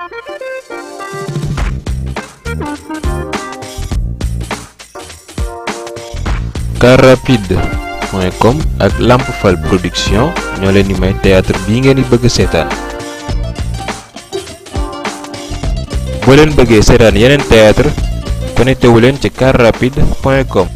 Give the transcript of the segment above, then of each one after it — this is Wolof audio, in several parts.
carrapide.com ak Lamp Fall production ñoo leen di may théâtre bii ngeen di bëgg seetaan boo leen bëggee seetaan yeneen théâtre connecté wu leen ci carrapide.com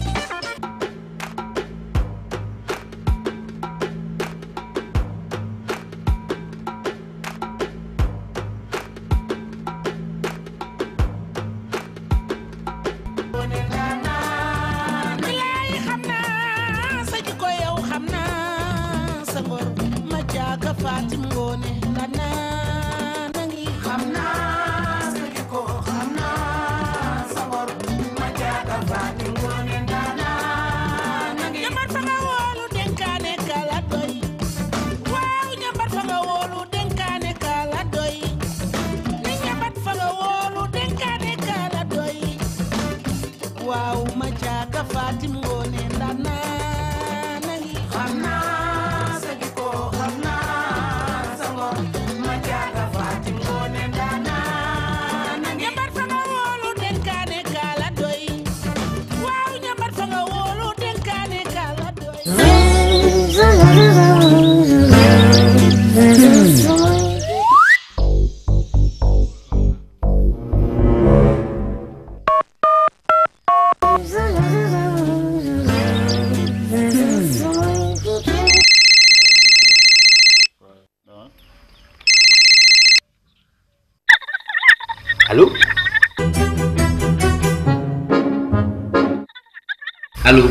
bilaay xam naa sa jikko yow xam naa sa ngor ma jaaga Fatim Ngoone ndanaa nangi xam naa sa jikko xam naa sa ngor ma jaaga Fatim Ngoone ndanaa nangi ñambar fa nga woolu denkaane kala doy waaw ñambar fa nga woolu denkaane kala doy ni ñambar fa nga woolu denkaane kala doy waaw ma jaaga Fatim Ngoone ndana nangi xam naa sa jikko xam naa sa ngor ma jaaga Fatim Ngoone ndana nangi ñambar fa nga woolu denkaane kala doy waaw ñambar fa nga woolu denkaane kala doy Allô Allô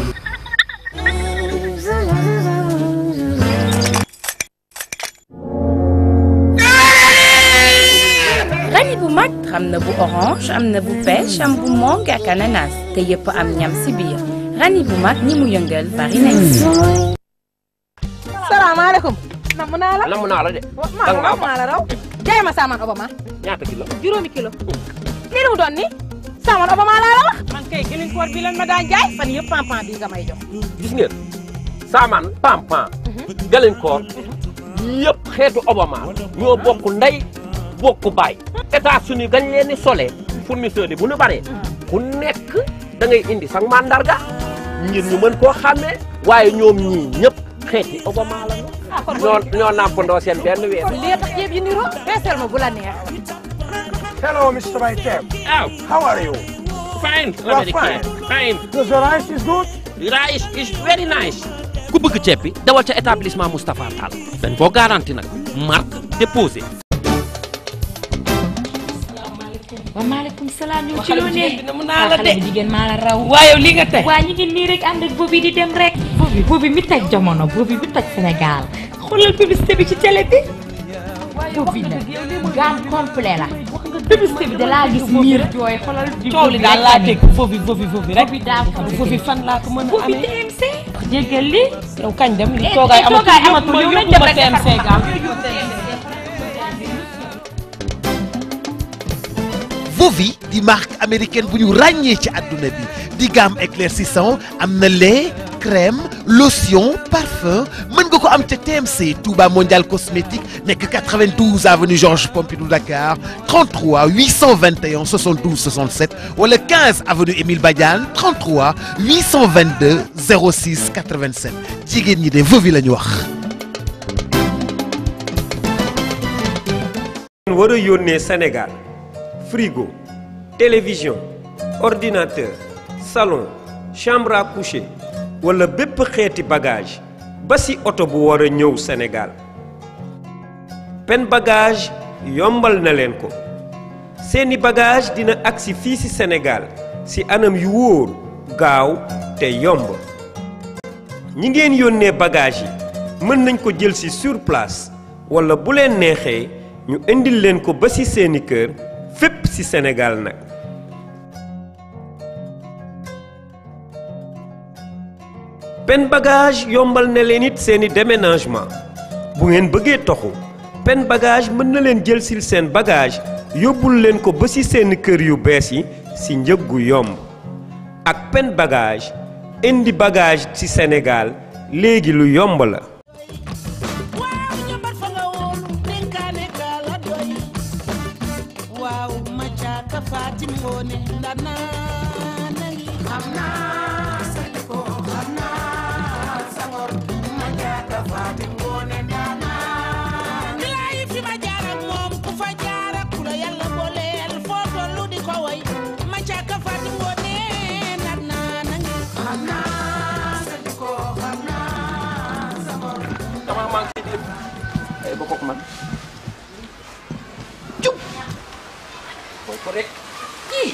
rani bu mag xam na bu orange am na bu pêche am bu mangue ak ananas te yëpp am ñam si biir rani bu mag ñi mu yëngal bari nañ salaamaaleykum namm naa la namm naa la de maa danga raw maa maa la raw jaay ma saaman obama ñaata kilo juróomi kilo lii lu mu doon ni saaman obama laa la wax man kay gëlin koor bi lañ ma daan jaay fan yëpp pampan bi nga may jox gis ngeen saamaan pam pam galinkoor yëpp xeetu obama ñoo bokk ndey bokk baay États-Unis gañ leen ni solee fournisseur yi bu ñu baree ku nekk da ngay indi sax mandarga ngir ñu mën koo xàmmee waaye ñoom ñii ñëpp xeeti obama la ñu ah kon ñoo ñoo nàmpandoo seen benn weer lii tax ceeb yi niroo feesal ma bu la neex Hello, Mr. Maitem. aw How are you? fine You are American fine Does the rice is good? rice is very nice ku bëgg ceeb bi dawal ca établissement Moustapha Tall dañ koo garanti nag marque déposé wa maaleykum salaam ñu ngi ci xale loo bu ne jigéen bi na mun naa la xale de bu jigéen maa la raw waaye yow lii nga tey waa ñu ngi nii rek ànd ak boobi di dem rek boobi boobi mi toj jamono boobi bi toj Sénégal xoolal publicité bi ci télé bi boobi la gamme complet la publicité bi da laa gis miir jooy xoolal di coow li daal laa dégg foofu foofu foofu rek boobi daa ko foofu fan laa ko mën a boobi amee TMC jéggal li yow kañ dem li Eh, toogaay eh, toogaay amatul amatul, yow yow nañ nañ dem dem rek TMC defar gaaw Vovi di marque américaine bu ñu ràññee ci àdduna bi di gamme éclaircissant am na lait crème lotion parfum mën nga ko am ca TMC Touba Mondial Cosmétique nekk 92 avenue Georges Pompidou Dakar 33 821 72 67 wala 15 avenue Émile Badiane 33 822 06 87 jigéen ñi de Vovi la ñu wax. war a yónnee Sénégal frigo télévision ordinateur salon chambre à coucher wala bépp xeeti bagage ba ci oto bu war a ñëw Sénégal pen bagage yombal na leen ko seeni bagage dina agsi fii ci Sénégal ci anam yu wóor gaaw te yomb ñi ngeen yónnee bagage yi mën nañ ko jël ci sur place wala bu leen neexee ñu indil leen ko ba ci seeni kër fépp ci Sénégal nag pen bagage yombal na leen it seeni déménagement bu ngeen bëggee toxu pen bagage mën na leen jël sil seen bagage yóbbul leen ko ba ci seeni kër yu bees yi ci njëg gu yomb ak pen bagage indi bagage ci Sénégal léegi lu yomb la waaw ñambar fa nga woolu dénkaane ka la doy waaw ma caaka Fatim Ngoone ndana nangi xam naa sa jikko xam naa sa ngor ma caaka Fatim Ngoone ndana bilaay fi ma jaar ak moom ku fa jaar ak ku la yàlla booleel foo tollu di ko way ma caaka Fatim Ngoone ndana nangi xam naa sa jikko xam naa sa ngor dama manqué di ay ba kooku man jub mooy ko rek kii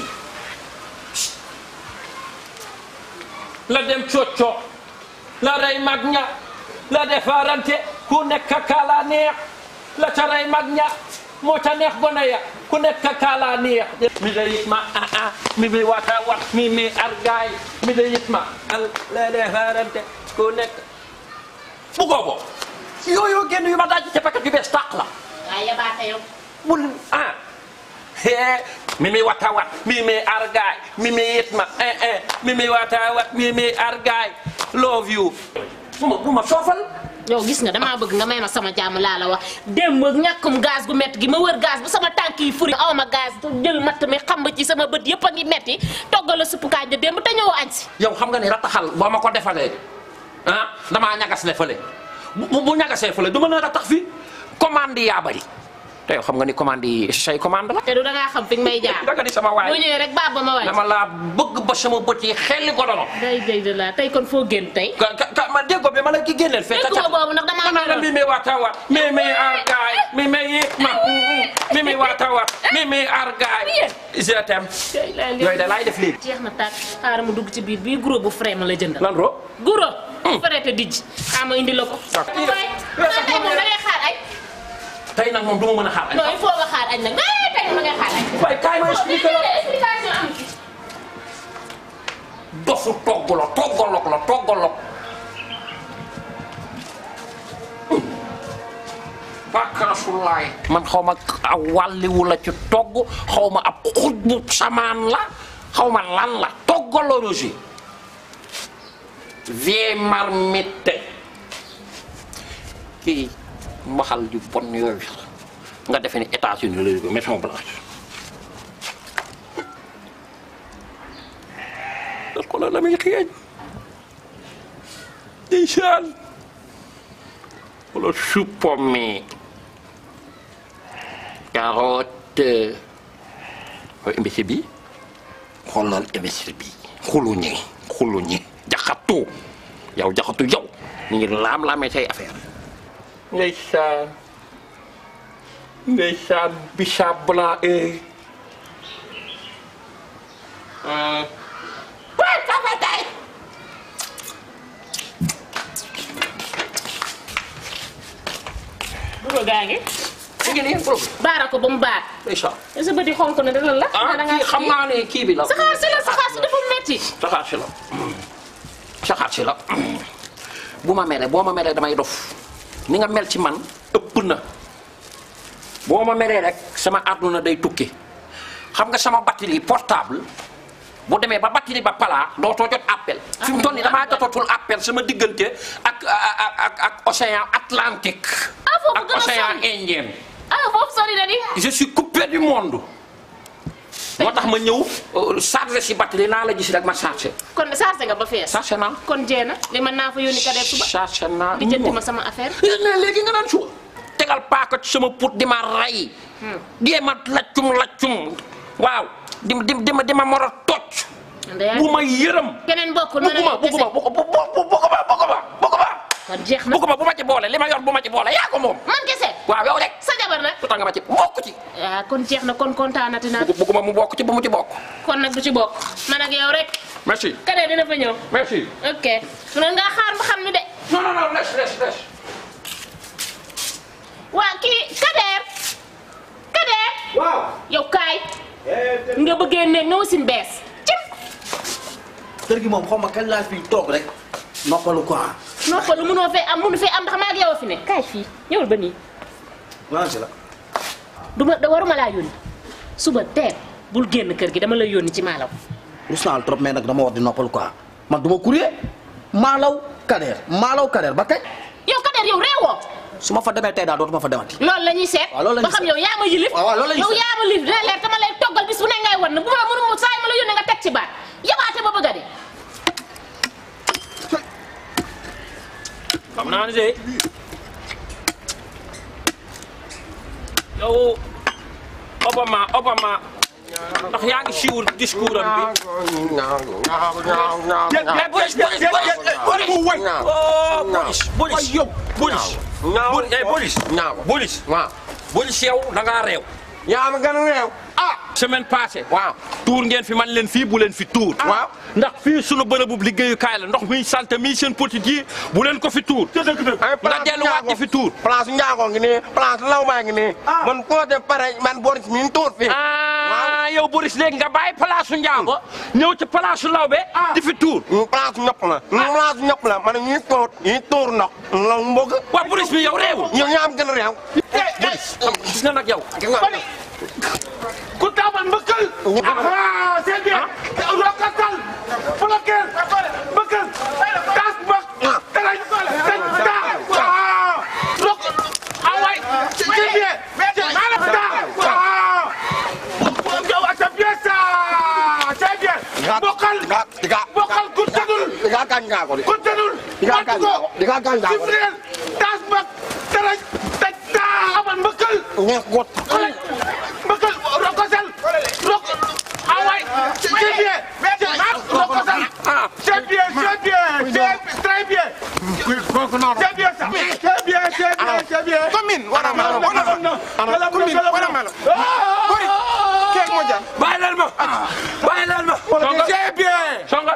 la dem cocco la rey mag ña la defarante ku nekk kaala neex la ca rey mag ña moo ca neex gone ya ku nekk kaala neex mi de yit ma ah ah mi mi wata wat mi mi argaay mi de yit ma al la defarante ku nekk bu goobo yooyu génn yu ma daaj ca paquet yu bees tàq la waaye yabaate yow bul ah hee mi mi wata wat mi mi argaay mi mi yit ma eh eh mi mi wata wat mi mi argaay love you bu ma bu ma soofal yow gis nga damaa bëgg nga may ma sama jàmm laa la wax démb ñàkkum gaz gu metti gi ma wër gaz bu sama tànk yi furi aw ma gaz jël matt mi xam ci sama bët yëpp a ngi metti toggal la suppu kànja démb te ñëw añ si yow xam nga ni rataxal boo ma ko defalee ah damaa ñagas le fële bu bu ñagasee fële du ma a ratax fi commande yi yaa bari te yow xam nga ni commande yi say commande la te du dangaa xam fi nga may jaar danga ni sama waay boo ñëwee rek baab ba ma waay dama laa bëgg ba sama bët yi xelli ko dono day day de la tey kon foo génn tey ka ka ka ma déggoo bi ma la ki génneel fee ca déggoo boobu nag damaa ma la mi mi wata wat mi mi argaay mi mi yit ma mi mi wata wat mi mi argaay je t'aime yooyu da laay def léegi jeex na tàkk xaaral ma dugg ci biir bii guro bu frais ma la jëndal lan ro guro frais te dijj xaaral ma indi la ko D'accord. waay xanaa tey moom da ngay xaar añ tey nag moom du ma mën a xaar non il faut nga xaar añ nag mais tey moom da ngay xaar añ waaye kaay ma expliqué la explication am ci dofu togg la toggalok la toggalok bakkasulaay man xaw ma aw wàlliwu la ci togg xaw ma ab xuj bu samaan la xaw ma lan la toggalorosi vieille marmite kii mbaxal ju bon yooyu nga defe ni États-Unis la jóge Maison Blanche dal ko la la muy xeeñ ndeysaan wala suppome carotte xool imbécile bi xoolal imbécile bi xuluñi xuluñi jaxatu yow jaxatu yow ñu ngi laam-laamee say affaire ndeysaan ndeysaan bisaab blanc e guro gaa ngi mu ngi nii bro baara ko ba mu baar ndeysaan sa bët yi xonk na dana la ah kii xam naa ne kii bi la saxaar si la saxaar si dafa metti saxaar si la saxaar si la bu ma meree boo ma meree damay dof ni nga mel ci man ëpp na boo ma meree rek sama àdduna day tukki xam nga sama batterie portable bu demee ba batterie ba palaa dootoo jot appel fi mu toll nii damaa jotatul appel sama diggante ak ak ak ak océan Atlantique Ah, foofu ak gën a océan sori. Indien ah foofu sori na di je suis coupé du monde moo tax ma ñëw euh, chargé si batterie naa la gis rek ma chargé kon chargé nga ba fees chargé naa kon jeena li mën naa fa yónni ka def suba chargé naa di jënti ma sama affaire léegi léegi nga naan suba tegal paaka ci sama put di ma rey di ma laccum laccum waaw di di di ma di ma mor a tocc ndeyaa bu ma yërëm keneen bokkul mën bugguma a bugguma bugguma bugguma bugguma bugguma kon jeex na bugguma bu ma ci boole li ma yor bu ma ci boole yaa ko moom man kese waaw yow rek sa jabar nag su tax nga ma ci bokk ci ah kon jeex na kon kontaanati naa bugg bugguma mu bokk ci bu mu ci bokk kon nag du ci bokk man ak yow rek merci kadee dina fa ñëw merci ok mën ngaa xaar ba xam ni de non non non laisse laisse laisse waa kii kadeer kadeer waaw. yow kaay nga bëggee ne nga wasin bees cim kër gi moom xaw ma kañ laa fi toog rek noppalu quoi. noppalu mënoo fee am mënu fee am ndax maa ak yow a fi ne kaay fii ñëwal ba nii waaw si la. du ma da waruma laa yónni suba teel bul génn kër gi dama lay yónni ci maalaw rus naa la trop mais nag dama war di noppalu quoi man du ma courrier maalaw kadeer maalaw kadeer ba kañ. yow kadeer yow réewoo su ma fa demee tey daal dootuma fa demati. loolu la ñuy seet waaw loolu la ba ñuy xam seet. yow yaa ma yilif waaw waaw loolu la ñuy yow seet. yaa ma yilif dina leer dama lay toggal bis bu ne ngay wan na bu ma mënu ma saa yi ma la yónnee nga teg ci baat yabaate ba bëgg a dee xam naa ne de yow Obama Obama ndax yaa ngi suivre discours am bi. mais Boris Boris Boris Boris oh Boris Boris yow Boris. Boris eh Boris. Boris. waaw Boris yow da ngaa réew. yaa ma gën a réew. ah semaine passée. waaw tuur ngeen fi man leen fii bu leen fi tuur. waaw ndax fii sunu bërëbu liggéeyukaay la ndox mi salte mi seen petit yi bu leen ko fi tuur. nga delluwaat di fi tuur. place Ndiago ngi nii place Law baa ngi nii. man koo de pare man Boris mi ngi tuur fii. ah yow Boris léegi nga bàyyi place su Ndiago ñëw ci place su Lawbe di fi tuur. place ñëpp la. place ñëpp la man ñuy tuur ñuy tuur ndox. la mu bëgg. waa Boris mi yow réew. yow yaa am gën a réew. gis nga nag yow. ku taabal mbëkkal. ah c'est bien. rokkatal. bloquer. mbëkkal. taas mbëkk. talaj. taj taa. waaw. rok. ah waay. c'est bien. maanaam taa. waaw. yow c'est bien ça. c'est bien. bokkal. bokkal ku tëdul. di nga gaañ ngaa ko de. ku tëdul. di nga gaañ ngaa ko di nga gaañ ngaa ko de. sifreel. taas mbëkk. talaj. taj taa. amal mbëkkal. ñeex mbëkkal rokosal rok ah waay c'est bien rokosal c'est bien c'est bien c'est très bien c'est bien ça c'est bien c'est bien c'est bien commune wara malo wara commune wara malo bori keek mo jar bàyyi leen ma bàyyi leen ma. c'est bien songa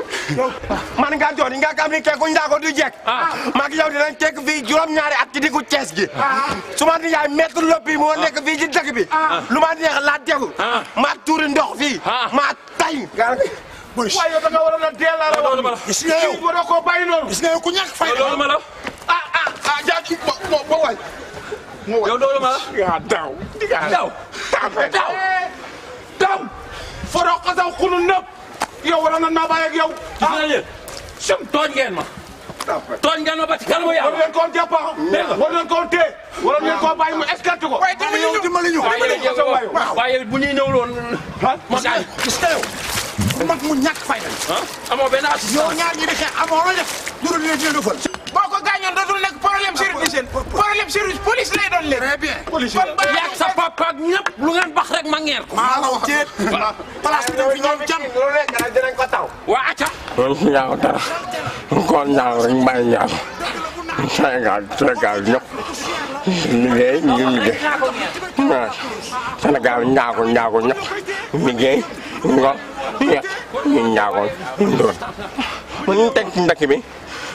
man nga jooni nga kam ni keeku njaago du jekk maag yow dinañ tekk fii juróom-ñaari at ci diggu Cees gi su ma yaay maître loppi moo nekk fii ci dëkk bi lu ma neex laa tegu maa tuuri ndox fii maa tay Boris waaye yow da nga waroon a dee laa la wax gis nga yow waroo koo bàyyi noonu gis nga yow ku ñàkk fay loolu ma la. ah ah ah jaaji bo bo bo waay yow loolu ma la. yaa daw daw daw daw foroo xasaw xunu nëpp yow waroon na naa bàyyi ak yow gis nga yéen. sum tooñ ngeen ma. tooñ ngeen ma ba ci kanamu yàlla. war leen koo jàpp dégg nga war leen koo téye war leen koo bàyyi mu escorte ko waaye dimbali ñu dimbali ñu waaye yow waaye bu ñuy ñëw loon ma gaañ. gis nga yow mag mu ñàkk fay la ah amoo benn assistance. yow ñaar ñi di xeex amoo loo def jurul leen dina defal boo ko gaañoon dootul nekk problème service problème service police lay doon leen très bien police yaag sa papa ak ñëpp lu ngeen bax rek ma ngeer ko. maa la wax ceet place bi dañ fi ñoom jàmm lu nekk rek dinañ ko taw waa acca. kon njaago dara kon njaago rek bàyyi njaago Sénégal Sénégal ñëpp liggéey ñu liggéey waaw Sénégal njaago njaago ñëpp liggéey ngor ñett ñu njaago ndoon mu ñu teg ci ndakk bi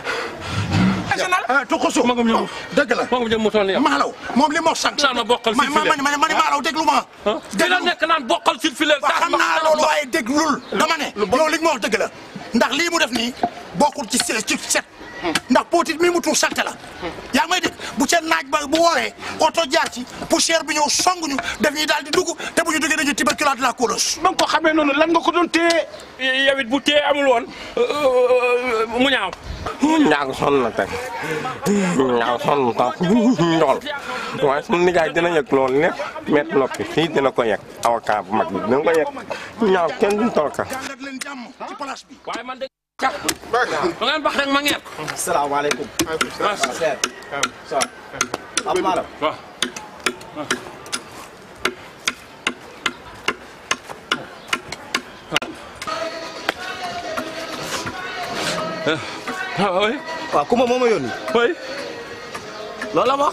national tukusu magum ñëw dëgg la magum ñëw mu toll nii yow. maalaw moom li moo sant naan ma bokkal ma si ma ma ma maalaw déglu ma di la nekk naan bokkal si fileer. waaw xam naa loolu waaye déglul dama ne yow li nga ma wax dëgg la ndax lii mu def nii bokkul ci se- ci set ndax potit mi mu tuur salte la yaa ngi may dégg bu ca naaj ba bu wooree oto jaar ci poussière bi ñëw songuñu def ñuy daal di dugg te bu ñu duggee dañuy tuberculose de la colos ba nga ko xamee noonu lan nga ko doon téye yow it bu tee amul woon mu ñaaw. njaago sonn na tey njaago sonn na tax ndool waaye suñu nijaay dina yëg loolu lépp met noppi fii dina ko yëg avocat bu mag bi dina ko yëg ñaaw kenn duñ tolka dalal leen jàmm ci place bi waaye man de. ca lu ngeen bax rek ma ngeer ko. salaamaaleykum. am maalaw. waaw. ah oui. waaw Kumba moo ma yónni. oui. loolu la ma wax.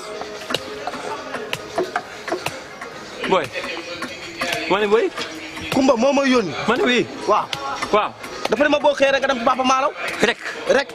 boy. ma ne boy. Kumba moo ma yónni. ma ne oui. waaw. waaw. dafa ne ma boo xëyee rek nga dem ci Papa Malaw. rek. rek.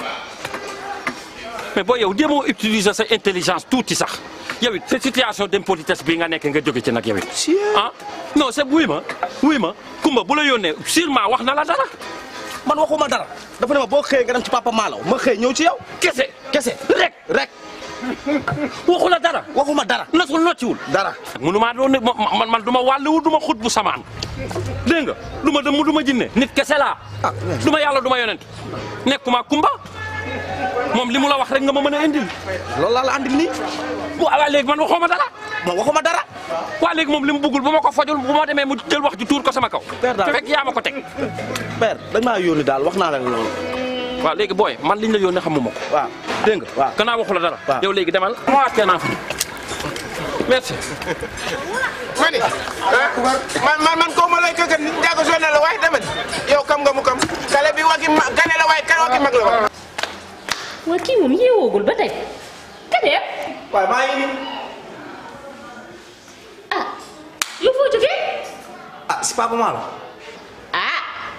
mais booy yow jéemoo utiliser sa intelligence tuuti sax yow it sa situation d'impolitesse bii nga nekk nga jóge ci nag yow it. ah non c'est wuy ma wuy ma Kumba bu la yónnee sûrement wax na la dara. man waxuma dara dafa ne ma boo xëyee nga dem ci Papa Malaw ma xëy ñëw ci yow. kese kese rek rek. waxu la dara. waxuma dara. nasul nocciwul. dara. mënumaa doon ne man man du ma wàlluwu du ma xut bu samaan dégg nga du ma dem du ma jinne nit kese laa. du ma yàlla du ma yonent nekkuma Kumba moom li mu la wax rek nga ma mën a indil. loolu laa la andil nii. waaw léegi man waxuma dara. moom waxuma dara. waaw léegi moom li mu bëggul bu ma ko fajul bu ma demee mu jël wax ju tuur ko sama kaw. Père daal te fekk yaa ma ko teg. père dañ maa yónni daal wax naa la loolu. waaw léegi booy man liñ la yónnee xamuma ko. waaw dégg nga waaw. gannaaw waxu la dara. waaw yow léegi demal. ma wàccee naa fa. merci. mani man man man ko ma lay këkkat njaago soo ne la waaye tamit yow kam nga mu kam kale bi waki ma gane la waaye kan waki mag la waaye waa kii moom yeewoogul ba tey kadee waaye maa ngi nii. ah yow foo jógee ah si papa maa la. ah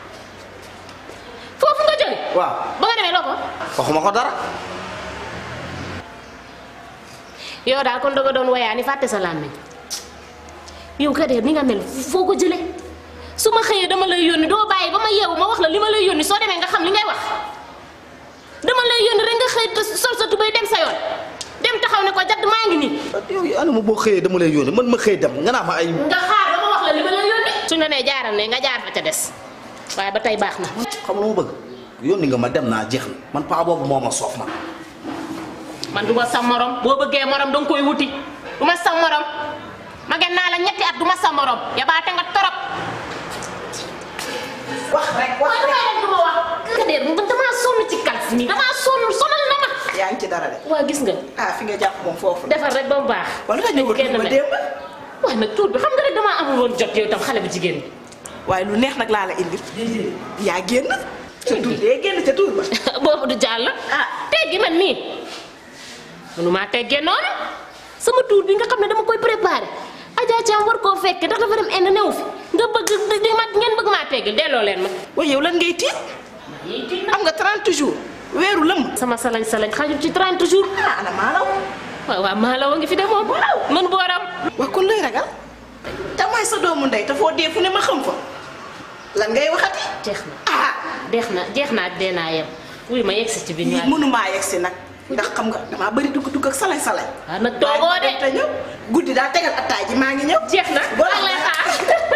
foofu nga jóge waaw ba nga demee loo ko waxuma ko dara. yow daal kon danga doon woyaa ni fàtte sa làmmiñ yow kadee ni nga mel foo ko jële su ma xëyee dama lay yónni doo bàyyi ba ma yeewu ma wax la li ma lay yónni soo demee nga xam li ngay wax dama lay yónni rek nga xëy te sol sa tubéy dem sa yoon dem taxaw ne ko jadd maa ngi nii yow yaa ma boo xëyee dama lay yónni man ma xëy dem nga naa ma ay. nga xaar ba ma wax la li ma lay yónni suñ la nee jaaral ne nga jaar fa ca des waaye ba tey baax na xam lu ma bëgg yónni nga ma dem naa jeex na man paa boobu moo ma soof man. man du ma sa morom boo bëggee morom danga koy wuti du ma sa morom ma gen naa la ñetti at du ma sa morom yabaate nga torop wax rek wax waaye damay du ma wax kadee man damaa sonn ci kalf mi damaa sonn sonal na ma yaa ngi ci dara de. waa gis nga ah fi nga jàpp moom foofu. defar rek ba mu baax wala nga ñëw kenn ma mel. démb. waaye nag tuut bi xam nga rek damaa amul woon jot yow tam xale bu jigéen bi waaye lu neex nag laa la indil. yaa génn. sa tuur dee génn ca tuur ba. boobu du jàll ah teggi man mii mënumaa teggee noonu sama tuur bi nga xam ne dama koy préparé Adja Thiam war koo fekke ndax dafa dem indi new fi nga bëgg di ma ngeen bëgg maa teggil delloo leen ma waaye yow lan ngay tiit. am nga 30 jours. weeru lëm. sama salañ salañ xajul ci 30 jours ah ana maalaw. waaw waaw maalaw a ngi fi demoo man booram waa kon looy ragal. damay sa doomu ndey te foo dee fu ne ma xam fa. lan ngay waxati. jeex na ah jeex na jeex naa dee naa yem wuy ma yegsi ci bi ñu mënumaa yegsi nag. ndax xam nga damaa bëri dugg dugg ak salay salay. waaw nag toogoo de te ñëw guddi daa tegal attaay ji maa ngi ñëw. jeex na boo maa ngi lay xaar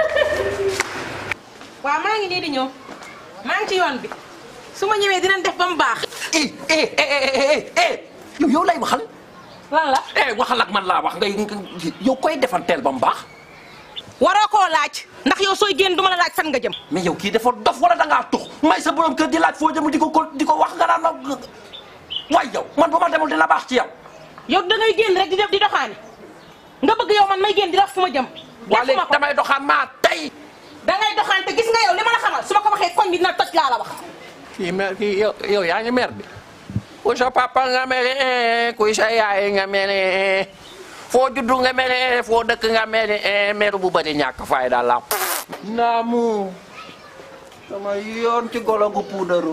waaw maa ngi nii di ñëw maa ngi ci yoon bi su ma ñëwee dinañ def ba mu baax. eh eh eh eh yow yow lay waxal. lan la. eh waxal ak man laa wax ngay yow koy defanteel ba mu baax. waroo koo laaj ndax yow sooy génn duma la laaj fan nga jëm. mais yow kii dafa dof wala da ngaa tux may sa borom kër di laaj foo jëm di ko ko di ko wax nga naan ma waay yow man bu ma demul dina baax ci yow. yow da ngay génn rek di def di doxaani nga bëgg yow man may génn di def fu ma jëm. waa léegi damay doxaan maa tey. da ngay doxaan te gis nga yow li ma la xamal su ma ko waxee koñ bi dina toj laa la wax. kii mer kii yow yow yaa ngi mer bi ku sa papa nga mere kuy sa yaay nga mere foo juddu nga mere foo dëkk nga mere mer bu bëri ñàkk fayda la naamu sama yoon ci golo gu puudaru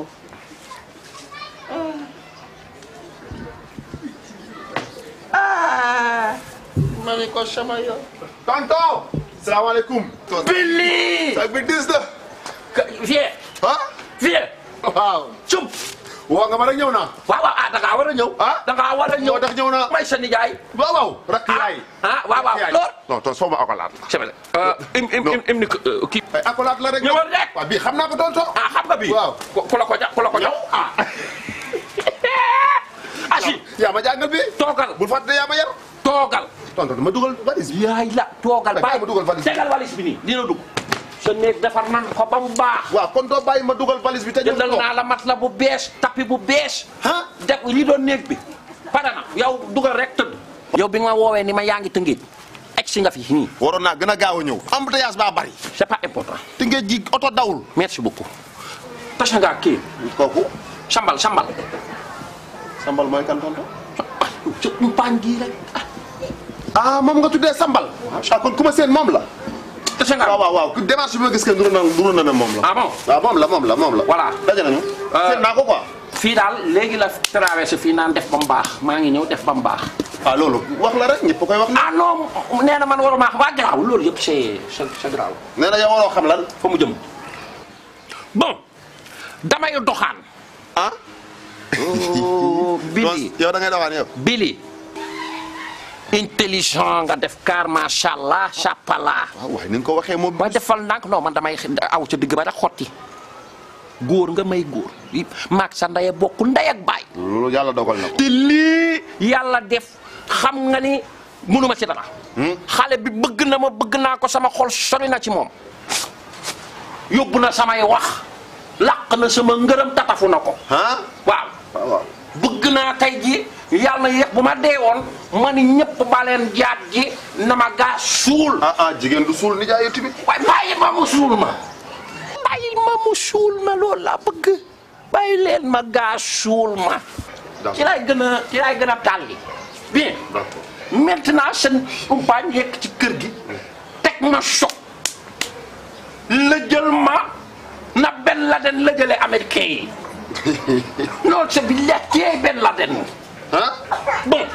ah ma ne ko sama yoon tonton salaamaaleykum Billy ak bi dis la vie ah vie waaw cum woo nga ma rek ñëw naa waaw waaw ah da ngaa war a ñëw ah da ngaa war a ñëw moo tax ñëw naa may sa nijaay waaw waaw rakk yaay ah waaw waaw lool non to soo ma akolaat c'est vrai im im im im ni kii ay akolaat la rek ñëwal rek waaw bii xam naa ko tonton ah xam nga bii waaw ku la ko ja ku la ko jox ah asi yaa ma jàngal bi toogal bul fàtte yaa ma yar toogal tonton ma dugal valise bi yaay la toogal bàyyi ma dugal valise bi tegal valise bi nii dina dugg sa néeg defar nan ko ba mu baax waaw kon doo bàyyi ma dugal valise bi te ñëw jëndal naa la mat la bu bees tapis bu bees ah def li doon néeg bi pare na yow dugal rek tëdd yow bi nga ma woowee ni ma yaa ngi tëngéej egg si nga fi nii waroon naa gën a gaaw a ñëw embouteillage baa bari c'est pas important tëngéej gi oto dawul merci beaucoup tasa nga kii kooku sambal sambal sambal mooy kan tonton ci paañ gii rek ah moom nga tuddee sambal ah kon ku ma seen moom la tasa nga waaw waaw waaw démarche bi ma gis que nuru na nuru na ne moom la ah bon waaw moom la moom la moom la voilà daje nañu seen naa ko quoi fii daal léegi la traversé fii naan def ba mu baax maa ngi ñëw def ba mu baax waaw loolu wax la rek ñëpp koy wax ah non nee na man waruma xam waa garaaw loolu yëpp c'est c'est c'est garaaw nee na yow waroo xam lan fa mu jëm bon damay doxaan ah Billy yow da ngay doxaan yow Billy intelligent nga def car macha allah chapala waaw waaye ni nga ko waxee moom ba defal ndànk non man damay aw ca digg ba rek xotti góor nga may góor maag sa ndey bokk ndey ak baay loolu yàlla dogal na ko. te lii yàlla def xam nga ni mënuma ci dara xale bi bëgg na ma bëgg naa ko sama xol sori na ci moom yóbbu na samay wax làq na sama ngërëm tatafu na ko waaw bëgg naa tey ji yàlla na yéex bu ma dee woon ma ni ñëpp baleen jaat ji na ma gaa suul ah ah jigéen du suul nijaay yow tamit. waaye bàyyi ma mu suul ma bàyyi ma mu suul ma loolu laa bëgg bàyyi leen ma gaa suul ma ci lay gën a ci lay gën a tàlli bien maintenant seen umpaañ yekk ci kër gi teg ma choc la jël ma na Ben Laden la jëlee américain yi loolu c'est bi lekkee Ben Laden bon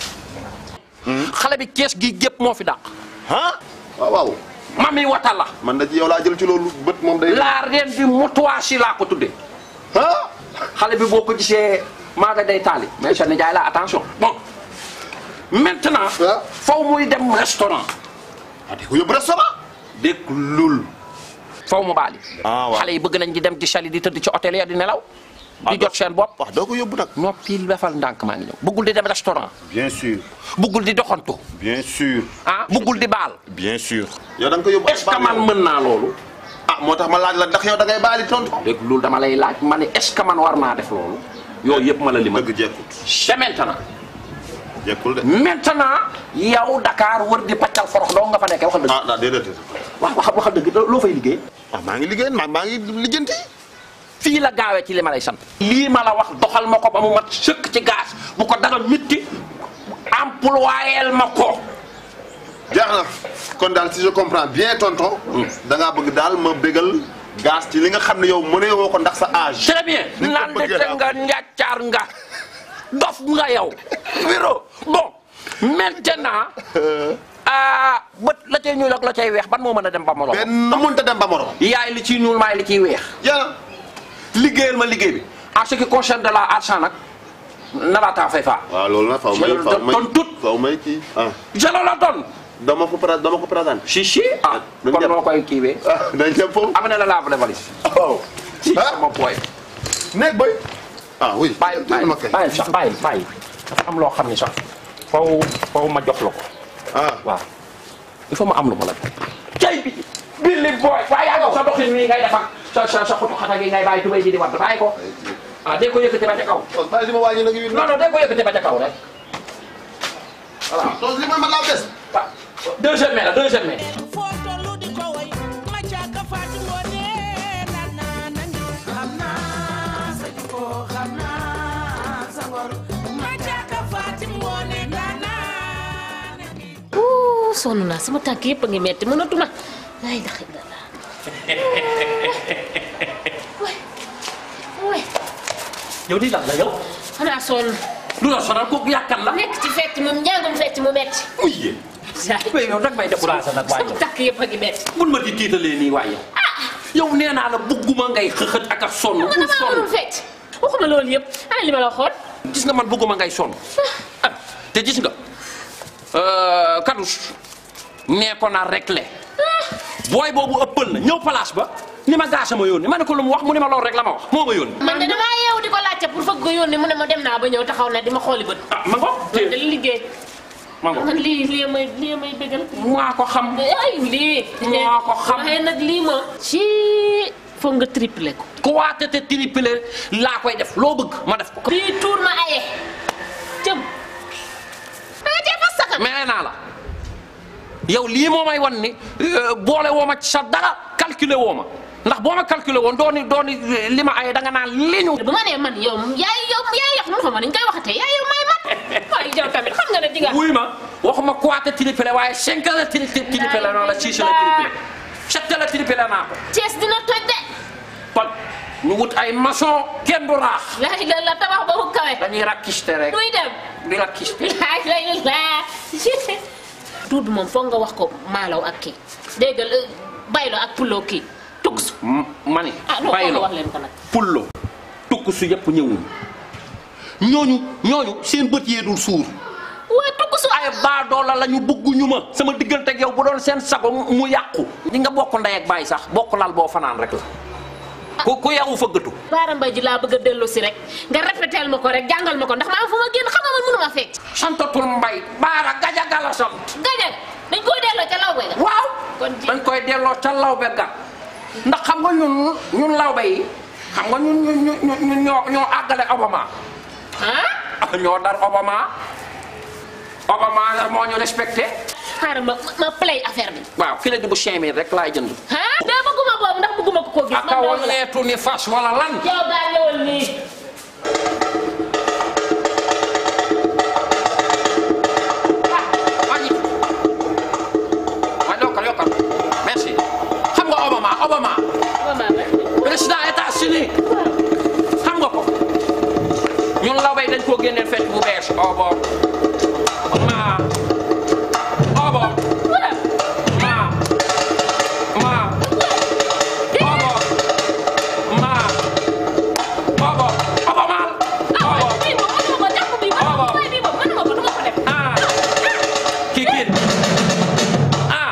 xale bi kees gi gépp moo fi dàq ah waaw waaw. mami wata la man da ci yow laa jël ci loolu bët moom day. la reine du moutoir laa ko tuddee xale bi boo ko gisee maa nga day taali mais sa nijaay la attention bon maintenant faw muy dem restaurant ah di ko yóbbu restaurant dégg lul faw mu baali xale yi bëgg nañ di dem ci chali di tëdd ci hôtel ya di nelaw di jot seen bopp wax doo ko yóbbu nag noppil defal ndànk maa ngi ñëw bëggul di dem restaurant bien sûr. bëggul di doxantu bien sûr. ah bëggul di baal bien sûr. yow da nga ko yóbbu. est-ce que man mën naa loolu ah moo tax ma laaj la ndax yow da ngay baali tontu. dégg loolu dama lay laaj ma ne est-ce que man war naa def loolu yooyu yëpp ma la lima dëgg jekkut. c'est maintenant jekkul de. maintenant yow Dakar wër di paccal forox doo nga fa nekkee waxal dëgg ah ah déedéet. wax wax waxal dëgg loo fay liggéey ah maa ngi liggéey maa maa ngi lijjanti. fii la gaawee ci li ma lay sant lii ma la wax doxal ma ko ba mu mat sëkk ci gaz bu ko dara mitti employeel ma ko jeex na kon daal si je comprends bien tonton. da ngaa bëgg daal ma bégal gaz ci li nga xam ne yow mënee woo ko ndax sa âge. très bien nandete nga njàccaar nga dof nga yow wéro bon maintenant ah bët la cay ñuul ak la cay weex ban moo mën a dem ba morom benn mënta dem ba morom. yaay li ciy ñuul maay li ciy weex yàlla liggéeyal ma liggéey bi en ce qui concerne de la argent nag narataa fay faa waaw loolu nag faw may Je le faw may donne tout. faw may kii ah. je la la donne dama ko pra dama ko présenté. si si ah kon noo koy kiiwee dañ dem foofu. am na la lave les valises waaw. si sama poy nekk boy. ah oui. bàyyi bàyyi bàyyi sax bàyyi bàyyi dafa am loo xam ne sax faw faw ma jox la ko ah waaw il faut ma am lu ma la jox cay bi billi booy waaye yaa ngi sa doxin nii ngay def ak sa sa sa xutu xata gi ngay bàyyi tubéy ji di wadd bàyyi ko ah dee ko yëkkati ba ca kaw bàyyi li ma wàññi nag yu. non non dee ko yëkkati ba ca kaw rek voilà tos li ma ma laa bes. deuxième mai la deuxième mai foo tollu di ko way ma caaka faati ngoone na naa na ngi xam naa sa jikko xam naa sa ngor ma caaka faati ngoone na naa na ngi Ouh, sonn naa sama tànk yëpp a ngi metti mënatuma ay ndax dara way yow di lan la yow xanaa sonn lu la sonal kooku yàkkan la nekk ci fecc moom njàngum fecc mu metti uye mais yow dag may découragé nag waaye sama tànk yëpp a ngi metti bul ma di tiitalee nii waaye yow yow nee naa la bugguma ngay xëxët ak a sonn man bul damaa sonn mënul fecc waxuma loolu yëpp ana li ma la waxoon gis nga man bugguma ngay sonn ah te gis nga kadus nee ko naa réglé booy boobu ëppal na ñëw place ba ni ma gaasa ma yónni ma ne ko lu mu wax mu ne ma loolu rek la ma wax moo ma yónni man de damaa yeewu di ko laajte pour fëgg ko yónni mu ne ma dem naa ba ñëw taxaw na di ma xooli bët ah ma ngo man de liggéey ma ngo man lii lii may lii may bëggal maa ko xam ay lii maa ko xam waaye nag lii moom ci foog nga triplé ko ku waate te triplé laa koy def loo bëgg ma def ko bii tuur ma aye cëm danga cee fas sakan mais naa la yow lii moo may wan ni euh, boole woo ma ci sa dara calculer woo ma ndax boo ma calculer woon dooni dooni li ma ay da nga naan li ñu bu ma nee man yow yaay yow yaay yox nu xama ni ñu koy waxatee yaay yow may man waaye yow tamit xam nga ne di nga wuy ma waxuma kuwaate triplé waaye cinq la tri tri triplé noonu la six la triplé sept la triplé naa ko Cees dina toj de kon ñu wut ay maçon kenn du raax laay la la tabax ba mu kawe dañuy rakkiste rek muy dem di rakkiste laay lay la tuut moom foog nga wax ko maalaw ak kii dégg nga baylo ak pulo kii tuks ma ni ah non foog baylo nga wax leen ko nag pullo tukk su yëpp ñëwuñ ñooñu ñooñu seen bët yee dul suur waaye tukk su ay baadoola la ñu bëgguñu ma sama diggante ak yow bu doon seen sago mu yàqu di nga bokk ndey ak baay sax bokk lal boo fanaan rek la ku ku yawu fëggatu baara mbay ji laa bëgg a dellu si rek nga répéteel ma ko rek jàngal ma ko ndax maa am fu ma génn xam nga man mënuma fecc santatul mbay baara gajaga la sant gajag dañ koy delloo ca law bay ga waaw dañ koy delloo ca lawbe ga ndax xam nga ñun ñun lawbe yi xam nga ñun ñun ñun ñun ñoo ñoo àggale Obama ah ñoo dar Obama Obama la moo ñu respecté xaaral ma ma play affaire bi waaw fi la di bu cinq mille rek laay jënd ah daa bëgguma boobu ndax bëgguma ko koo gis aka waleetu ni fas wala lan yow daa ñëwal nii waaye yokkal yokkal merci xam nga Obama Obama président États-Unis xam nga ko ñun lawbe yi dañ koo génneel fecc bu bees obo ma obo ma ma obo ma obo obo maal obo ah kii kii ah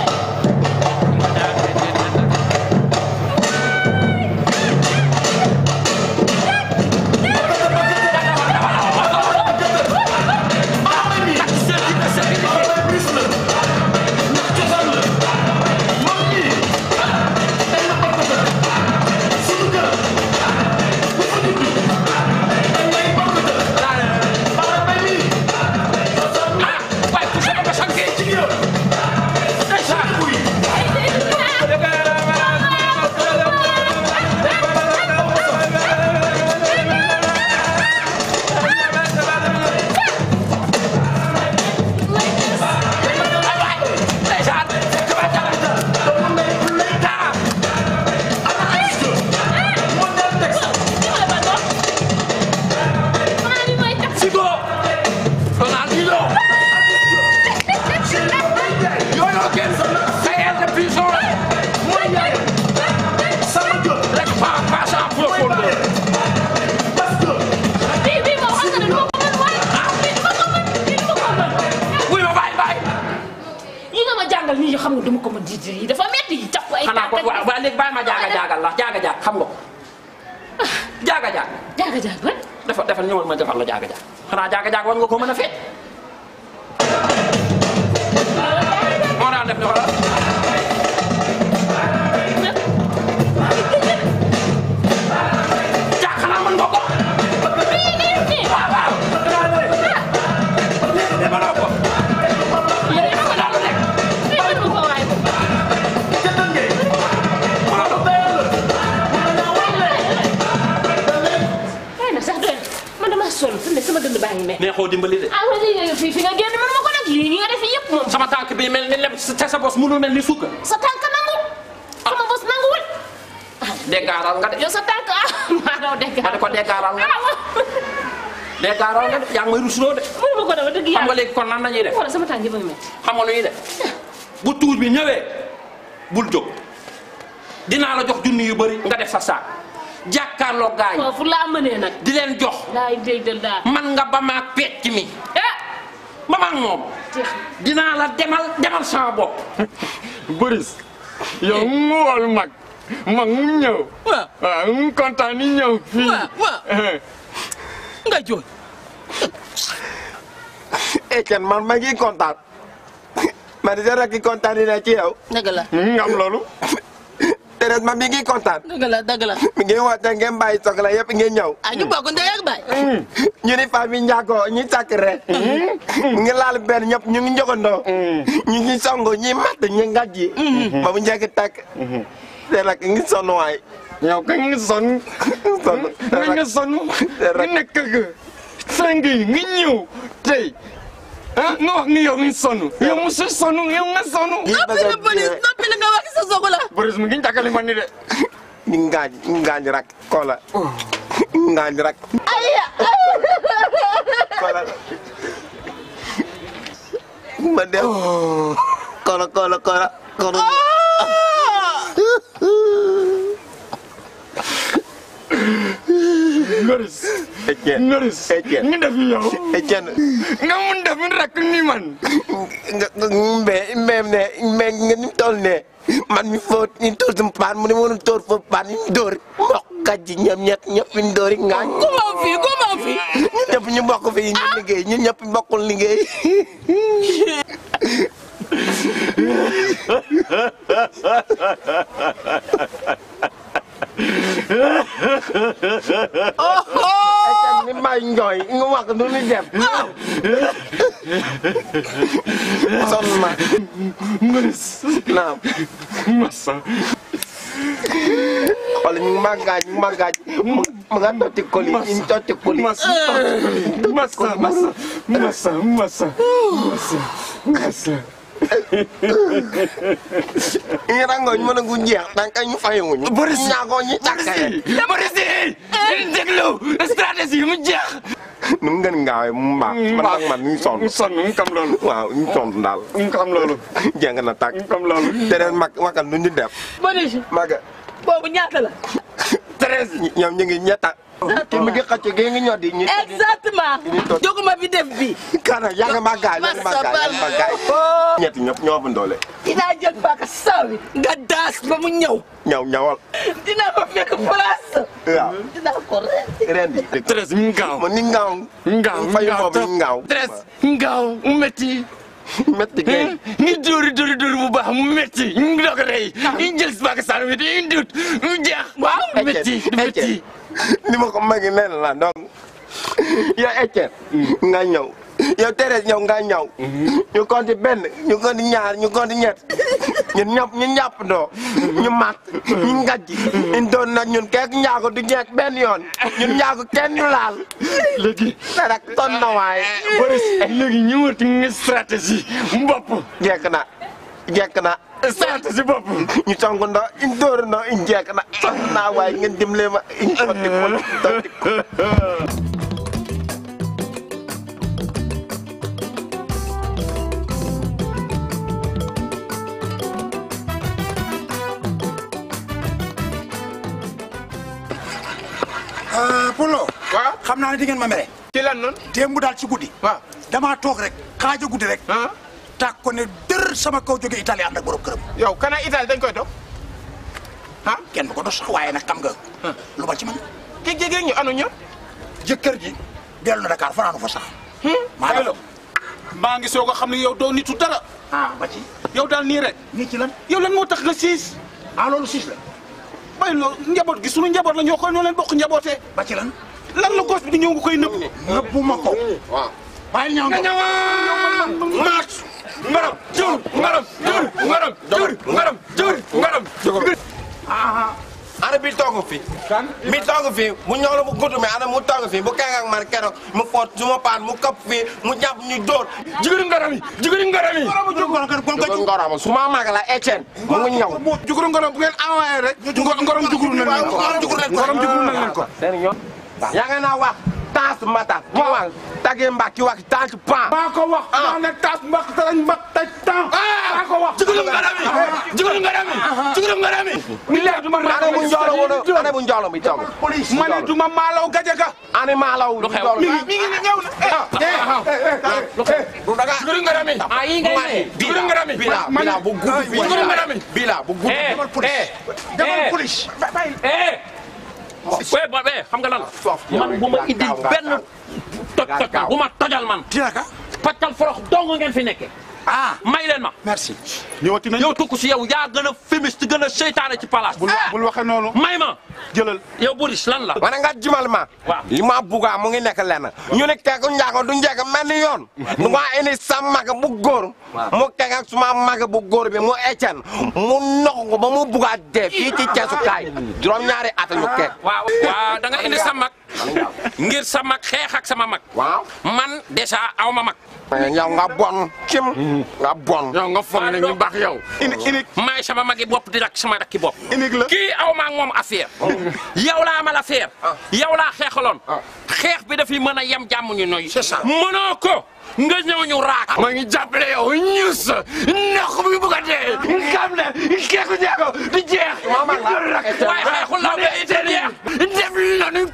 Sigo! Ronaldinho! Yo-yo kenn xayal de prison rek pa passe en profondeur bii bii moom xam nga ne du ma ko mën waaye bii du ma ko mën bii du ma ko mën wuy ma bàyyi bàyyi yi nga ma jàngal nii xam nga du ma ko mën di yi dafa metti yi jàpp ay xanaa ko waa waa léegi bàyyi ma jaaga jaagal la jaaga jaag xam nga ko jaaga jaag jaaga jaag ban dafa dafa ñëwal ma defal la jaaga jaag xanaa jaaga jaag war nga ko mën a fecc moo daan def ne wala jaag xanaa mën nga ko waaw waaw mënoo ko ay na sax doy na man dama sonn fi ne sama dënd baa ngi mel neexoo dimbali de ah wala fi fi nga génn man ma ko nag lii nga def yëpp moom sama tànk bi mel ni lem te sa bos munul mel ni suukar sa tànk nangu sama bos nanguwul déggaaral nga de yow sa tànk ah maa daw dégg ma ne ko déggaaral nga de déggaaral nga de yaa ngi may rusloo de mënu ma ko dafa dëgg xam yàlla nga léegi kon nan la ñuy def wala sama tànk yi ba ngi mel xam nga lu ñuy def bu tuur bi ñëwee bul jóg dinaa la jox junni yu bëri nga def sa saak jàkkaarloo gaa yi foofu laa mënee nag di leen jox laay déggal daal man nga ba maag pecc mi ba maag moom dinaa la demal demal sama bopp Boris yow mu wol mag mag mu ñëw waaw mu kontaan ni ñëw fii nga jooy Etienne man ma ngi kontaan ma di sa rakk kontaan na ci yow dëgg la nga am loolu Thérèse ma mi ngi kontaan dëgg la dëgg la mi ngi woote ngeen bàyyi soxla yëpp ngeen ñëw ah ñu bokk ndey ak baay ñu ni famille Ndiago ñi sacré mu ngi laal benn ñëpp ñu ngi njogandoo ñu ngi songo ñi matt ñi ngajji ba mu njëkk takk te nag ngi sonn waay yow ka ngi sonn sonn nga nga sonn nga nekk ga sang yi nga ñëw tey ah nga wax ni yow ngi sonn yow musu sonn yow nga sonn noppi la police noppi la nga wax sa soxla Boris mu ngi jàkkali man ni de ñu ngaañ ñu ngaañ rak koola ngaañ rak aya koola ma dem koola koola koola koola Boris Etienne Ngoris Etienne nga def yow Etienne nga mun def rek ni man nga nga mbee mbee ne mbee nga ni mu toll ne man mi fóot ñu tóor sama paan mu ne ma doon tóor foofu paan ñu dóor mboq kat ji ñoom ñett ñëpp ñu dóor yi ngaañ. ku ma fi ku ma fi. ñun ñëpp ñu bokk fi ñu liggéey ñun ñëpp bokkul liggéey. Etienne ni may njooy nga wax nu ni def. sonn na. Ngoris naam. massa wala ñu ngi màggaaj ñu màggaaj mu mu nga totti koli ñu totti koli. massa massa massa massa massa massa ñu rangooñ mën a gu jeex danga kay ñu fayewuñu. Boris ñaagoo ñu tàkkale. Boris déglu stratégie mu jeex nu mu gën ngaawee mu mbaax. man nag man ñu sonn. mu sonn mu kam loolu waaw ñu sonn daal. mu kam loolu jeng na tàkk. mu kam loolu te ren mag magal nu ñu def. Boris maga boobu ñaata la. treize ñoom ñu ngi ñetta. te mi ngi xëcc gi ngi ñor di ñu. exactement. joguma bi def bi. kana yaa ngi màggaay yaa ngi màggaay yaa ngi màggaay. ñetti ñëpp ñoo bu ndoole. dinaa jël baka sawi nga daas ba mu ñëw. ñaw ñawal. dinaa ko fekk place. waaw dinaa ko rendi. rendi. treize mu ngaaw mo ni ngaaw. ngaaw fayu boobu ni ngaaw. treize ngaaw mu métti métti kay. ngi dóori dóori dóori bu baax mu métti ngi doog a rey ngi jël si bàq saan bi di dut mu jeex waaw métti métti ni ma ko magi nen la donc yow Etienne nga ñëw yow Thérèse ñëw nga ñëw ñu compte benn ñu compte ñaar ñu compte ñett ñun ñëpp ñu ñàpp ndoo ñu mat ñu ngajji ñu doon nag ñun keek njaago du jeeg benn yoon ñun njaago kenn du laal léegi te nag ton na waaye Boris léegi ñëwati nga stratégie bopp jekk na jekk na stratégie bopp ñu song ndo ñu dóor ndo ñu jekk na ton naa waaye ngeen dimbale ma ñu sotti ko sotti ko Polo. waaw xam naa ne di ngeen ma mere. ci lan noonu. démb daal ci guddi. waaw damaa toog rek xaaja guddi rek. tàkk ko ne dër sama kaw jóge Italie ànd ak borom këram. yow kana Italie dañ koy toog. ah kenn du ko dos sax waaye nag xam nga. lu ma ci mën. ki jege ñu anu ñu. jëkkër ji dellu na Dakar fanaanu fa sax. maa allo. maa ngi soog a xam ne yow doo nitu dara. ah ba ci. yow daal nii rek. nii ci lan. yow lan moo tax nga siis. ah loolu siis la. bay loo njaboot gi sunu njaboot la ñoo koy ñoo leen bokk njabootee. ba ci lan. lan la gos bi di ñëw nga koy nëbb. nëbbu ma ko. waaw. bàyyi ñëw nga ñëwaat. maat. ngaram jur ngaram jur ngaram jur ngaram jur ngaram. ana bi toog fi bi toog fi mu ñëw la bu gudd mi ana mu toog fi bu keng ak man keroog mu foot su ma paan mu kapp fi mu jàpp ñu dóor jigéen ngaram yi jigéen ngaram yi jigéen ngaram su ma mag la Etienne mu ngi ñëw juguru ngaram bu ngeen envoyé rek. ngorom juguru nañ leen ko ngorom juguru nañ leen ko. yaa nga naa wax taas mata mu wax tagi mbaki wax taas pan maa ko wax maa ne taas mbak tarañ mbak taj tan maa ko wax jigéen ngaram yi jigéen ngaram yi jigéen ngaram yi billahi duma ana bu njoolo wono ana bu njoolo mi toog ma ne duma maalaw gajaga ani maalaw lu xew mi ngi mi ngi ñëw na du daga jigéen ngaram yi ah yi nga ne jigéen ngaram yi bila bila bu gudd fi jigéen ngaram yi bila bu gudd eh demal police. eh demal eh. police. eh oui ba eh xam nga lan la man bu ma indil benn toj toj bu ma tojal man dina ka. paccal forox dong ngeen fi nekke ah may leen ma merci. ñëwati nañ yow tukku si yow yaa gën a fémiste gën a seytaane ci palaas bul bul waxe noonu may ma jëlal yow Boris lan la wana nga jimal ma waaw li ma buga mu ngi nekk lenn ñu ne keeku njaago du njëkk mel ni yoon du ma indi sa mag bu góor mu kek ak suma mag bu góor bi mu Etienne mu nox ko ba mu buga dee fii ci ceesukaay juróom-ñaari at ñu kek waaw waaw da nga indi sa mag ngir sa mag xeex ak sama mag waaw man déjà aw ma mag yow nga bon cim nga bon yow nga foog ne ñu baax yow ini ini maay sama magi bopp di rak sama rakki bopp inig la kii aw maa ngi moom affaire yow laa amal affaire yow laa xeexaloon xeex bi dafiy mën a yem jàmm ñu noy C'est ça. mënoo ko nga ñëw ñu raak maa ngi jàppale yow ñus ndox bi bu ko dee xam ne keeku njaago du jeex waaye xeexul laa ba ite jeex def lanu kaane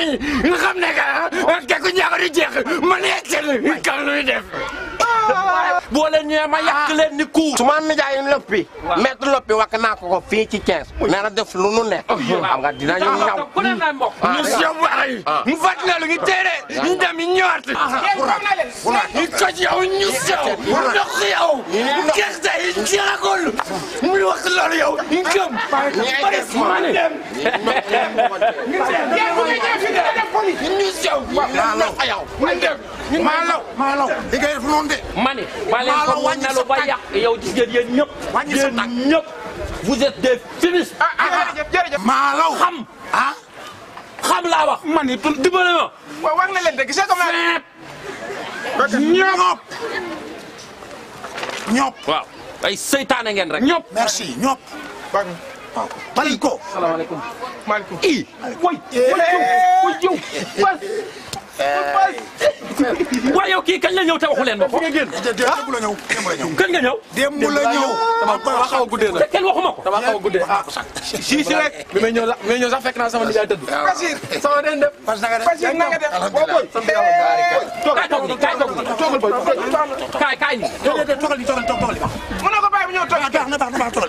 nii nga xam ne que kekku ñaago di jeex ma ne seen kan luy def. boo leen ñëwee ma yàq leen ni ku. su ma nijaay loppi. maître loppi wax naa ko ko fii ci Thiès. nee na def lu nu ne. xam nga dinañu ñaw. ku ne naa mbokk. ñu sew waay mu fat na lu ngi téere ñu dem ñu ñëwaat. ñu toj yow ñu sew. ndox yow. gerte yi jeexagul. mu wax loolu yow ñu gëm. ma des ma dem. ñu sew. ndox yow. ñu dem. maalaw maalaw li ngay def noonu de. ma ne ba leen ko mu nelu ba yàq yow gis ngeen yéen ñëpp. yéen ñëpp vous êtes des finis. maalaw xam. ah. xam laa wax. man it dimbale ma. waaw wax na leen de gisee comme ñop ñop waaw ay seytaane ngeen rek. ñop merci ñop waaw bali ko salaamaaleykum maaleykum i way way yow waaye yow kii kañ la ñëw te waxu leen ma ko. démb la ñëw démb la ñëw kañ nga ñëw. démb la ñëw dama xaw a guddee te nag kenn waxuma ko. dama xaw a guddee ah si si rek bi may ñëw sax bi may ñëw sax fekk naa sama nijaay tëdd Bachir sama den def Bachir na nga def boo boy kaay toog nii kaay toog nii. toogal boy kaay kaay nii. déedéet toogal ni toogal toogal ba mën na ko bàyyi bu ñëw toog baax na baax na baax toogal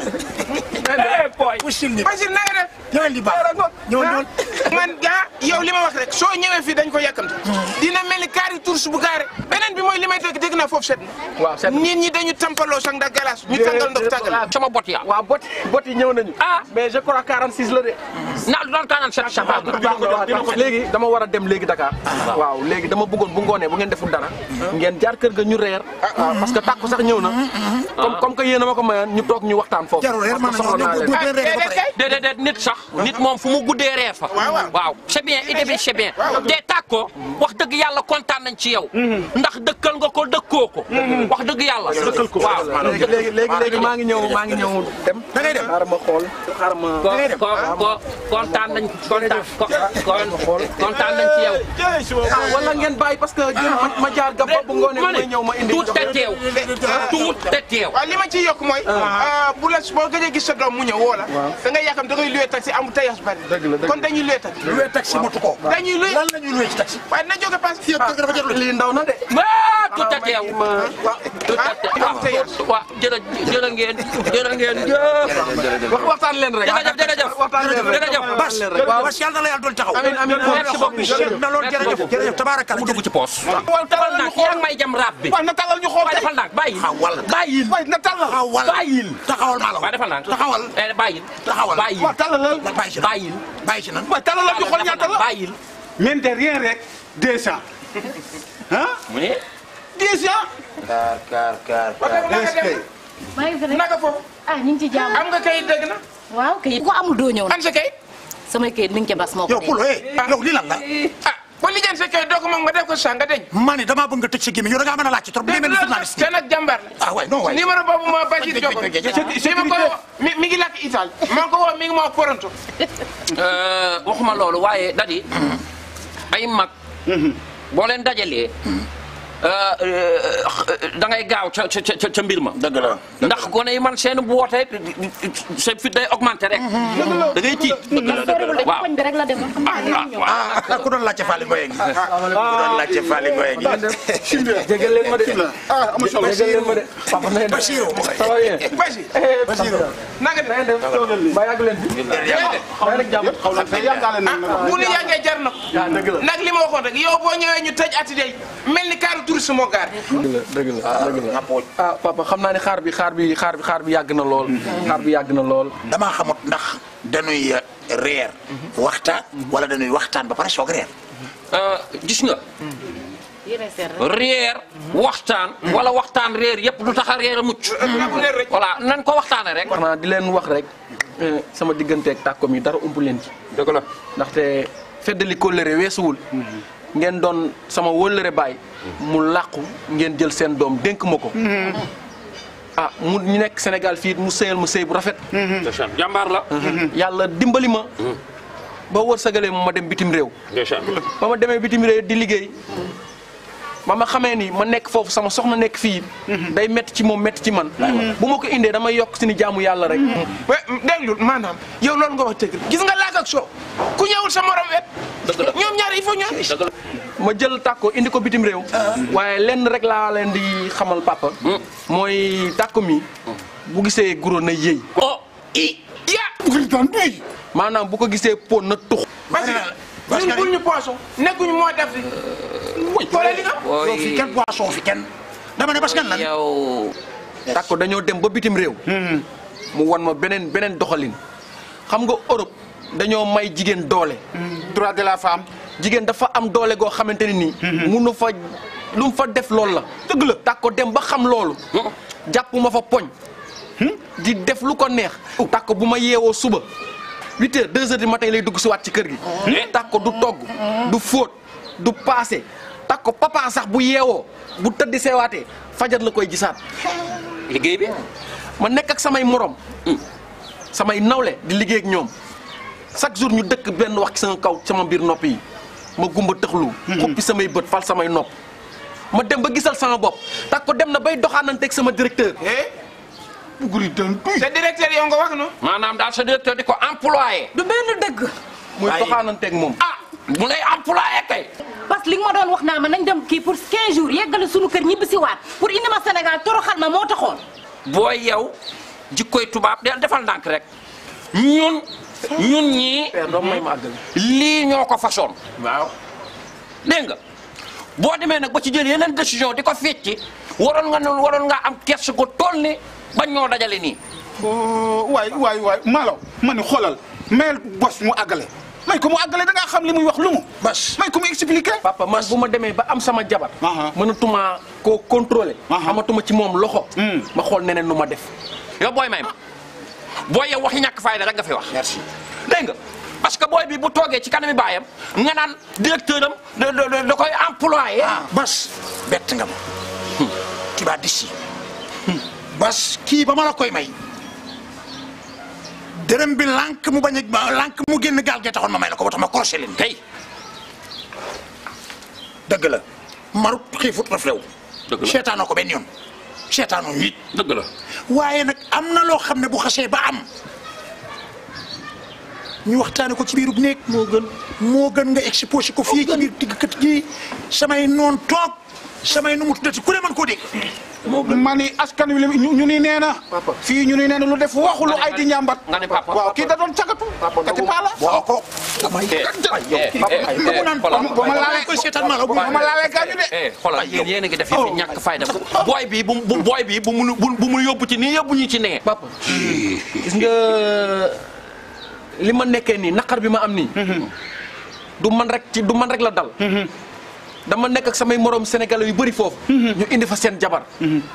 eh boy. pusil ni Bachir na nga def ñëwal di baax ñëwal ñëwal man gaa yow li ma wax rek soo ñëwee fii dañ ko yàkkamte dina mel ni kaari tours bu gaare beneen bi mooy li may dégg dégg naa foofu set waaw set nit ñi dañu tampaloo sax ndax galas ñu tàngal ndox tàngal sama bot ya. waaw bot bot yi ñëw nañu. ah mais je crois 46 la de. naa doon 47 chabab. léegi dama war a dem léegi Dakar. waaw léegi dama bëggoon bu ngoonee bu ngeen deful dara. ngeen jaar kër ga ñu reer. parce que tàkku sax ñëw na. comme comme que yéen a ma ko mayoon ñu toog ñu waxtaan foofu. jarul reer man parce que soxla naa bu leen. bu reer ba pare déedéet déet nit sax nit moom fu mu guddee reer fa. waaw c'est bien idée bi c'est bien. te tàkk ko wax dëgg yàlla kontaan nañ ci yow. ndax dëkkal nga ko dëkkoo ko. wax dëgg yàlla. dëkkal ko waaw. léegi léegi léegi léegi maa ngi ñëw maa ngi ñëw dem. da ngay dem xaaral ma xool xaaral ma. ko ko ko kontaan nañ kontaan ko kon kontaan nañ ci yow. ah wala ngeen bàyyi parce que jël ma ma jaar gab ba bu ngoonee ma may ne ñëw ma indi. tuut te teew tuut te teew. waaw li ma ciy yokk mooy bu la boo gëjee gis sa doom mu ñëw woo la da ngay yàkkam da ngay luwee taxi am tayas bari kon dañuy luwee taxi luwee taxi motu ko dañuy luwee lan la ñuy luwee ci taxi waaye dina jóge pass fii kër ga dafa jarul lii ndaw na de. ah tuut te teew. tuut te teew waaw jërë jërë ngeen jërë ngeen jëf. wax waxtaan leen rek. jërëjëf jërëjëf waxtaan leen rek. jërëjëf. bas bas yàlla na la yàlla doon taxaw amiin amiin merci beaucoup. na loolu jërëjëf jërëjëf tabaarakalla mu dugg ci poos. waaw defal ndànk yaa ngi may jam raab bi. waaw na talal ñu xool waaye defal ndànk bàyyil. taxawal bàyyil. waay na talal taxawal bàyyil. taxawal maa la waaye defal ndànk. taxawal eh bàyyil. taxawal bàyyil. waaw talalal bàyyi ci nan bàyyil. bàyyi ci nan waay talalal ñu xool ñaata la bàyyil. mine de rien rek deux cent ah mu ne. dix ans kaar kaar kaar naka dem maa ngi fi rek naka foofu ah ñu ngi ci jàmm. am nga kayit dëgg na waaw kayit ku ko amul doo ñëw nag. an sa kayit samay kayit mi ngi ca bas moo ko yow pulo eh yow lii lan la ah ba lijjan sa kayit doo ko moom nga def ko sa nga deñ ma ne damaa bëgg nga tëj sa gémmiñ yow da ngaa mën a laaj ci trop li mel ni journaliste te nag jàmbaar la ah waay non waay numéro boobu ma Bachir Diop li ma ko woo mi mi ngi lakk Italie maa ko woo mi ngi ma wax Toronto waxuma loolu waaye dadi ay mag boo leen dajalee da ngay gaaw ca ca ca ca mbir ma. dëgg la ndax gone yi man seen bu wootee seen fit day augmenté rek. da ngay tiit. waaw koñ bi rek la demoon xam naa ñëw. ah ku doon laajte Fally Ngoye ngi ku doon laajte Fally Ngoye ngi jégal leen ma de. ah amul solo jégal leen ma de. papa na ngeen def Bachirou ça va bien. Bachir Bachirou naka na ngeen def toogal li mbaa yàgg leen fi. xaw ma rek jàmm xaw ma ah bu nu yàggee jar na ko ah dëgg la nag li ma waxoon rek yow boo ñëwee ñu tëj ati day mel ni kaaru touriste moo gaar dëgg la dëgg la dëgg la ah papa xam naa ne xaar bi xaar bi xaar bi xaar bi yàgg na lool. xaar bi yàgg na lool. damaa xamut ndax dañuy reer waxtaan wala dañuy waxtaan ba pare soog reer gis nga. reer waxtaan. wala waxtaan reer yëpp du tax a reer a mucc. voilà nan ko waxtaanee rek. xanaa di leen wax rek eh, sama digganteeg tàkkoom yi dara ump leen ci. dëgg la ndaxte feddali kóllëre weesuwul. ngeen doon sama wóllëre baay. mu làqu ngeen jël seen doom dénk ma ko. ah mu ñu nekk Sénégal fii mu sëyal ma sëy bu rafet. ndeysaan jàmbaar la. yàlla dimbali ma. ba wërsëgalee ma ma dem bitim réew. ndeysaan ba ma demee bitim réew di liggéey. ba ma xamee ni ma nekk foofu sama soxna nekk fii day métti ci moom métti ci man bu ma ko indee damay yokk si ni jaamu yàlla rek déglul maanaam yow loolu nga wax dëgg gis nga laak ak soo ku ñëwul sa morom wet ñoom ñaar il faut ñoom ma jël tàkko indi ko bitim réew waaye lenn rek laa leen di xamal papa mooy tàkko mi bu gisee guro na yëy oh i ya bugritan duy maanaam bu ko gisee pon na tux parce que ñun bul ñu poisson nekkuñu moo def wuy xoolal li nga yow fi kenn boisson fi kenn dama ne parce que lan yow tàkko dañoo dem ba bitim réew mu wan ma beneen beneen doxalin xam nga Europe dañoo may jigéen doole droit de la femme jigéen dafa am doole goo xamante ne nii munu fa lu mu fa def loolu la dëgg la tàkko dem ba xam loolu jàpp ma fa poñ di def lu ko neex tàkko bu ma yeewoo suba huit heures deux heures du matin lay dugg si waat ci kër gi tàkko du togg du fóot du paase tàkko papa sax bu yeewoo bu tëddi seewaatee fajar la koy gisaat liggéey bi ma nekk ak samay morom samay nawle di liggéey ak ñoom chaque jour ñu dëkk benn wax ci sama kaw sama biir nopp yi ma gumba tëxlu xuppi samay bët fal samay nopp ma dem ba gisal sama bopp tàkko dem na bay doxaananteeg sama directeur sa directeur yow nga wax no maanaam daal sa directeur di ko employé. du benn dëgg. muy doxaananteeg moom. ah mu lay employé kay. parce que li nga ma doon wax naa ma nañ dem kii pour 15 jours yeggale sunu kër ñibbi si waat pour indi ma Sénégal toroxal ma moo taxoon. booy yow jikkoy tubaab del defal ndànk rek ñun ñun ñii lii ñoo ko façon waaw dégg nga boo demee nag ba ci jël yeneen décision di ko fecci waroon nga ne waroon nga am kerse ko toll ni bañ ñoo dajale nii waay waay waay Malaw ma ni xoolal mayel bos mu àggale may ko mu àggale da ngaa xam li muy wax lu mu bas may ko mu expliqué papa man bu ma demee ba am sama jabar mënatuma koo contrôler amatuma ci moom loxo ma xool neneen nu ma def yow booy may ma booy yow waxi ñàkk fayda rek nga fi wax merci dégg nga parce que booy bi bu toogee ci kanami baayam nga naan directeur am da da da koy employé bas bett nga ma tu vas d'ici bas kii ba ma la koy may dërëm bi lànk mu bañ a lànk mu génn gaal gee taxoon ma may la ko ba tax ma crochet leen kay dëgg la marut xiifut raf lew dëgg la seetaanoo ko benn yoon seetaanoo nit dëgg la waaye nag am na loo xam ne bu xasee ba am ñu waxtaane ko ci biirub néeg moo gën moo gën nga exposé ko fii ci biir digg kët gi samay noon toog samay nu mu tuddati ku ne man koo dégg ma ni askan wi ñu ñu ni nee na fii ñu ni nee na lu def waxu lu ay di ñàmbat nga ne papa waaw kii da doon cagatu kati paa la boo ko damay bu ma laalee koy seetaan ma la bu ma laalee gaañu de eh xoolal yéen yéen a ngi def fi ñàkk fayda booy bi bu bu booy bi bu mu bu bu mu yóbbu ci nii yóbbu ñu ci nee papa gis nga li ma nekkee nii naqar bi ma am nii du man rek ci du man rek la dal dama nekk ak samay morom sénégalais yu bëri foofu ñu indi fa seen jabar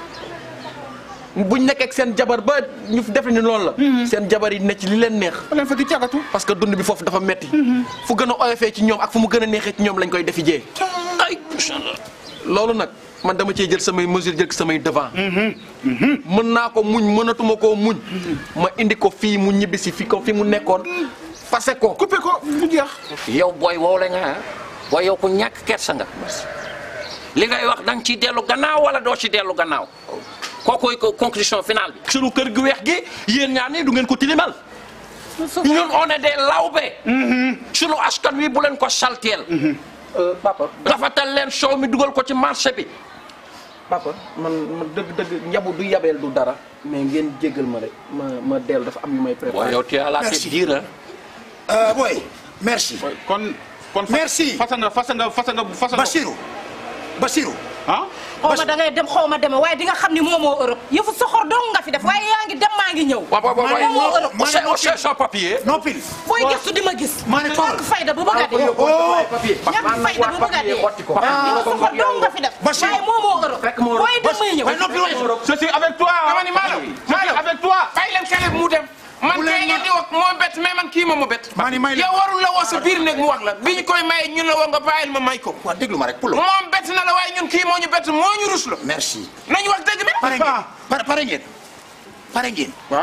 buñ nekk ak seen jabar ba ñu defe ni loolu la seen jabar yi ne ci li leen neex leen fa di cagatu parce que dund bi foofu dafa metti fu gën a oyofee ci ñoom ak fu mu gën a neexee ci ñoom lañ koy defi jee ay loolu nag man dama cee jël samay mesure jël samay devant mën naa ko muñ mënatuma koo muñ ma indi ko fii mu ñibbisi fi ko fi mu nekkoon fase ko coupé ko mu jeex yow booy wow la nga ah booy yow ku ñàkk kersa nga li ngay wax da nga ciy dellu gannaaw wala doo ci dellu gannaaw kookoy ko conclusion finale bi. sunu kër gu weex gi yéen ñaar nii du ngeen ko tilimal ñun on est des lawbe. sunu askan wi bu leen ko salteel. papa rafetal leen soow mi dugal ko ci marché bi. papa man man dëgg dëgg njabu du yabeel du dara mais ngeen jéggal ma rek ma ma dellu dafa am yu may préparé. waaw yow tu as la tête dure ah. booy merci. kon kon merci fasa nga fasa nga fasa nga fasa nga. Basirou Basirou. ah. xaw ma da ngay dem xaw ma deme waaye di nga xam ni moomoo Europe yëfu soxor dong nga fi def waaye yaa ngi dem maa ngi ñëw. waaw waaw waaw moomoo Europe. on cherche on cherche un papier. noppil. booy gëstu di ma gis. maa ne ñàkk fayda bu bëgg a dee. ñàkk fayda bu bëgg a dee. di nga soxor dong nga fi def. waaye moomoo Europe. booy dem may ñëw. je suis avec toi. dama ni Malo Malo avec toi. bàyyi leen xale bi mu dem. man kay ngeen di wax moo bett mais man kii ma ma bett. maa ni may la yow warul la woo sa biir néeg mu wax la bi ñu koy maye ñun la woo nga bàyyil ma may ko. waaw déglu ma rek pour moom bett na la waaye ñun kii moo ñu bett moo ñu rus la. merci. nañu wax dëgg bi. pare ngeen pare pare ngeen pare ngeen. waaw.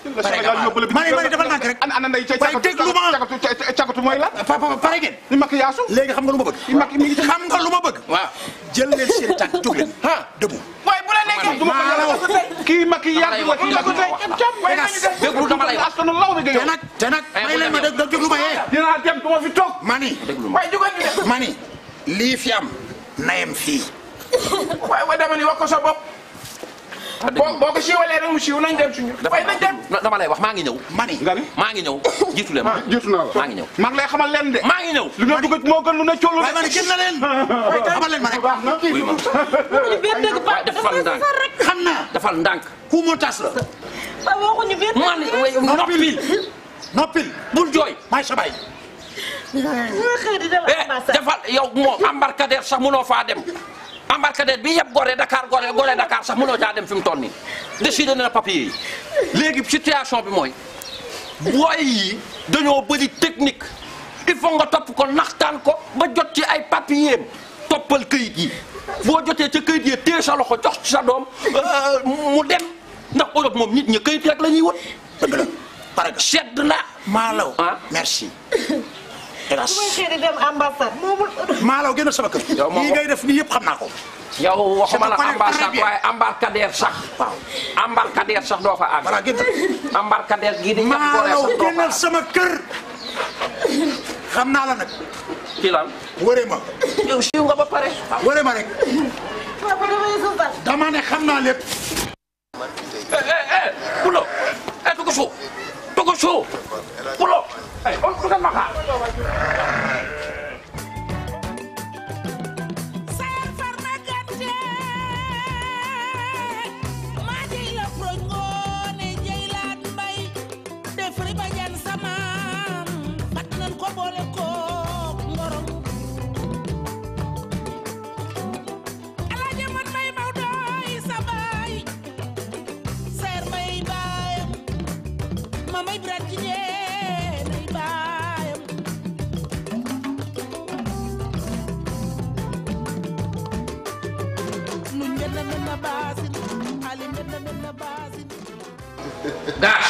pare nga mani mani defal nànk rek ana nday ca waaye déglu ma cagatu cagatu mooy lan papa pare ngeen ni makk yaasu léegi xam nga lu ma bëgg ni makk mi ngi ci xam nga lu ma bëgg waaw jël leen seen tànk jóg leen ha debout waaye bu la nekkee du ma ko yàlla tey kii makk yaasu la kii la ko tey cam waaye nañu def déglu dama lay wax askanu law bi te nga nag te nag may leen ma dégg déglu ma yee dinaa dem du ma fi toog mani waaye jógal ñu dem mani lii fi am nayem fii waaye waaye dama ni wax ko sa bopp boo boo ko siiwalee rek mu siiw nañ dem suñu waaye nañ dem dama lay wax maa ngi ñëw mani maa ngi ñëw jiitu leen ah jiitu naa la maa ngi ñëw maa ngi lay xamal leen de maa ngi ñëw lu nga dugg moo gën lu ne collu waaye mani gën na leen xamal leen ma rek wuy ma waaye defal ndànk xam naa defal ndànk ku moo tas la waxuñu benn man noppil noppil bul jooy maay sa baay xëy di dem eh defal yow moom embarcadère sax mënoo faa dem embarcadère bi yëpp Gorée Dakar Gorée Gorée Dakar sax mënoo caa dem fi mu toll nii décidé na papier yi léegi situation bi mooy booy yi dañoo bëri technique il faut nga topp ko naxtaan ko ba jot ci ay papier toppal këyit yi boo jotee ca këyit yi téye sa loxo jox ci sa doom mu dem ndax Europe moom nit ñi këyit rek la ñuy wët dëgg la pare nga sedd na maalaw ah merci bu may xëy di dem ambassade moomul maalaw génn sama kër Yow moom lii ngay def nii yëpp xam naa ko yow waxuma la Je me connais très ambassade bien. waaye embarcadère sax embarcadère sax doo fa àgg voilà génn embarcadère gii di ñam Gorée maalaw sax doo fa génnal àgg sama kër xam naa la nag ci lan wëree ma yow siiw nga ba pare wëree ma rek papa damay sosal dama ne xam naa lépp eh eh eh Pulo eh tugu suuf tugu suuf Pulo eh on tugal ma xaar Sayar farma gàtte maa jëy la proñ ngoone jëy laat mbay def riba jan samaam fat nan ko boole kook ngorong alaaja man may maw doy sa baay sayar mbay baayam ma may birat ci ñeenay baayam nu njënd mën na baasin ali njënd mën na baasin gaas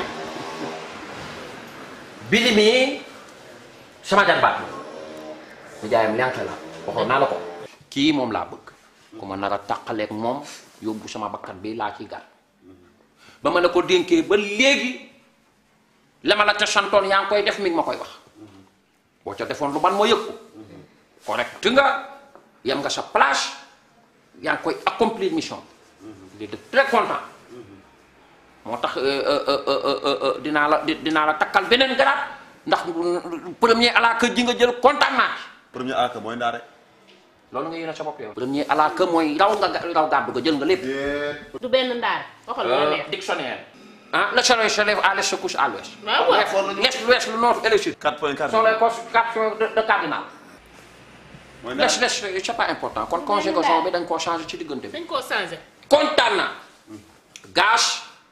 bili mi sama jarbaat la ñu jaayam lenk la waxoon naa la ko kii moom laa bëgg ku ma nar a tàqaleeg moom yóbbu sama bakkan bi laa ci gar ba ma la ko dénkee ba léegi la ma la ca santoon yaa ngi koy def mi ngi ma koy wax boo ca defoon lu ban ma yëg ko correct nga yam nga sa place yaa ngi koy accomplir mission bi de très content moo tax dinaa la dinaa la takkal beneen garaat ndax premier alaaka ji nga jël kontaan naa ci. premier alaaka mooy ndaare. loolu nga yéene sa bopp yow. premier alaaka mooy raw nga raw gàddu ga jël nga lépp. du benn ndaar waxal lu la neex dictionnaire. ah le soleil se lève à l'est se couche à l'ouest. waaw waaw l'est l'ouest le nord et le sud. 4 points sont les quatre de de cardinal. mooy l'est l'est c'est pas important kon conjugaison bi dañ koo changé ci diggante bi. dañ koo changé kontaan naa. gaz.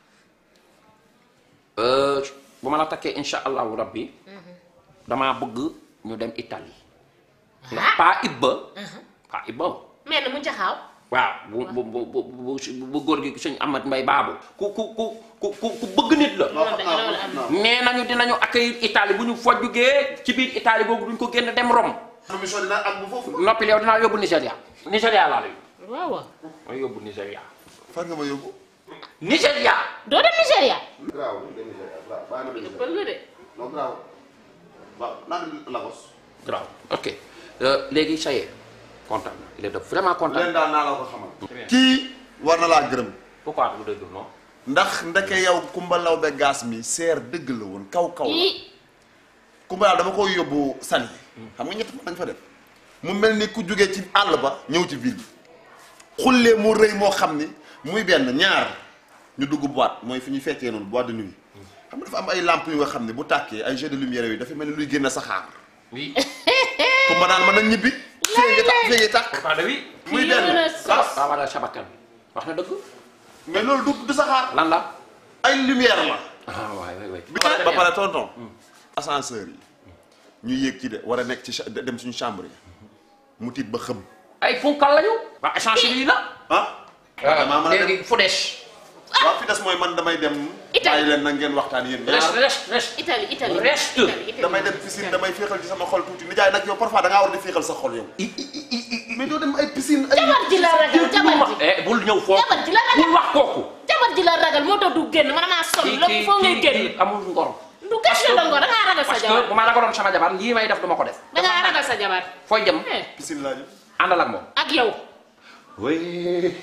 bu ma la takkee insha allahu rabbi damaa bëgg ñu dem Italie. ndax pas Ibba. pas Ibba. mel na mu jaxaaw waaw bu bu bu bu bu bu góor gi sëñ Amat Mbay baabu ku ku ku ku ku ku bëgg nit la. nee nañu dinañu accueillir Italie bu ñu fa jugee ci biir Italie boobu duñ ko génn dem Rome. mission dina am bu foofu. noppi yow dinaa yóbbu Nigéria. Nigéria laa lay waaw waaw ma yóbbu Nigéria. fan nga ma yóbbu. Nigéria. doo dem Nigéria graaw dem Nigéria graaw bàyyi ma ëppal nga de non graaw waaw naa dem Lagos. grave ok léegi ça y est kontaan na il est de vraiment content. leen daal naa la ko xamal. kii war na laa gërëm. pourquoi du dëgg non. ndax ndeke yow Kumba Lawbe gaas mi seer dëgg la woon kaw kaw la. ii Kumba Lawbe dama koy yóbbu Saly. xam nga ñett fan lañ fa def. mu mel ni ku jógee ci àll ba ñëw ci ville bi. xullee mu rëy moo xam ni muy benn ñaar ñu dugg boîte mooy fi ñuy fekkee noonu boîte de nuit. xam nga dafa am ay lampes yu nga xam ne bu tàkkee ay jeux de lumière yooyu dafa mel ni luy génn saxaar. oui. Kumba naan mën a ñibbi. fee ngi tàkk fee ngi tàkk. pourquoi de oui. muy benn ah waaw wala sabakan wax na dëgg. mais loolu du du saxaar. lan la. ay lumière la. ah waay waay waay. bi pare ba pare tonton. ascenseur yi. ñu yéeg ci de war a nekk ci cha- dem suñu chambre yi. mu tiit ba xëm. ay punkal lañu. waa essentiel yi la. ah. damaa mën a dem léegi fu des. waaw fi des mooy man damay dem bàyyi leen na ngeen waxtaan yéen ñaar Italie Italie reste damay dem piscine damay féexal ci sama xol tuuti nijaay nag yow parfois da ngaa war di féexal sa xol yow mais doo dem ay piscine ay jabar ji la ragal jabar ji eh bul ñëw foofu jabar ji la ragal bul wax kooku jabar ji la ragal moo tax du génn man maa sonn lépp foo ngay génn amul ngor du question de ngor da ngaa ragal sa parce jabar que bu ma ragaloon sama jabar lii may def duma ko def da ngaa ragal sa jabar fooy jëm piscine laa jëm àndal ak moom ak yow oui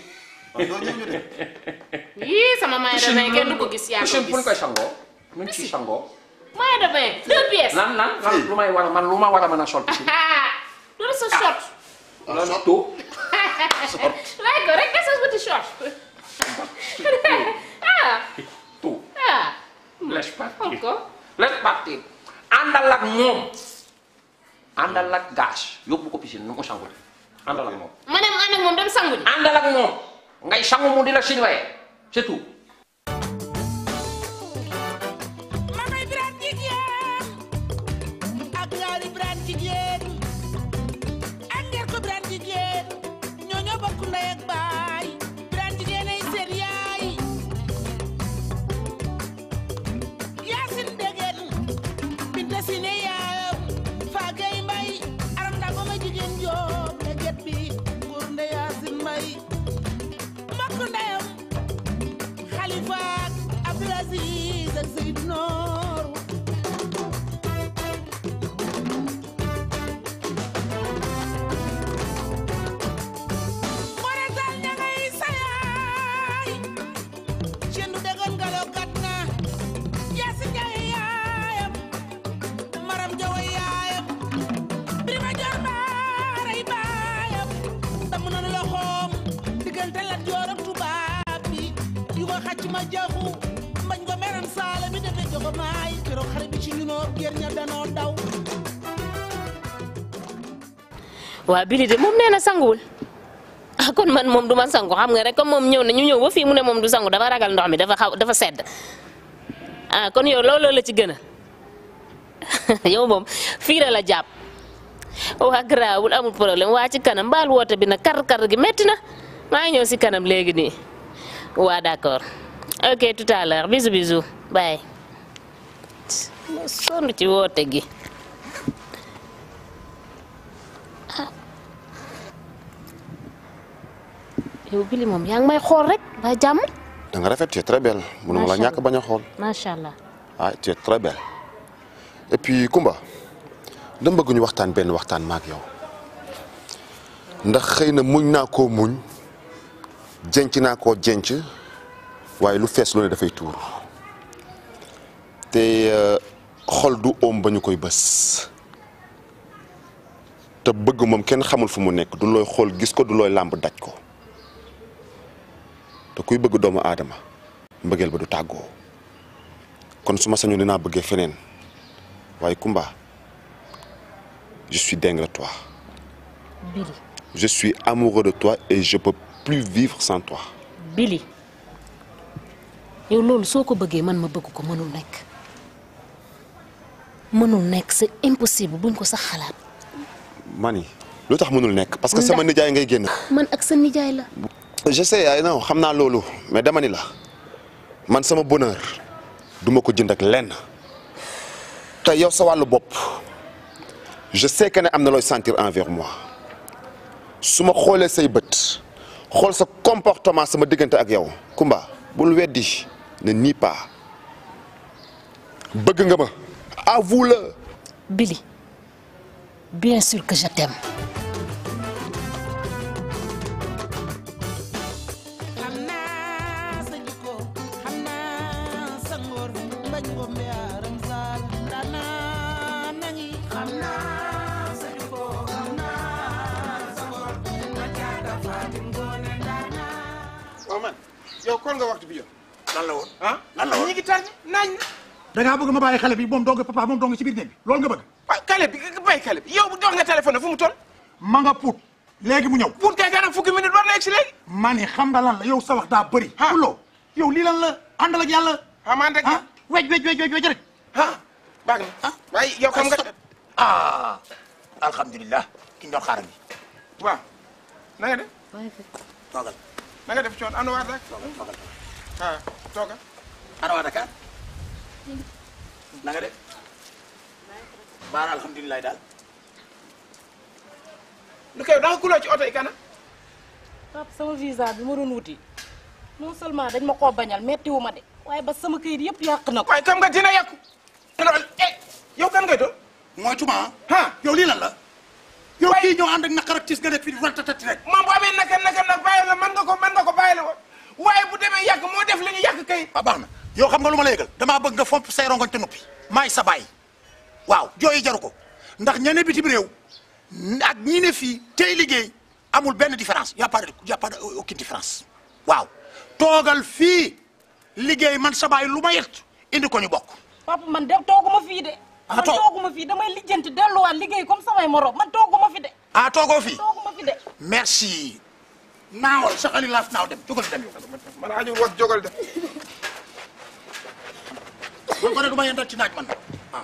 yii sama maye de bain kenn du ko gis yaa ko piscine fu ñu koy gis sangoo nu ñu ciy sangoo maye de bain deux pièces nan nan nan lu may war a man lu ma war a mën a sol piscine loolu sa short loolu tout laaj ko rek sa petit short ah tout ah laisse partir Encore laisse partir àndal ak moom àndal ak gaz yóbbu ko piscine nu mu sangu àndal ak moom ma ne mu ànd ak moom dem sangu ji àndal ak moom ngay sangu mu di la surveiller c'est tout mamay biraan jigéen ak ñaari biraan jigéen ak ngeen ko biraan jigéen ñoo ñoo bokk ndey ak baay biraan jigéen ay seen yaay yaasin degen binta si ne yaayam faagay mbay aram ndaa ba ma jigéen joob leget bi góor nde yaasin mbay mbokk ndeyam xalifa ak Abdul Aziz ak Seydou Noor Moretal ña ngay sayaay cendu degoon ngalo gat na Yaasin Njaay yaayam Maram Jawa yaayam Birima Joor Mbaaray baayam damm nanu loxoom diggante Lat Joor ak tubaab bi yu ko xacc ma jaxu mbañ ko meram saala mi defe jogo maay keroog xare bi ci ñunoo géer ña danoo daw waa Billy de moom nee na sanguwul ah kon man moom du ma sangu xam nga rek comme moom ñëw na ñu ñëw ba fii mu ne moom du sangu dafa ragal ndox mi dafa xaw dafa sedd ah kon yow looloo la ci gën a yow moom fii la la jàpp waa garaawul amul problème waa ci kanam mbaal woote bi nag kar kar gi métti na maa ngi ñëw si kanam léegi nii waa d'accord ok tout à l'heure bisous bisous bye ma sonn ci woote gi yow Billy moom yaa ngi may xool rek ba jàmm da nga rafet tu es très belle mënuma la Macha ñàkk bañ a xool macha allah ah tu es très belle et puis Kumba dama bëgg ñu waxtaan benn waxtaan maak yow ndax xëy na muñ naa koo muñ jenc naa koo jenc waaye lu fees lu ne dafay tuur te euh, xol du oom ba ñu koy bës te bëgg moom kenn xamul fu mu nekk du looy xool gis ko du looy làmb daj ko te kuy bëgg doomu aadama mbëggeel ba du tàggoo kon su ma sañoon dinaa bëggee feneen waaye Kumba je suis dingue de toi Billy je suis amoureux de toi et je peux plus vivre sans toi Billy yow loolu soo ko bëggee man ma bëgg ko mënul nekk mënul nekk c'est impossible buñ ko sax xalaat mani lu tax mënul nekk parce que sama nijaay ngay génn man ak sa nijaay la je sais ay non xam naa loolu mais dama ni la man sama bonheur duma ko jënd ak lenn te yow sa wàllu bopp je sais que ne am na looy sentir envers moi su ma xoolee say bët xool sa comportement sama diggante ak yow Kumba bul weddi ne nii pas bëgg nga ma avoue-le Billy bien sûr que je t'aime xam naa sa jikko xam naa sa ngor mbañ ngom yaaram saal danaa nangi xam naa sa jikko xam naa sa ngor ma jaata fatim ngoone danaa waaw man yow kon nga waxtu bi yow. lan la woon ah lan la woon ñi ngi tardé nañ na. da ngaa bëgg ma bàyyi xale bi moom dong papa moom dong ci biir néeg bi loolu nga bëgg. waaw kale bi nga bàyyi kale bi yow dox nga téléphone fu mu toll. ma nga puut léegi mu ñëw. puut kay kanam fukki minute war na egg si léegi. ma ni xam nga lan la yow sa wax daa bëri. ah fuloo yow lii lan la àndal ak yàlla. ah man rek ah wej wej wej wej wej rek. ah baax na waaye yow xam nga. ah alhamdulilah ki ñu doon xaaral bi. waaw na nga def. toogal. na nga def coon am na waar rek. ah tooga. ana waa Dakar na nga def baara alhamdulilah daal lu koy da nga kuloo ci oto yi kana papa sama visa bi ma doon wuti non seulement dañ ma koo bañal mettiwu ma de waaye ba sama këyit yëpp yàq na ko. waaye kam nga dina yàqu loolu eh yow kan ngay doon mooy tuma ah yow lii lan la yow kii ñoo ànd ak naqar ak tis nga def fi di ratatati rek moom bu amee naka naka nag bàyyi la mën nga ko mën nga ko bàyyi la woon waaye bu demee yàq moo def li ñu yàq kayit ah baax na yow xam nga lu ma la yëgal damaa bëgg nga fomp say rongoñ te noppi maay sa baay waaw jooyi jaru ko ndax ñene bitim réew ak ñi ne fii tey liggéey amul benn différence y a pas de y a pas de aucune différence waaw toogal fii liggéey man sa baay lu ma yett indi ko ñu bokk papa man de tooguma fii de. man toog- tooguma fii damay lijjanti delluwaat liggéey comme samay morom man tooguma fi de. ah toogoo fii tooguma fi de. merci naawal sa xali laaf naaw dem jógal dem yow man aju wax jógal dem boo ko ne du ma yendal ci naaj man ah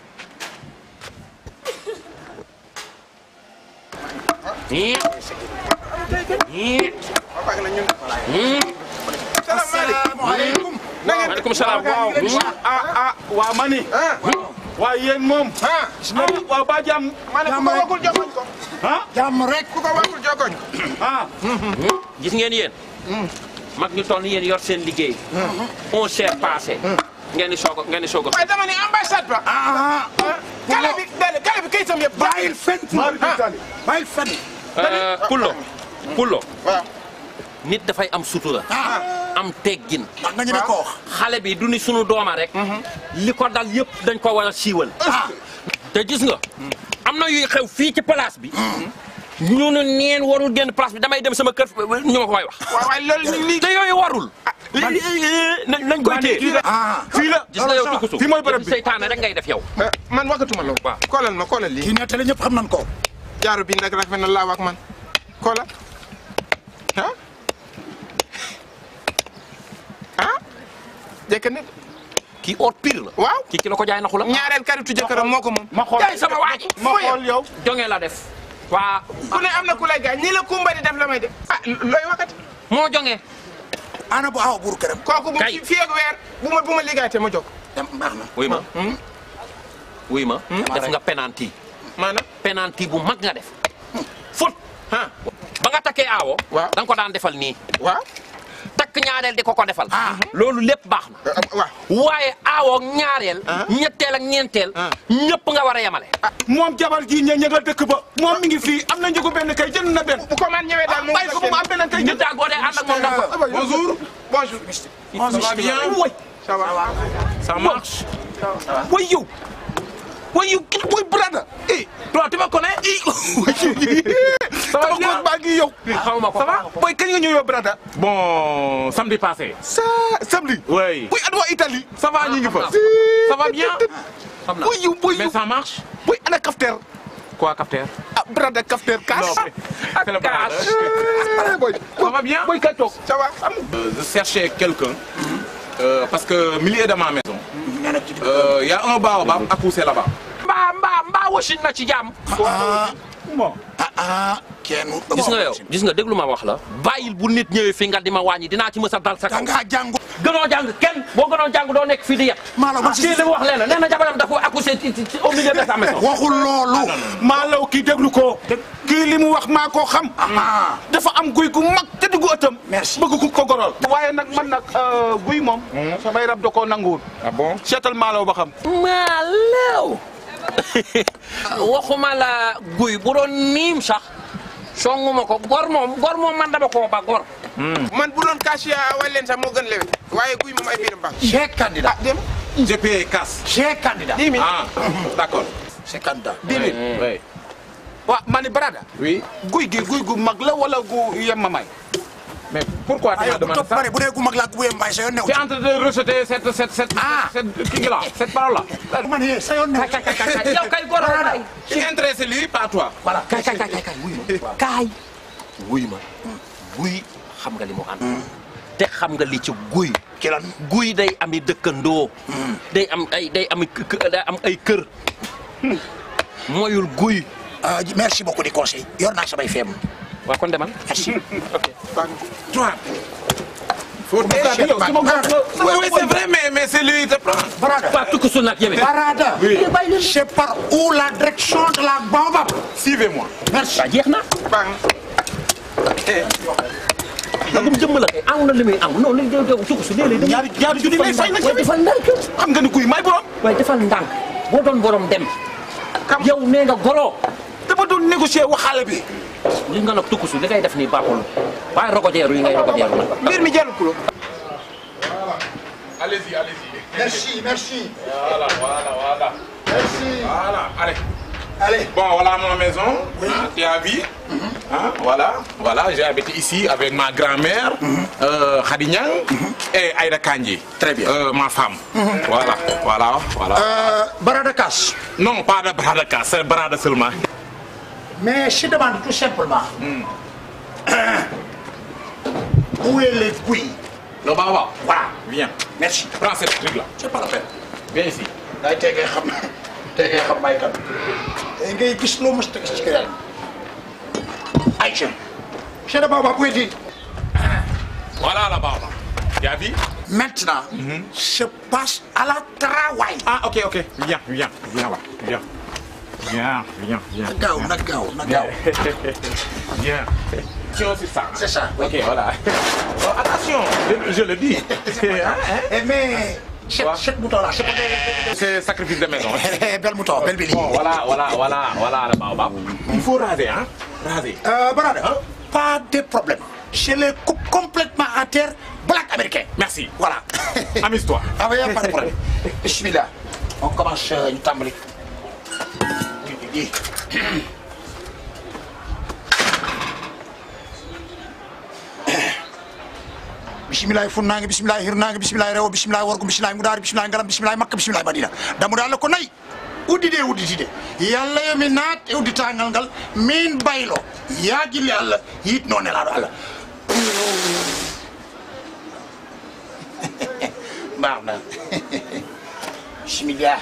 salaamaaleykum na ngeen maaleykum salaam waaw. ah ah waa mani waaw yéen moom ah waaw ba jàmm ma ne ku ko waxul jokoñ ko ah jàmm rek ku ko waxul jokoñ ah gis ngeen yéen. mag ñu toll ni yéen yor seen liggéey. on s'est passé. ngeen di soog a ngeen di soog a. waaye dama ni ambassade ba ah kale bi dale kale bi kayitam yëpp bàyyil fen bàyyil fen Pullo Pullo. nit dafay am sutura. am teggin. wax nga ñeme ko wax. xale bi du ni sunu dooma rek. li ko dal yëpp dañ ko war a siiwal. te gis nga. am na yuy xew fii ci place bi. ñu ne neen warul génn place bi damay dem sama kër ñu ma koy wax. waaw waaye loolu li te yooyu warul. nañ nañ koy téye. fii la gis nga yow tukkusu. fii mooy bërëb bi seytaane rek ngay def yow. man waxatuma loolu waaw koolal ma koolal lii kii nettali ñëpp xam nañ ko jaaru bi nag rafet na laaw ak man koolal ah ah jëkk nit kii or pire la. waaw kii ki la ko jaay naxu la. ñaareel karitu jëkkëram moo ko moom ma xool jaay sama waa ji. ma xool yow jonge la def. waa ku ne am na ku lay gaañ ñi la kumba di def la may def ah looy waxati moo jonge ana bu aw buur këram kooku bu Kay. fii ak weer bu ma bu ma liggéeyatee ma jóg dem baax na wuy ma. wuy ma. def nga penalty. maanaam penalty bu mag nga def. fut. ba nga takkee aawo. waaw da nga ko daan defal nii. waaw takk ñaareel di ko ko defal. loolu lépp baax na. waaw waaye aawo ak ñaareel. ñetteel ak ñeenteel. ñëpp nga war a yemale. moom jabar ji ña ña nga dëkk ba moom mi ngi fii am na njëgu benn kay jënd na benn bu ko man ñëwee daal bàyyi ko mu am benn kay jënd daal boo dee ànd ak moom daal. bonjour bonjour Ça va bien Oui. Ça va. Ça marche. Oui, you. Oui, you. Oui, brother. Eh, toi, tu me connais? Eh, Ça va bien? baa ngi yow. xaw ma ko Ça va? Boy, kañ nga ñëw yow, brother? Bon, samedi passé. Ça, samedi. Oui. Oui, adwa Italie. Ça va, ñu ngi fa. Ça va bien Oui, you, oui, Mais you. ça marche Oui, ana kafter. Quoi, capteur Ah, brother, kafter, cash. Non, mais c'est le Cash. bordel. Ah, boy. Ça va bien Boy, kañ toog. Ça va? Euh, Je cherchais quelqu'un. euh, parce que milieu de ma maison, euh, il y a un baobab à pousser là-bas. mbaa mbaa mbaa wasin na ci jàmm. ah ah kenn gis nga yow gis nga déglu ma wax la. bàyyil bu nit ñëwee fi nga di ma wàññi dinaa ci mës a dal sa kaw. dangaa jàngu gënoo jàng kenn boo gënoo jàng doo nekk fii di yet. Maalaw man si- kii li mu wax leen nee na jabaram dafa accouché ci ci ci au milieu de sa maison. waxul loolu Maalaw kii déglu ko. kii li mu wax maa koo xam. dafa am guy gu mag te dugg ëttam. Merci. bëgg ku ko gorol. waaye nag man nag euh, guy moom. samay rab da koo nanguwul. Ah bon seetal Maalaw ba xam. Maalaw. waxuma la guy bu doon niim sax songuma ko gor moom gor moom man dama koo ba gor. man bu doon kaasiya wala leen sax moo gën lewe waaye guy moom ay biiram baax. j'ai candidat ah dem. J'ai payé casse. j'ai candidat dix mille. Ah, d'accord. c'est candidat dix mille. Oui. waaw ma ni Brada. Oui. guy gi guy gu mag la wala gu yemamaay. Mais pourquoi tu ayo m'as bu demandé topp ça pare bu dee gu mag laa gu yem mbaay sa yoon new Tu es en train de rejeter cette, cette, cette, Ah. cette, cette, là, cette parole-là. man yee sa yoon new yow kay gor la kay. Je suis intéressé lui, pas toi. voilà kay kay kay kay wuy ma kaay wuy ma guy xam nga li mu ànd te xam nga li ci guy ci lan guy day ami dëkkandoo day am ay day ami kë- kë- day am ay kër moyul guy ah merci beaucoup di conseil yor naa samay feem waa kon demal merci Toi. faut t'aider yow sama bopp la. oui oui c'est vrai mais mais c'est lui qui te prend. Barada. Pas tout que son nag yéen. Barada. Oui. c'est par où la direction de la baobab. suivez-moi. merci. waaw jeex na. nagum jëmm la kay aw na li muy aw non li yow tukku su léeg-léeg. ñaari ñaari junni lay fay nag waaye defal ndànk. xam nga ni kuy may borom. waaye defal ndànk boo doon borom dem. yow nee nga golo. dama doon négocier waxaale bi. li nga nag tukku su li ngay def nii baaxul waaye rogojeeru yi ngay rogojeeru nag. mbir mi jarul kulo. allez-y allez-y. merci merci. Voilà, voilà, voilà. Merci. Voilà, allez. Allez. Bon, voilà ma maison. Hein, tu as vu Hein, Voilà, voilà, j'ai habité ici avec ma grand-mère, euh, Khady Niang, et Aïda Kandji. Très bien. Euh, ma femme. Voilà, voilà, voilà. Euh, Barada Cash. Non, pas de bras de casse, c'est bras de seulement. Mais je demande tout simplement. Où est les couilles Le baba. Voilà. Viens. Merci. Prends cette truc-là. C'est pas la peine. Viens ici. day tegee xam tegee xam may kan tey ngay gis loo mës a gis ci kër Aïcha Cheikh de Baba où est-il Voilà la baba. Tu as vu Maintenant, je passe à la travail. Ah, ok, ok. Viens, viens, viens là. Viens. Viens, viens, viens. Gaaw na gaaw na gaaw. Viens. Tiens, c'est ça. C'est ça. Ok, voilà. Oh, attention, je, je le dis. Hein, hein? Eh mais cette, cette mouton là, c'est pas C'est sacrifice de maison. belle mouton, belle Billy. Bon, voilà, voilà, voilà, voilà le baobab. Il faut raser, hein Raser. Euh, Barada, pas de problème. Je les coupe complètement à terre, black américain. Merci. Voilà. Amuse-toi. Ah oui, pas de problème. Bismillah. On commence euh, une table. bisimilahi funnaange bisimilahi hirnaange bisimilahi rewo bisimilahi worgo bisimilahi mudaari bisimilahi ngalam bisimilahi makka bisimilahi madina damude allah ko nayi uddide udditide yalla yomi naat e udditangal ngal min baylo yaagille allah yitno nelaɗo allah mbawna bisimillah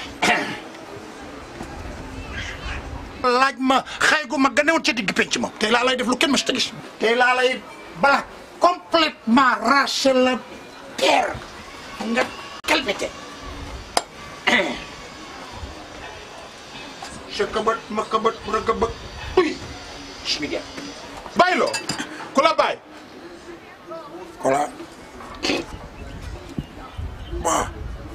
laaj ma xaygu ma ganewoon ca digg penc ma tey laa lay def lu kenn mës ta gis tey laa lay bala complètement arracher la terre nga calmete sa këbët ma këbët mu rëgg bëgg uy bismillah Baylo. Kula bay. Kola. Waaw.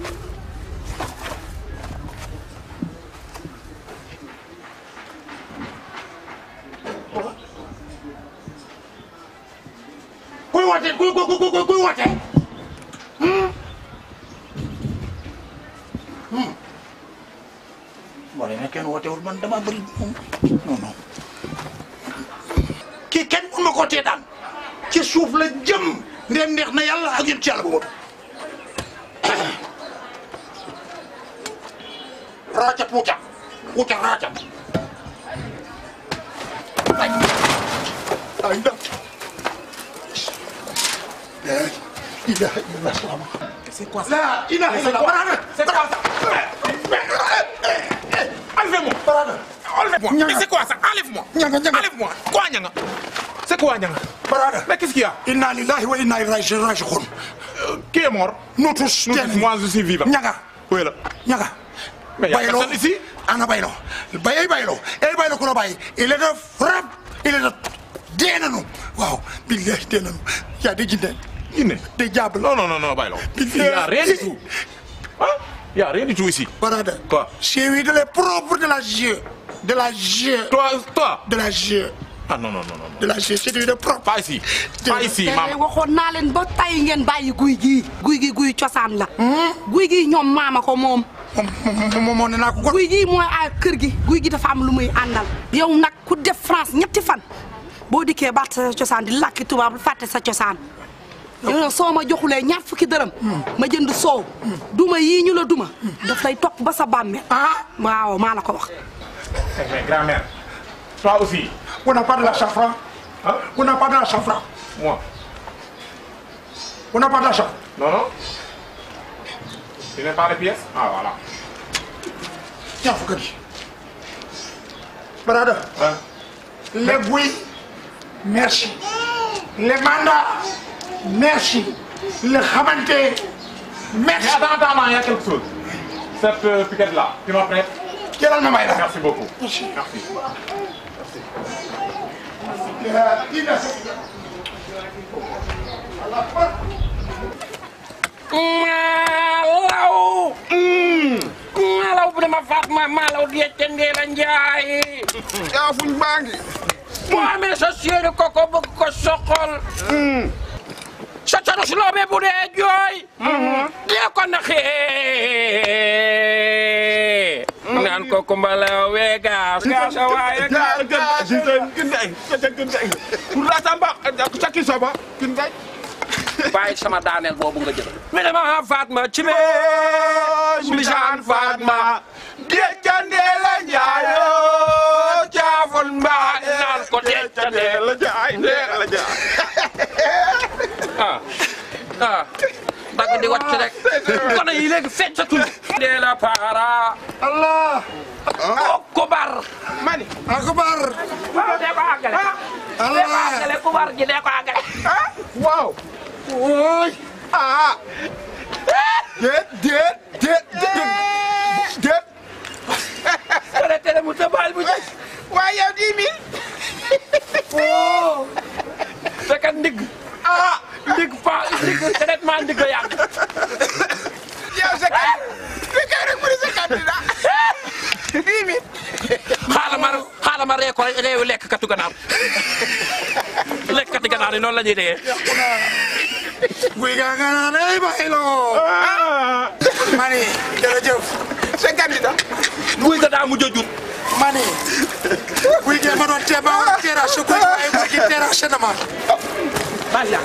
kuy woote kuy kuy kuy kuy kuy woote. moo ne kenn wootewul man dama bëri moom non non. kii kenn mun ma koo tee daan ci suuf la jëm ndem neex na yàlla ak yéen ci yàlla bu motu. raaca puuca puuca raaca. ay ay ndax. la ilaha illallah salaam. C'est quoi ça la ilaha illallah barana. C'est quoi ça Enlevez-moi. barana. Enlevez-moi. Mais c'est quoi ça Enlève-moi. Ñanga ñanga. Enlève-moi. Quoi, Nyanga C'est quoi, Nyanga barana. Mais qu'est-ce qu'il y a inna lillahi wa inna ilayhi raji'un. Euh, Qui est mort nous tous. Nous tous, moi je suis vivant. ñanga Où est là ñanga. Mais il y a Baylo. personne ici ana baylo bayay baylo ay baylo ko no bay il est de frappe il est de dee nañu waaw billahi dee nañu yaa de jinde Guinée de jàpp Non, non, non, non, Baylo. Il n'y a rien du tout. Hein Il n'y a rien du tout ici. Barada Quoi c'est lui de les propres de la jeu de la jeu Toi, toi de la jeu Ah non, non, non, non. de la jeu c'est lui de propre Pas ici. Pas ici, te maman. waxoon naa leen ba tay ngeen bàyyi guy gii guy gi guy cosaan la guy gi ñoom maama ko moom moom moo ne naa ko guy gi mooy a kër gi guy gi dafa am lu muy àndal yow nag ku def France ñetti fan boo dikkee baat sa cosaan di làkki tubaab fàtte sa cosaan yow nag soo ma joxulee ñaar fukki dërëm ma jënd soow duma yii ñu la duma daf lay topp ba sa bàmmeel waaw maa la ko wax Mais grand-mère, toi aussi. on n'a pas de la safran Hein on n'a pas de la safran Moi. on n'a pas de la safran Non, non. Tu n'as pas les pièces Ah, voilà. ñaar fukk gi Barada Hein les buy merci les mandats merci la xamante merci. Mais attends, attends, il y a quelque chose. Cette euh, piquette-là, tu m'en prêtes Jëlal ma may la. Merci beaucoup. Merci. Malaw. Malaw bu dama Fatma Malaw di tendee la njaay. yaa fuñ baa ngi. boo amee sa séeri koko bëgg ko soxol. sa coro su loobee bu dee jooy. dee ko naxee. naan ko kumbala wee gaas. gaas a waaye gaas gaas. Caki soba. Kin gay. bàyyi sama daaneel boobu nga jël. mi dama Fatma ci bee. Mbisaan Fatma. deccandee la njaayoo. caaful mbaa naan ko deccandee la jaay ndee la jaay. ah ah. dagg di wàcc rek. kon yi léegi feccatul. dee la para. Allah. kubar. mani. akubar. waaw dee ko àggale. Allah. dee ko àggale kubar gi dee ko àggale. waaw. Oy. Ah. Déet déet déet déet. Déet. tere tere mu tëbaal bu njëkk. waaye yow dix mille. oh. fekk ndig. ah ndig fa ndig traitement ndig yàgg. yow sa kay. li kay rek mu di sa candidat. dix mille. xaaral ma xaaral ma ree ko réewu lekk katu ganaar. lekk katu ganaar yi noonu la ñuy dee. guy gaa nga naan ay bayloo. mani jërëjëf. sa candidat. guy ga daa mujj a jur. mani. guy gee ma doon tee ba war a terrasse guy waaye guy gi terrasse na ma. Maria.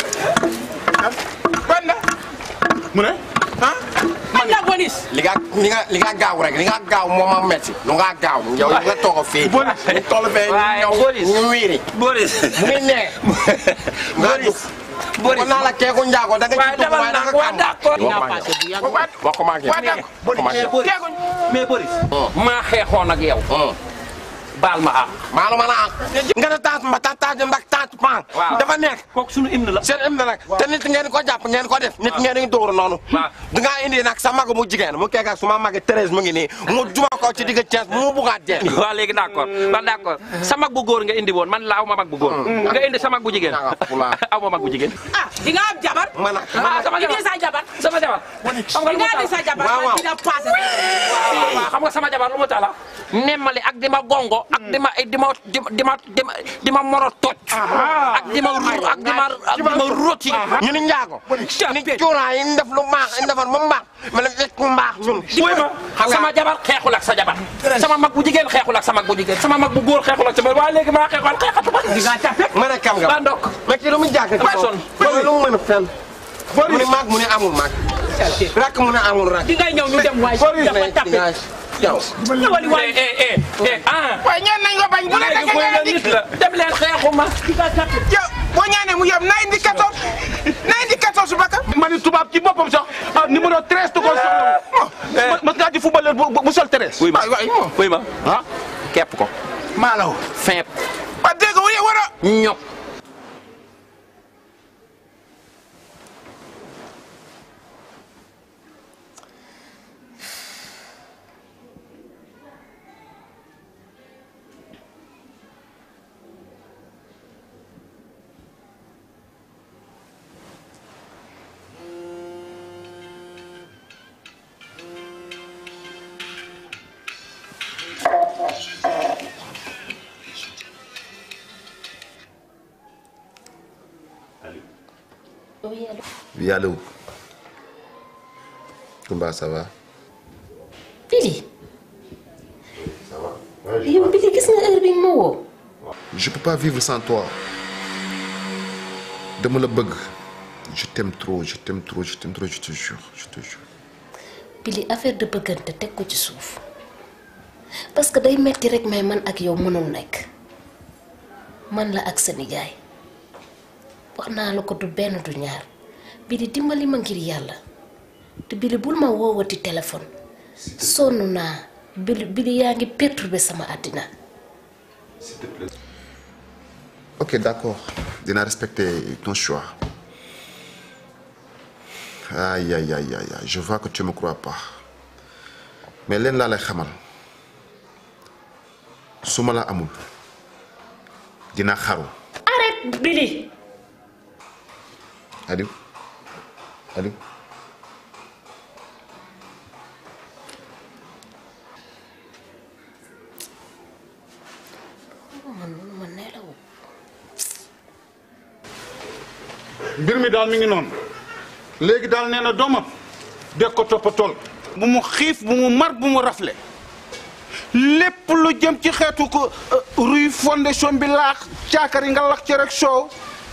ban la. mu ne. ah. man la bonis. li nga li nga li nga gaaw rek li nga gaaw moo ma metti lu nga gaaw yow li nga toog a fii. ñu toll fee ñu ñëw ñu wiiri. Boris. mu ngi nee. Boris. Boris naa la keeku njaago da nga ci dugg waaye da nga waa d'accord. wax ko maa ngi. mais Boris. maa xeexoon ak yow. baal ma ah. maalu ma la ah. nga ne taat ma taat taat ndax taat pan. dafa nekk. kooku sunu hymne la. seen hymne nag te nit ngeen ko jàpp ngeen ko def nit ngeen di dóor noonu. da ngaa indi nag sa mag mu jigéen mu kekk ak suma mag Thérèse mu ngi nii mu juma ko ci digg Thiès mu bugaat jeen. waaw léegi d'accord waaw d'accord sa mag bu góor nga indi woon man la aw ma mag bu góor. nga indi sa mag bu jigéen. aw ma mag bu jigéen. ah di nga am jabar. man ah sama jabar indi sa jabar. sama jabar. xam nga di nga indi sa jabar. waaw waaw dina passé. waaw waaw xam nga sama jabar lu mu tala nemmali ak di ma gongo ak di ma di ma di ma di ma di ma moro toj. ak di ma ru ak di ma ak di ma roti. ñu ni njaago. ni cuuraay yi ñu def lu baax ñu defar ba mu baax ma ne fekk mu baax ñun. wuy ma sama jabar xeexul ak sa jabar sama mag bu jigéen xeexul ak sa mag bu jigéen sama mag bu góor xeexul ak sa waaye léegi maa xeexul xeexatu ba. di nga capé. ma ne kam nga. ba ndokk. mais kii lu mu jàkk ci Waay son. loolu lu mu mën a fenn. mu ne maag mu ne amul maag. rakk mu ne amul rakk. di ngay ñëw ñu dem waay. dafa tapé. yow. ñëwali waay. eh eh eh ah. waaye ñaan nañ ko bañ bu la léegi booy nga nit la dem leen xeexuma. yow boo ñaanee mu yem na indi 14 na indi 14 baka. ma ni tubaab ci boppam sax ah numéro 13 da koo soxla woon. mas ngaa ci footballeur bu bu sol 13. wuy ma wuy ma ah képp ko. maalaw. feeb. ba dégg nga war a. ñop. Oui, allô Kumba, ça va Billy yow Billy gis nga heure bi nga ma woo Je peux pas vivre sans toi. dama la bëgg. Je t'aime trop, je t'aime trop, je t'aime trop, je te jure, je te jure. Billy affaire de bëggante teg ko ci suuf parce que day metti rek mais man ak yow mënul nekk man la ak sa nijaay wax naa la ko du benn du ñaar Billy dimbali ma ngir yàlla te Billy bul ma woowati téléphone sonn naa Billy Billy yaa ngi perturbé sama àddina Ok, d'accord. Dinaa respecter ton choix. aïe aïe aïe aïe aïe je vois que tu me crois pas mais leen laa lay xamal su ma la amul dina xaru arrête Billy Aliou Aliou mbir mi daal mi ngi noonu léegi daal nee na doomam deg ko toppatool bu mu xiif bu mu mar bu mu rafle lépp lu jëm ci xeetu ko ruy fondation bi laax caakari nga lax ci rek soow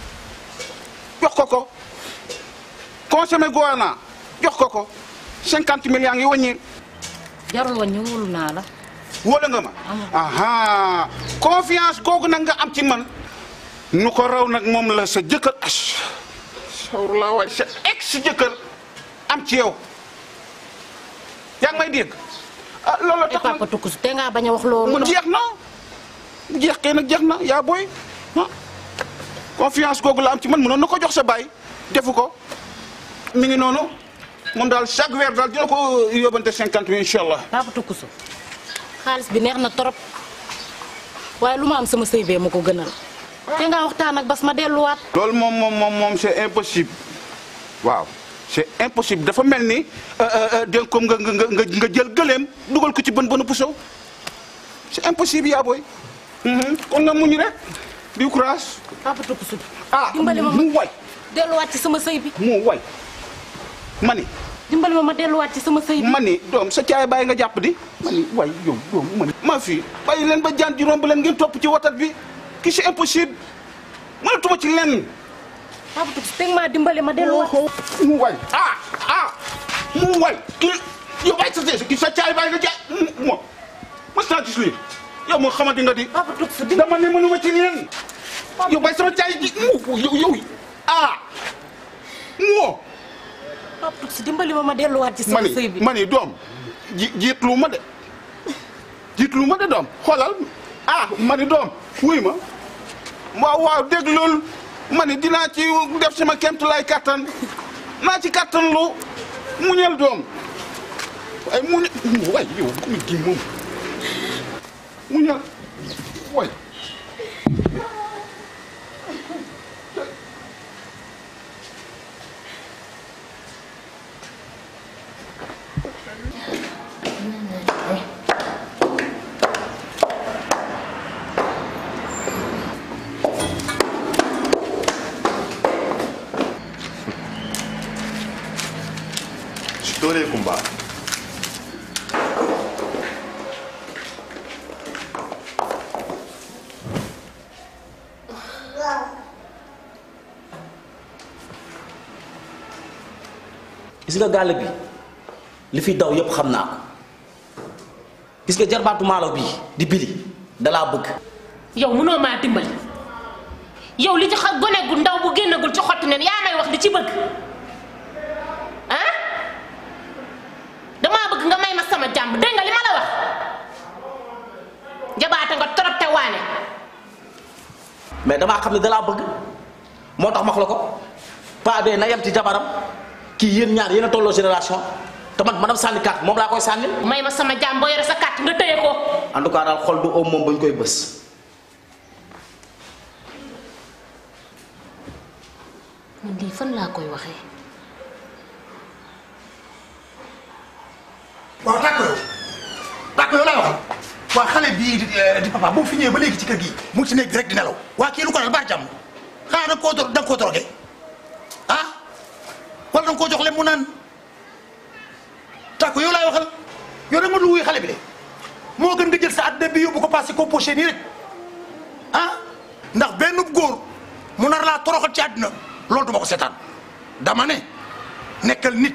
jox ko ko consommé goana jox ko ko cinquante mille yaa ngi wàññi jarul wàññi wóolu naa la. wóolu nga ma aha confiance googu nag nga am ci man nu ko raw nag moom la sa jëkkër as sawru laa waay sa ex jëkkër am ci yow yaa ngi may dégg ah loolu tax papa tukkus te ngaa bañ a wax loolu. mu jeex na mu jeex kay nag jeex na yaa booy ah confiance googu la am ci man mënoon na ko jox sa baay defu ko mi ngi noonu moom daal chaque weer daal dina ko yóbbante cinquante mille incha allah. papa tukkusu xaalis bi neex na trop waaye lu ma am sama sëy bee ma ko gënal. te ngaa waxtaan ak bas ma delluwaat. loolu moom moom moom moom c'est impossible waaw c'est impossible dafa mel ni dégg ko nga nga nga nga jël gëleem dugal ko ci bën bënu puso c'est impossible yaa booy. kon nga muñ rek di courage. papa tukkusu. ah dimbali ma mu way. delluwaat ci sama sëy bi. mu way mani. dimbali ma ma delluwaat ci sama sëy bi. mani doom sa caay bàyyi nga jàpp di. mani way yow doom mani. ma fi bàyyi leen ba jaan ji romb leen ngeen topp ci watat bi ki c'est impossible mënatuma ci lenn. papa tukkusu teg maa dimbali ma delluwaat. mu way ah ah mu way ki yow bàyyi sa ki sa caay bàyyi nga jaay mo mas naa gis lii yow moo xamante nga di. papa tukkusu dama ne mënuma ci lenn. yow bàyyi sama caay ji mu yow yow ah moo. papa tukkusu dimbali ma ma delluwaat ci sama mani sëy bi. mani doom ji jiitlu ma de jiitlu ma de doom xoolal ah mani doom wuy ma waaw waaw dégg loolu mani dinaa ci def sama kéemtulaay kattan naa ci kattan lu muñal doom ay muñ waay yow mu gi moom muñal waay Storie Kumba. gis nga gàll bi li fi daw yëpp xam naa ko gis nga jarbaatu maalo bii di bili dalaa bëgg yow mënoo maa dimbali yow li ci xa gone gu ndaw bu génnagul ci xotti neen yaa may wax di ci bëgg ah damaa bëgg nga may ma sama jàmm dégg nga li ma la wax jabaate nga trop te waane mais damaa xam ne dalaa bëgg moo tax max la ko paa bee na yem ci jabaram kii yéen ñaar yéen a tolloo génération te man manam sànni carte moom laa koy sànni may ma sama jàmm boo yore sa carte nga tëye ko en tout cas daal xol du oom moom bañ koy bës man lii fan laa koy waxee waaw tàkko yow tàkko yow laay waxal waa xale bii di di papa bu mu fi ñëwee ba léegi ci kër gi mu ngi ci néeg bi rek di nelaw waa kii lu ko dal baa jàmm xanaa da nga koo da nga koo drogué ah wala da nga koo jox leen mu naan tàkko yow laay waxal yow rek ma lu wuy xale bi de moo gën nga jël sa àddina bi yóbbu ko passé ko poché nii rek ah ndax benn góor mu nar laa toroxal ci àddina loolu duma ko seetaan dama ne nekkal nit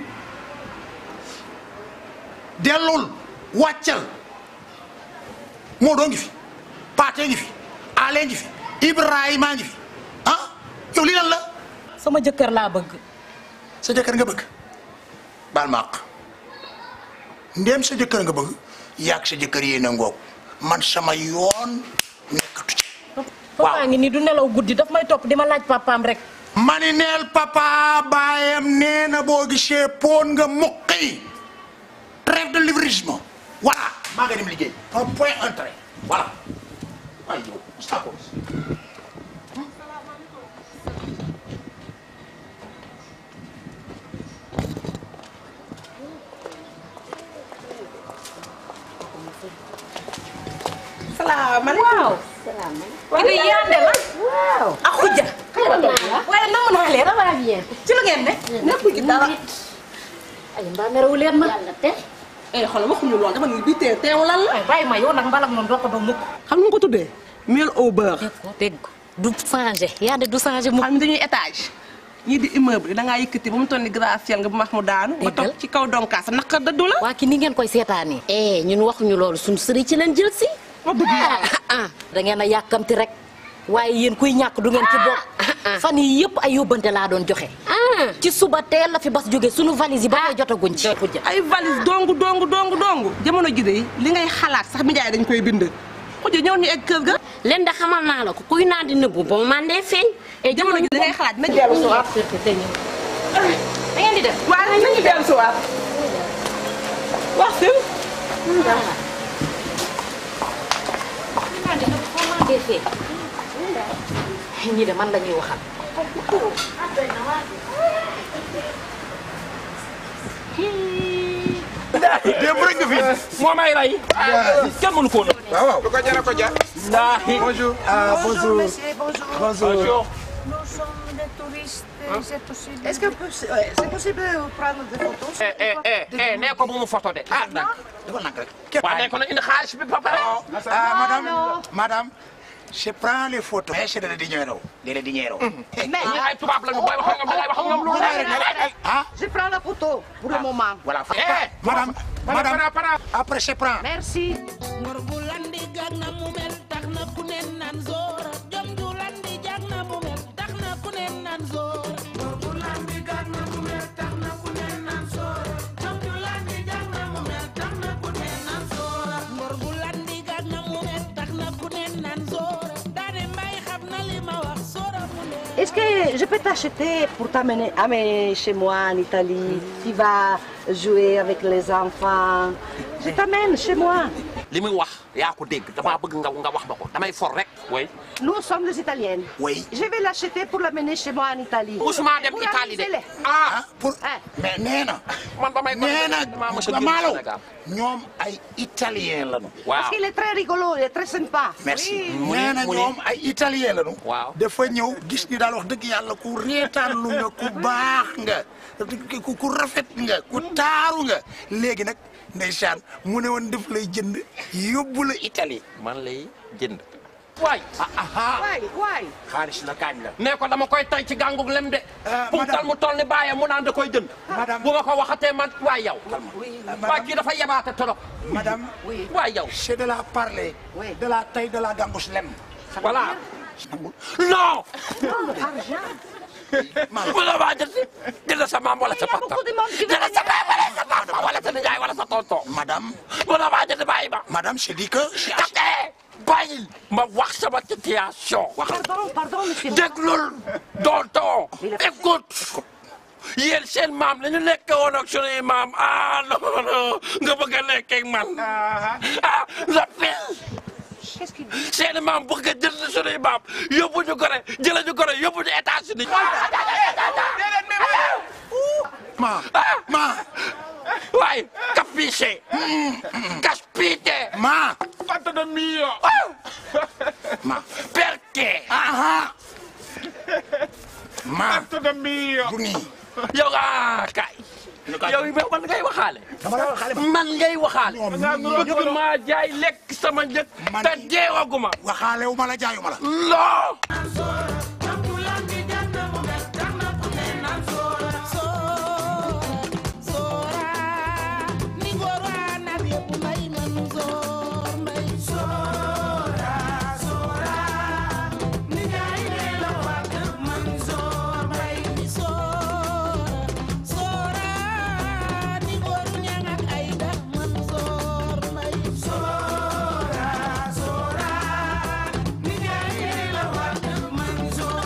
dellul wàccal moo doo ngi fi paatee ngi fi alee ngi fi ibrahima ngi fi ah yow lii lan la sama jëkkër laa bëgg sa jëkkër nga bëgg baal ma àq ndéem sa jëkkër nga bëgg yaag sa jëkkër yéen a ngoog man sama yoon nekkatu ci papa ngi nii du nelaw guddi daf may topp di ma laaj papaam rek mani neel papa baayam nee na boo gisee poon nga muqi trêve de livrisme voilà maa nga dem liggéey un point un trait voilà ay yow stop salaamaaleykum waaw. Kii de Yandé la. waaw. ak Khoudia. waaye namm naa leen. ça va bien. ci lu ngeen ne. nekkuñ ci dara. ay mbaa merewu leen ma. yàlla te. eh xoolal waxuñu lool dama ni bii tee teew lan la. bàyyi ma yow nag mbalak moom doo ko ba mukk. xam nga ko tuddee. miel au beurre. dégg ko du changé Yandé du changé mu. xam ne dañuy étage. ñii di immeuble da ngaa yëkkati ba mu toll ni gratte-ciel nga bu max mu daanu. nga toog ci kaw donkaas naqar dëddu la. waa ki ni ngeen koy seetaanee. eh ñun waxuñu loolu suñu sëriñ ci leen jël si. ah ah da ngeen a yàkkamti rek waaye yéen kuy ñàkk du ngeen ci bokk. fan yii yëpp ay yóbbante laa doon joxe. ci suba teel la fi bas jóge sunu valise yi ba ngay jotaguñ ci. ay valise dongu dongu dongu dongu jamono ji de li ngay xalaat sax mi jaay dañ koy bind. xuj ñëw ñu egg kër ga. leen de xamal naa la ko kuy naan di nëbbu ba mu mandee feeñ. et jamono ji li ngay xalaat na dellu si waat. da ngeen di def. waaw nañu dellu si waat. wax si. ñii de man la ñuy waxal. démb rek nga fi moo may rey. kenn mënu ko woon. waaw lu ko jar a ko jar. Ndahi. bonjour. Ah, bonjour. Monsieur, bonjour. Bonjour. Nous sommes des touristes. C'est possible. Est-ce que c'est ouais, c'est possible de prendre des photos eh eh eh eh nee ko bu mu photo de. ah nag dafa nag rek. waaw nee ko nag indi xaalis bi papa. ah madame madame je prends les photos. mais c'est de dinero. de dinero. Mais ay tubaab lañu booy wax ak ñoom da ngay wax ak ñoom lu leer. ah je prends la photo pour le moment. voilà. Eh, madame madame après je prends. Merci. ngor bu landi jag na mu mel tax na ku ne naan zoora jom ju landi jag na mu mel tax na ku ne naan zoora ngor bu landi jag na mu mel tax na ku ne naan zoora jom ju landi jag na mu mel tax na ku ne naan zoora ngor bu landi jag na mu mel tax na ku ne naan zoora daane mbay xam na li ma wax zoora mu ne Est-ce que je peux t'acheter pour t'amener amener chez moi en Italie Tu vas jouer avec les enfants. Je t'amène chez moi. li muy wax yaa ko dégg damaa bëgg nga nga wax ma ko damay for rek. oui. Nous sommes des Italiennes. Oui. Je vais l'acheter pour l'amener chez moi en Italie. musuma dem Pour Italie de. amuser-les. ah pour mais nee na. man ba may nee na damaa mos a génn Malo Sénégal. ñoom ay italien lañu. Parce qu'il est très rigolo, il est très sympa. merci Oui. nee na ñoom ay italien lañu. waaw dafa ñëw gis ni daal wax dëgg yàlla ku reetaan lu nga ku baax nga ku ku rafet nga ku taaru nga léegi nag ndeysaan mu ne woon def lay jënd yóbbu la Italie. man lay jënd. waay. Waay waay. xaalis la kaañ la. nee ko dama koy tay ci gàngug lem de. punkal mu toll ni bàyyam mu naan da koy jënd. bu ma ko waxatee man waay yow. waay kii dafa yebaate trop. madame. waay yow. c'est de la parler. de la taille de la gambus lem. voilà. non. bu la waa jënd jënd sa maam wala sa papa jënd sa maam wala sa papa wala sa nijaay wala sa tonton. madame. bu la waa jënd bàyyi ma. madame c'est dit que. Kate bàyyil ma wax sama situation. Pardon, pardon, monsieur. déglul tonton écoute. yéen seen maam la ñu nekkee woon ak sunuy maam ah non non nga bëgg a nekkee ak man ah la pile. Qu'est-ce qu'il dit seen maam bëgg a jënd sunuy maam yóbbu ñu gore jëlee ñu gore yóbbu ñu États-Unis. ma ma. waay capisce. caspite. ma. Fatto da mio. ma. perché. aha. ma. Fatto da mio. bu nii. yow ah kay. yow man ngay waxaale. man ngay waxaale. bëgg maa jaay lekk sama njëg. te jeewaguma. waxaale wu ma la jaayu ma la. non. Sora, sora, ni jaay la wa man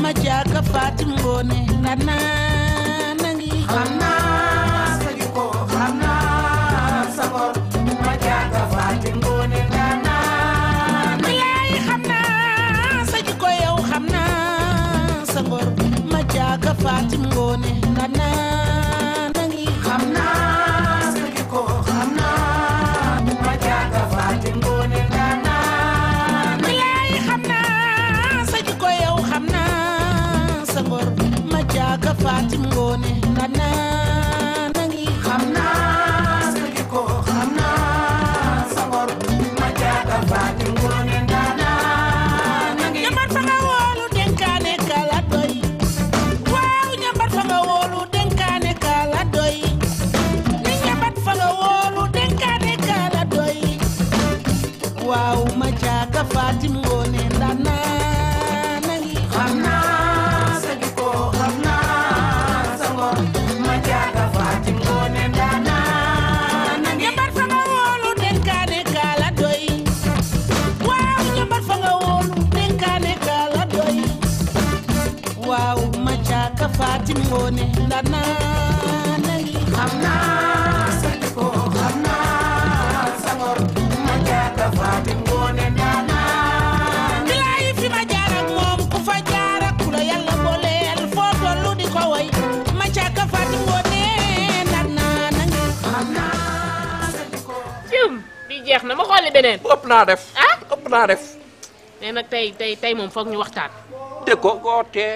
ma jaaga Fatim Ngoone nana nangi xam naa sa jikko xam naa sa ngor ma jaaga Fatim Ngoone nana bilaay xam naa sa jikko yow xam naa sa ngor ma jaaga Fatim Ngoone nana nangi xam naa sa jikko xam naa ma jaaga Fatim Ngoone nana bilaay xam naa sa jikko yow xam naa sa ngor ma jaaga Fatim Ngoone nana nangi xam naa sa jikko xam naa sa ngor ma jaaga Fatim Ngoone nana nangi ñambar fa nga woolu denkaane kala doy waaw ñambar fa nga woolu denkaane kala doy ni ñambar fa nga woolu denkaane kala doy waaw ma jaaga Fatim Ngoone nana nangi xam naa sa jikko xam naa sa ngor ma jaaga Fatim Ngoone nana nangi ñambar fa nga woolu denkaane kala doy waaw ñambar fa nga woolu denkaane kala doy waaw ma jaaga Fatim Ngoone nana nangi xam naa sa jikko xam naa sa ngor ma jaaga Fatim Ngoone nana bilaay fi ma jaar ak moom ku fa jaar ak ku la yàlla booleel foo tollu di ko way ma jaaga Fatim Ngoone nana nangi xam naa sa jikko Cum bi jeex na ma xooli beneen. ëpp naa def. ah ëpp naa def. mais nag tey tey tey moom foog ñu waxtaan. dégg ko goote.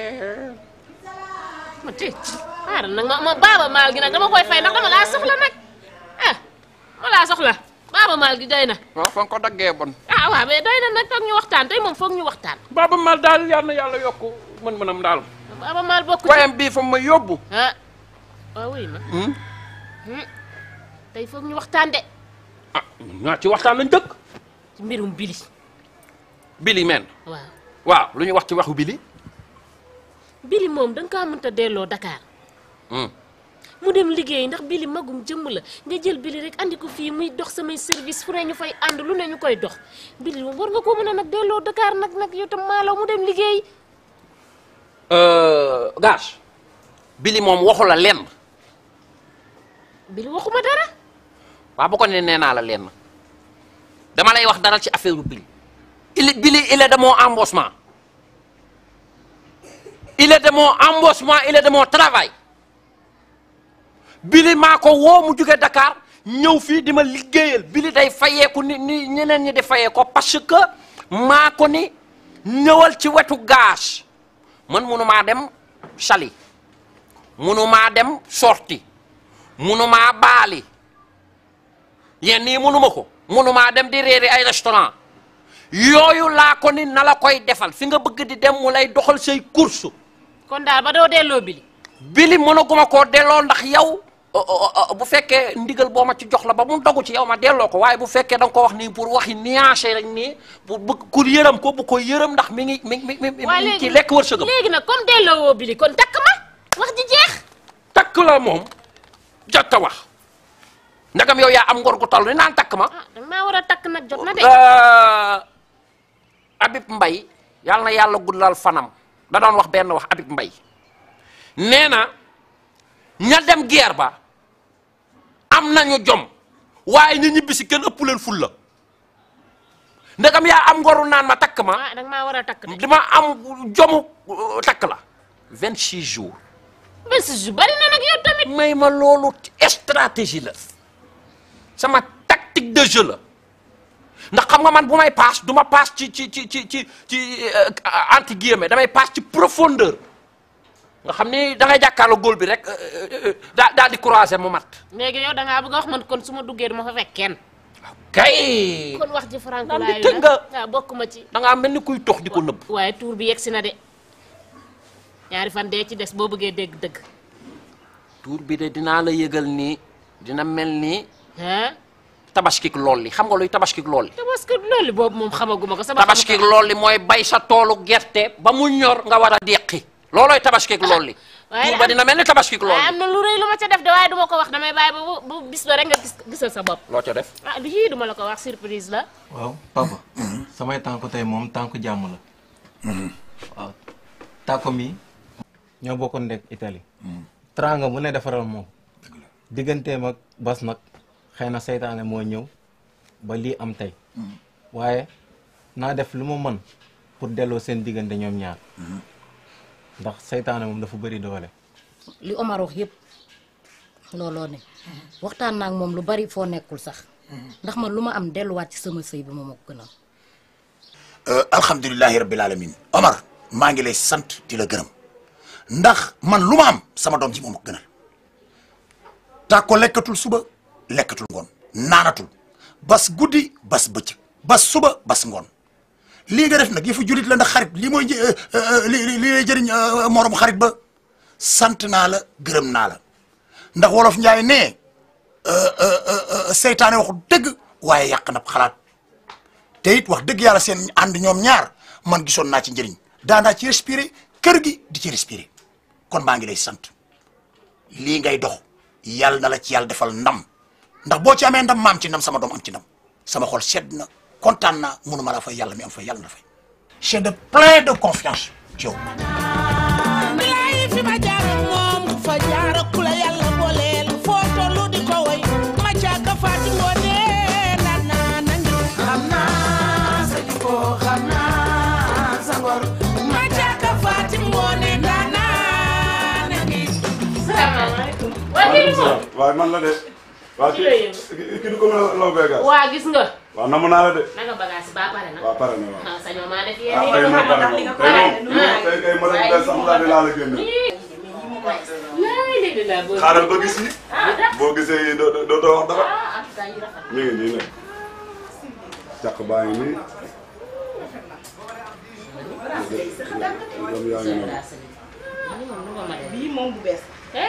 ma tey xaaral nag ma ma baaba maal gi nag dama koy fay ndax dama laa soxla nag ah ma laa soxla baaba maal gi doy na. waaw fa nga ko daggee bon. ah waaw mais doy na nag foog ñu waxtaan tey moom foog ñu waxtaan. Baaba Maal daal yal na yàlla yokk mën-mënam daal. baaba maal bokk ci. wayam bii fa ma yóbbu. ah waaw wuy ma. Hmm. tey foog ñu waxtaan de. ñaa ci waxtaan lañ dëkk. ci mbirum bili. Bili men. waaw waaw lu ñu wax ci waxu Bili. bili moom da nga kaa mënta delloo Dakar. mu dem liggéey ndax bili magum jëmm la nga jël bili rek andi ko fii muy dox samay service fu ne ñu fay ànd lu ne ñu koy dox bili moom war nga koo mën a nag delloo Dakar nag nag yow tam maalaw mu dem liggéey. Gaas. Bili moom waxu la lenn. bili waxuma dara. waaw bu ko ne nee naa la lenn. dama lay wax dara ci affaire u Bili. il est Bili il est de mon embauchement. il est de mon embauchement il est de mon travail. Bili maa ko woo mu jóge Dakar ñëw fii di ma liggéeyal Bili day fayeeku ni ni ñeneen ñi di fayee ko parce que maa ko ni ñëwal ci wetu gaz man munumaa dem Saly munumaa dem sorti munumaa baali yenn yi munuma ko munumaa dem di réeri ay restaurant yooyu laa ko ni na la koy defal fi nga bëgg di dem mu lay doxal say course kon daal ba doo delloo bili. bili mënaguma koo delloo ndax yow bu fekkee ndigal boo ma ci jox la ba mu dogu ci yow ma delloo ko waaye bu fekkee da nga ko wax nii pour waxi nuancé rek nii pour bëgg ku yërëm ko bu ko yërëm ndax mi ngi mi ngi mi ngi mi ngi ci lekk wërsëgam léegi nag comme delloo woo bili kon takk ma wax ji jeex. takk la moom jot a wax ndagam yow yaa am ngor gu toll ni naan takk ma ah danga maa war a takk nag jot na de. Habib Mbay yàlla na yàlla guddal fanam da doon wax benn wax Habib Mbay nee na ña dem guerre ba am nañu jom waaye ñu ñibbi si kenn ëpp leen ful la ndegam yaa am ngoru naan ma takk ma ah danga maa war a takk de. dama am jomu uh, takk la 26 jours. 26 jours bari na nag yow tamit. may ma loolu stratégie la sama tactique de jeu la ndax xam nga man bu may paas du ma paas ci ci ci ci ci ci anti guillemets damay paas ci profondeur nga xam ni da ngay jàkkaarloo góol bi rek daa daal di croiser mu mat. léegi yow da ngaa bëgg a wax man kon su ma duggee du ma fa fekk kenn. kay. kon wax ji franco naan laay di tëgg nga. waaw bokk ma ci. da ngaa mel ni kuy tox di ko nëbb. waaye tuur bi yegsi na de ñaari fan dee ci des boo bëggee dégg dëgg. tuur bi de dinaa la yëgal nii dina mel ni ah. tabaskik lool li xam nga luy tabaskik lool li. tabaski loolu boobu moom xamaguma ko. sama tabaskik lool li mooy bay sa toolu gerte ba mu ñor nga war a deqi. loolooy tabaskik lool li. waaye tuur ba dina mel ni tabaskik lool waaye li. am na lu rëy lu ma ca def de waaye du ma ko wax damay bàyyi ba bu bu bis ba rek nga gis gisal sa bopp. loo ca def. ah lu yii du ma la ko wax surprise la. waaw papa samay tànku tey moom tànku jàmm la waaw tàkko mi ñoo bokkoon nekk Italie tranga bu ne defaral moom digganteem ak bas nag xëy na seytaane moo ñëw ba lii am tey waaye naa def lu ma mën pour delloo seen diggante ñoom ñaar ndax seytaane moom dafa bëri doole li Omar wax yëpp looloo ne waxtaan naa ak moom lu bari foo nekkul sax ndax man lu ma am delluwaat ci sama sëy bi moom a ko gënal alhamdulilahi rabbil alamin Omar maa ngi lay sant di la gërëm ndax man lu ma am sama doom ji moom a gënal tàkko lekkatul suba lekkatul ngoon naanatul bas guddi bas bëccëg bas suba bas ngoon lii nga def nag yëfu julit la ndax xarit lii mooy një- li li li lay jëriñ moroom xarit ba sant naa la gërëm naa la ndax wolof njaay ne seytaane waxu dëgg waaye yàq na xalaat te it wax dëgg yàlla seen ànd ñoom ñaar man gisoon naa ci njëriñ daanaa ci respirer kër gi di ci respirer kon maa ngi lay sant lii ngay dox yàlla na la ci yàlla defal ndam ndax boo ci amee ndam maam ci ndam sama doom am ci ndam sama xol sedd na kontaan naa mënuma la fay yàlla mi am fay yàlla na fay j'ai de plein de confiance ci yow bilaay fi ma jaar moom fa jaar ku la yàlla booleel foo tollu di ko woy ma jàkka faati ngoone naan naa nangi xam naa sa jikko xam naa sa ngor ma jàkka faati ngoone naan naa nangi salaamaaleykum. waa kii du moom. waaye man la de. waa Ci la yëngu. kii kii du ko mën a law beegaas. waa gis nga. waaw namm naa la de. naka bagage yi ba pare na. waaw pare na waaw. ah sañoo maa def ah yéen tey moom pare na li nga moom tey moom tey kay ma dem des sax daal di laa la génne. laay léegi laa bëgg. xaaral ba gis yi. ah da- boo gisee yi doo doo doo wax dara. ah en tout cas yi rafet na. mi ngi nii nag. càq baa ngi nii. doom yaa ngi noonu. bii moom bu bees.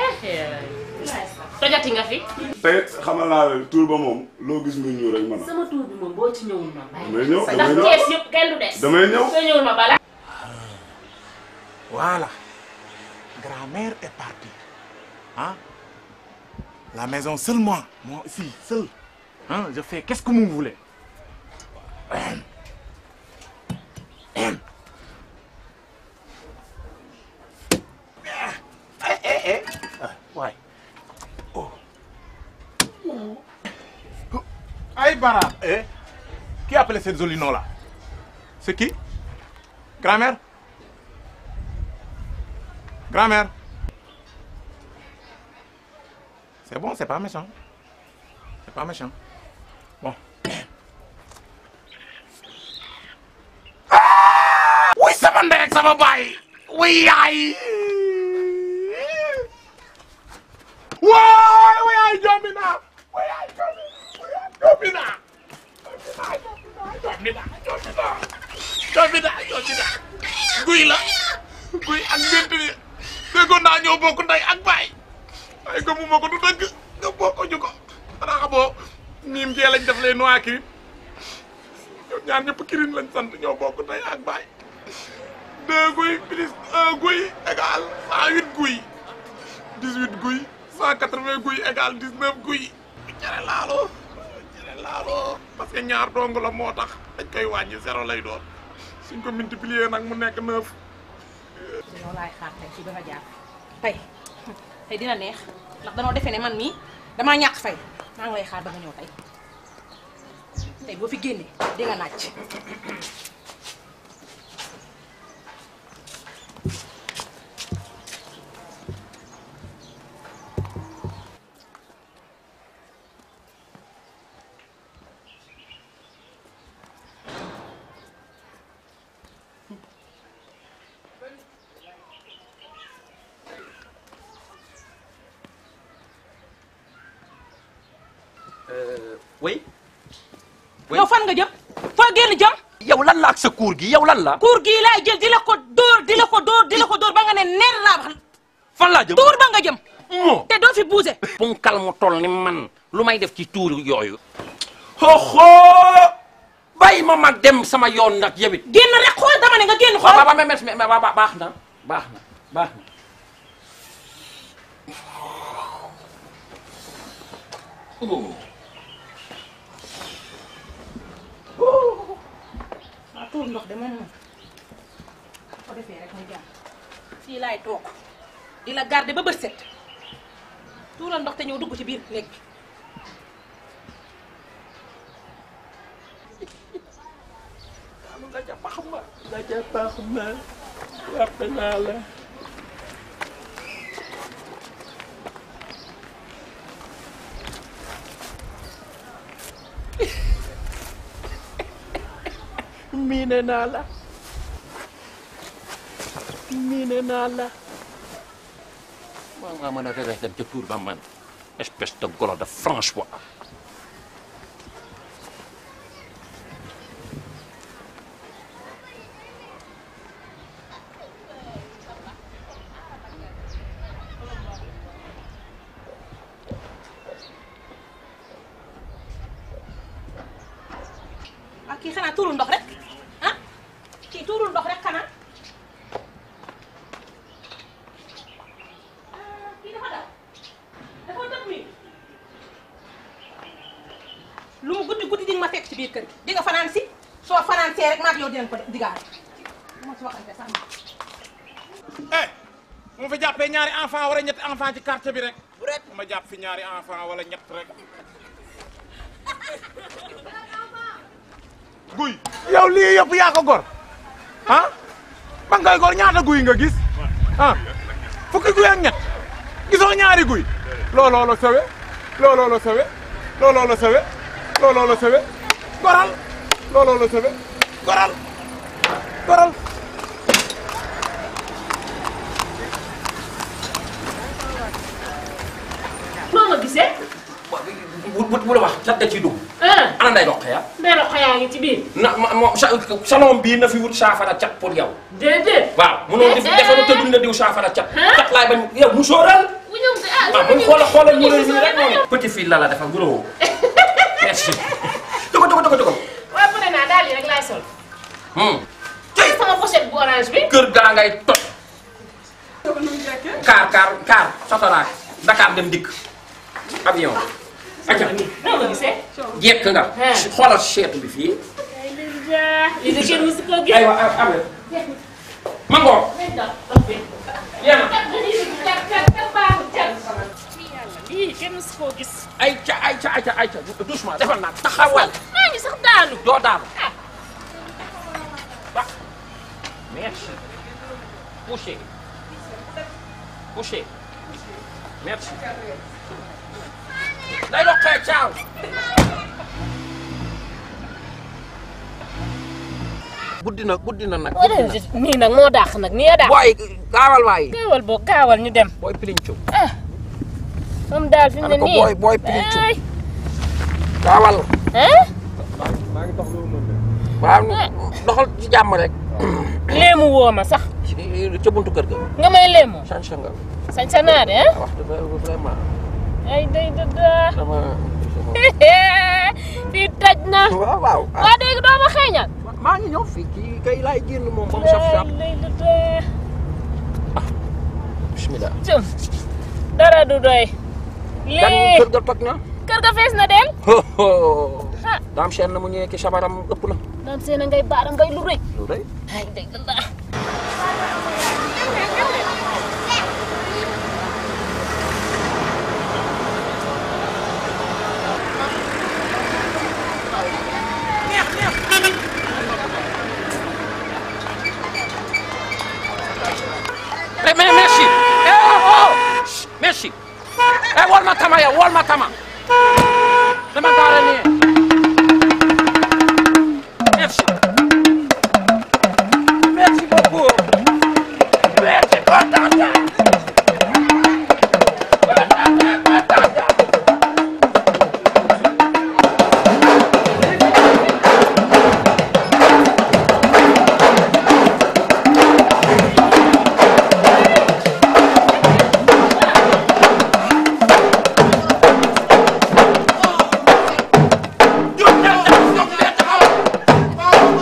tojati nga fi. tey xamal naa la tuur ba moom loo gis muy ñuul rek mën a. sama tuur bi moom boo ci ñëwul ma bàyyi. damay ñëw ndax damay ñëw kees yëpp kenn du des. damay ñëw. soo ñëwul ma bala. Voilà. Grand-mère est partie. Hein? La maison seul moi. Moi ici, seul. Hein? Je fais qu'est-ce que vous voulez. Eh, eh, eh. Ah, ouais. Oh. Aïe, Bara. Eh? Qui a appelé cette jolie nom-là? C'est qui? Grand-mère? Grand-mère. C'est bon, c'est pas méchant. C'est pas méchant. Bon. Oui, sama ndey ak sama baay. Oui, yaay. Waay, oui, yaay jombi naa. Oui, yaay jombi. Oui, yaay jombi naa. Jombi naa, jombi naa. Jombi naa, jombi naa. Guy la. Guy ak ngént bi. déggoon naa ñoo bokk ndey ak baay waaye gëmuma ko du dëgg nga bokk ñu ko xanaa xamoo miim jee lañ def les noix kirin ñoom ñaar ñëpp kirin lañ sant ñoo bokk ndey ak baay deux guy plus un guy égal cent huit guy dix huit guy cent quatre vingt guy égal dix neuf guy cere laalo cere laalo parce que ñaar dong la moo tax dañ koy wàññi zéro lay doon suñ ko multiplier nag mu nekk neuf yow laay xaar tey ci ba nga jaar tey tey dina neex ndax danoo defee ne man mii damaa ñàkk fay maa ngi lay xaar ba nga ñëw tey tey boo fi génnee di nga naaj. oui. yow fan nga jëm foo génn jëm. yow lan la ak sa kuur gi yow lan la. kuur gii laay jël di la ko dóor di la ko dóor di la ko dóor ba nga ne nen laa wax. fan laa jëm tuur ba nga jëm. te doo fi buuse. punkal mu toll ni man lu may def ci tuur yooyu. xoxo bàyyi ma mag dem sama yoon nag yow it. génn rek xool dama ne nga génn xool. ba ba ba ba ba baax na baax na baax na. waaw tuur ndox de moom moom ko defee rek muy jàmm. fii laay toog di la garder ba bët set tuural ndox te ñëw dugg ci biir néeg bi nga ca pax ma nga ca pax ma yàpp naa la miine naa la miine naa la maa nga mën a rees dem ca tuur ba man espèce de golo de François ak kii xanaa tuurul ndox rek ah kii tuurul ndox rek xanaa Ah, kii dafa daw dafa dëpp mi lu mu guddi guddi di nga ma fekk ci biir kër gi di nga fanaan si soo fanaan see rek maag yow dinañ ko digaale du ma ci waxante sax eh mu fi jàppee ñaari enfant wala ñetti enfant ci quartier bi rek bu rek ma jàpp fi ñaari enfant wala ñett rek guy yow lii yëpp yaa ko gor ah ba ngay gor ñaata guy nga gis ah fukki guy ak ñett gisoo ñaari guy looloo la sawe looloo la sawe looloo la sawe looloo la sawe goral looloo la sawe goral goral noo ma gisee. bu bu bu la wax cat da ciy dugg ana nday dox ya ndey la xayaa ngi ci biir. na ma mo sa salon bii na fi wut saafara cat pour yow déedéet. waaw mënoo def defaru te duñ la diw saafara cat cat laay bañ yow mu sóoral bu ñëw de ah waaw mu xoolal xoolal mu rëy nii rek noonu petit fille la la defal guloo merci dogo dogo dogo dogo waaw pare naa daal yi rek laay sol. tey sama pochette bu orange bi. kër gaa ngay toj kaar kaar kaar sotoraak Dakar dem dikk avion aca noo ma gisee. jekk nga xoolal seetu bi fii lii de kenn musu koo gis. aywa abe mango lii kenn musu koo gis. ay ca ay ca ay ca ay ca doucement defal naa taxawal maa ngi sax daanu. doo daanu merci couché couché merci day doxee caaw guddi na guddi na nag nii nag moo dàq nag nii a dàq. booy gaawal waay gaawal boo gaawal ñu dem. booy pilincu moom daal fi mu ne ko nii. booy booy pilincu ay gaawal ah. maa ngi dox lu mën waaw doxal ci jàmm rek léemu woo ma sax. ca buntu kër ga nga may léemu. changé nga sañ sa naa de ah. wax dëgg vraiment ay day dëdda. dama fii taj na. waaw waaw waa dégg doo ma xeeñal. maa ngi ñëw fii kii kay laay génn moom ba mu saf saf ay day dëdda. bismillah jëm dara du doy. gan lii kër ga toj na kër ga fees na del. ah daam seen na mu ñëwee ki sabaram ëpp na daan seen a ngay baara ngay lu rëy. lu rëy ay day dëdda. mais mais merci eh oh oh Chut, merci eh wol ma tama yow wol ma tama dama gaare nii merci merci beaucoup merci kontaan naa Jóg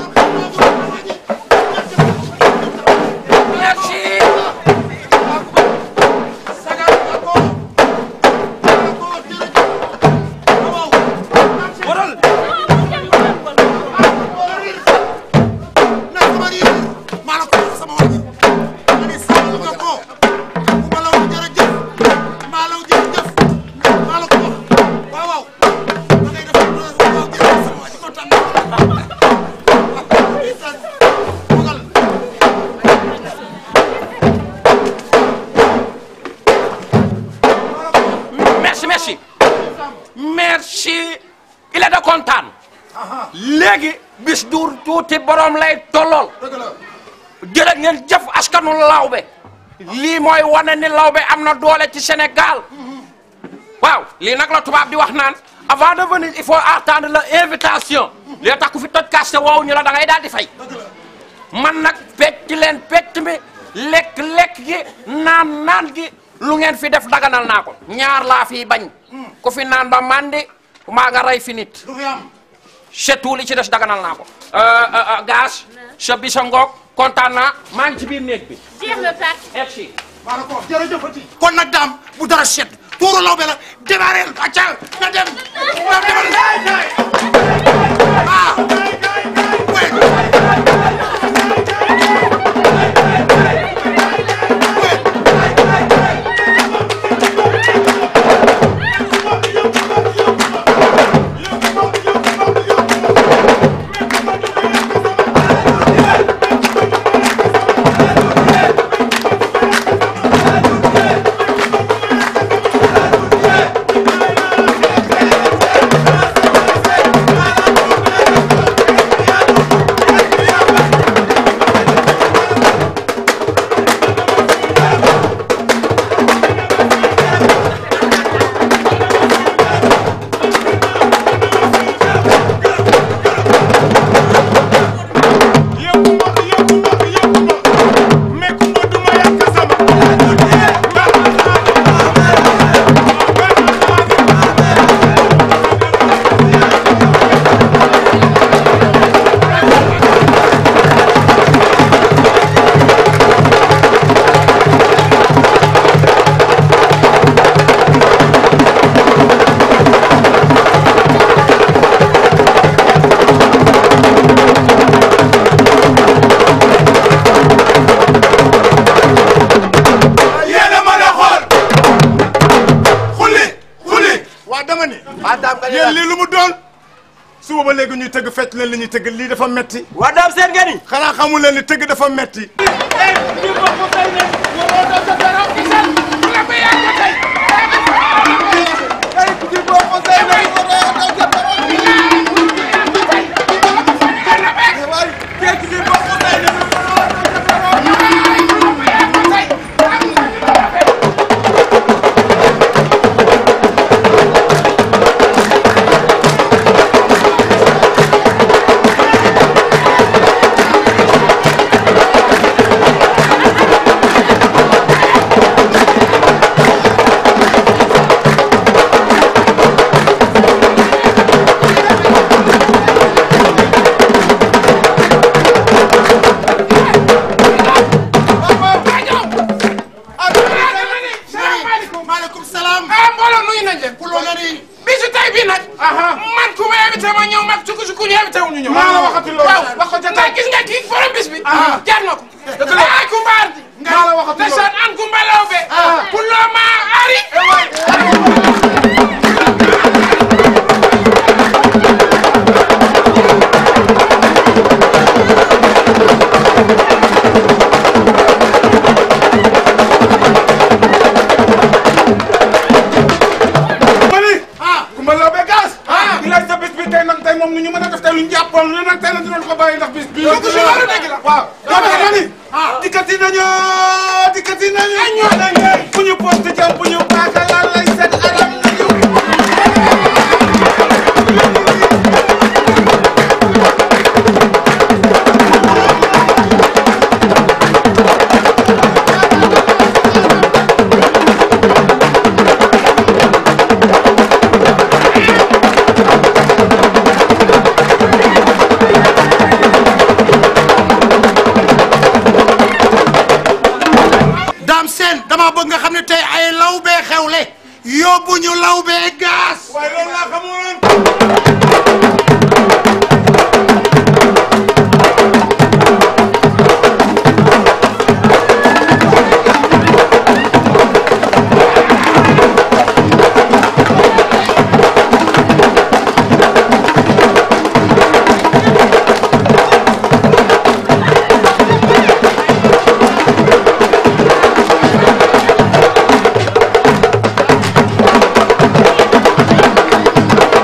jërë ngeen jëf askanu lawbe lii mooy wane ni lawbe am na doole ci Sénégal waaw lii nag la tubaab di wax naan avant de venir il faut attendre l'invitation li tax ku fi toj kaste woowu ñu la da ngay daal di fay man nag pecc leen pecc mi lekk lekk gi naan naan gi lu ngeen fi def daganal naa ko ñaar laa fi bañ ku fi naan ba mandi maa nga rey fi nit c'est tout li ci des daganal naa ko gaz sa bi sa ngoog kontaan naa maa ngi ci biir néeg bi jeex na tàkk. merci d'accord jërëjëfati kon nag daam bu dara set tuuru lawbe la démarré acca na dem na dem ah yéen a mën a xool xulli xulli waa dama ni yéen lii lu mu doon suba ba léegi ñuy tëgg fecc leen li ñuy tëgg lii dafa metti waa daam seen ngeen ni xanaa xamul leen ni tëgg dafa metti maaleykum salaam. ah mbooloo nuyu nañ leen. kuloo nga ni. bisu tay bi nag. man ku ma invité ma ñëw mag su ko su ku ñu invité wu ñu ñëw. maa la waxati loolu. waaw wax ko ca tay gis nga kii borom bis bi. jar na ko. dëgg la ay kumbaar. maa la waxati loolu. ndeysaan an kumbalaw be. kuloo ma ari. mani kumba law be gaas di laaj sa bis bi tey nag tey moom nu ñu mën a def tey lu ñu jàppoon lu nag tey nag dinañ ko bàyyi ndax bis bi dëgg la loolu dëgg la. waaw dama mani dikkati nañu dikkati nañu fu ñu poste jam bu ñu paaka laal lay set alam nañu daam seen dama bëgg nga xam ne tey ay lawbe xewle yóbbu ñu lawbe gaas. waaye loolu laa xamoon Thank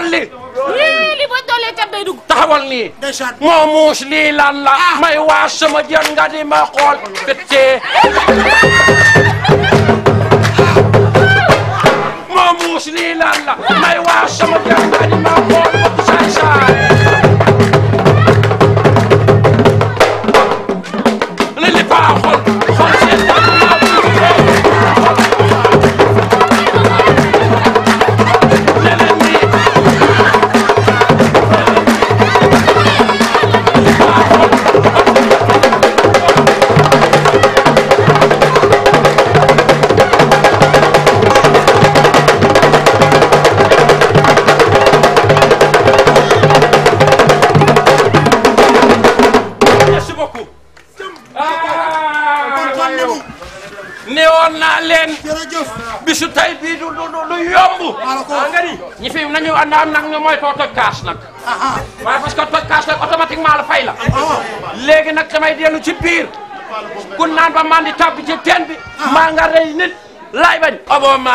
li lii li ba doolee cat day dugg taxawal nii moo muus lii lan la may waa sama jën nga di ma xool pété moo muus lii lan la may waa sama jën nga di ma xool bëgg saay saay li li baaxul xol seen merci beaucoup. neewoon naa leen. bisu tey bii du du du yomb. ah nga ni ñi fi nañu ànd am nag ñu mooy too toj kaas nag. waaye parce que toj kaas nag automatiquement la fay la. léegi nag damay dellu ci biir. ku naan ba mandi tàbbi ci teen bi. maa nga rey nit laay bañ. obama.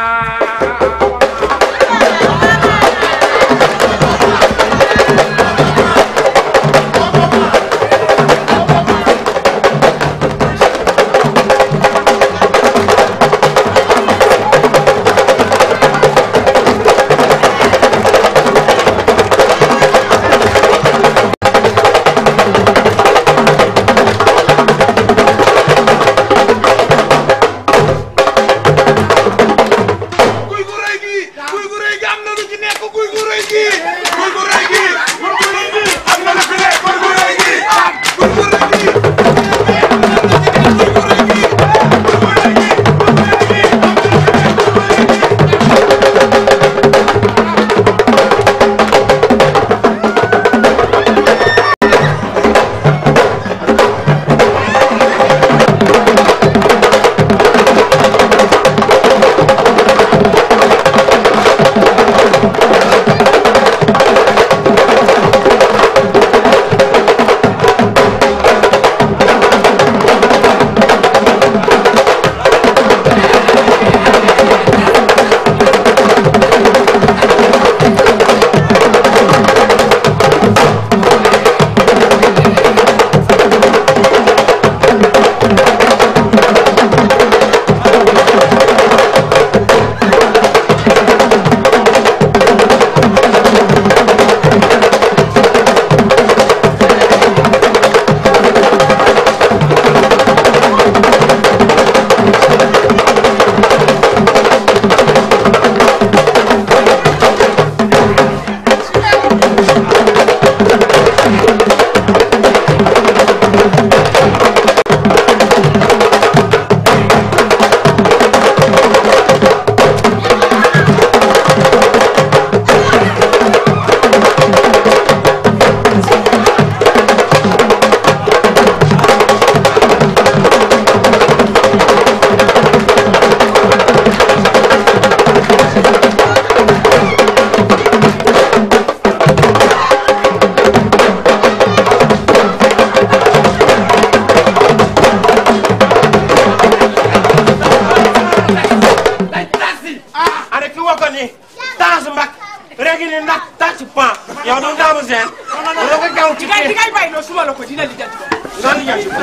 Ada ki wako ni tas mbak regi ni nak tas pan yow du ndamu seen lo nga gaw ci Digay digay bay no suma la ko dina li jant ko. non li jant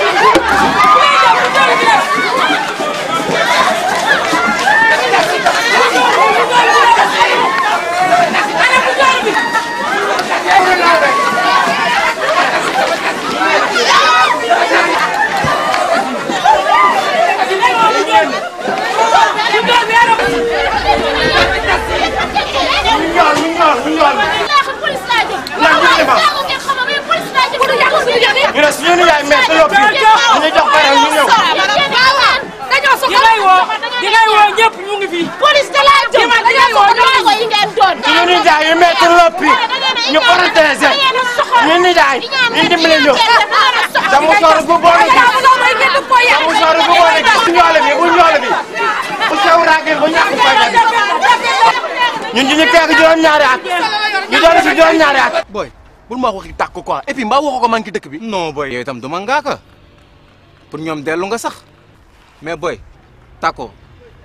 ñu ne suñu nijaay mais te loppi ñu jox baram ñu ñëw dañoo soxla di ngay woo di ngay woo ñëpp ñu ngi fi. police de la jëm dañoo soxla yi ngeen doon. suñu nijaay yi mais te loppi ñu protéger ñu nijaay ñu dimbali ñu damu sor bu boole gi damu sor bu boole gi bu ñoole bi bu ñoole bi bu sew raagin bu ñàkk fayda bi ñun ñu teg juróom-ñaari at ñu doon si juróom-ñaari at boy bul ma wax waxi tàkk quoi et puis mbaa waxoo ko man ki dëkk bi. non boy yow itam du ma ngaaka pour ñoom dellu nga sax mais boy tàkko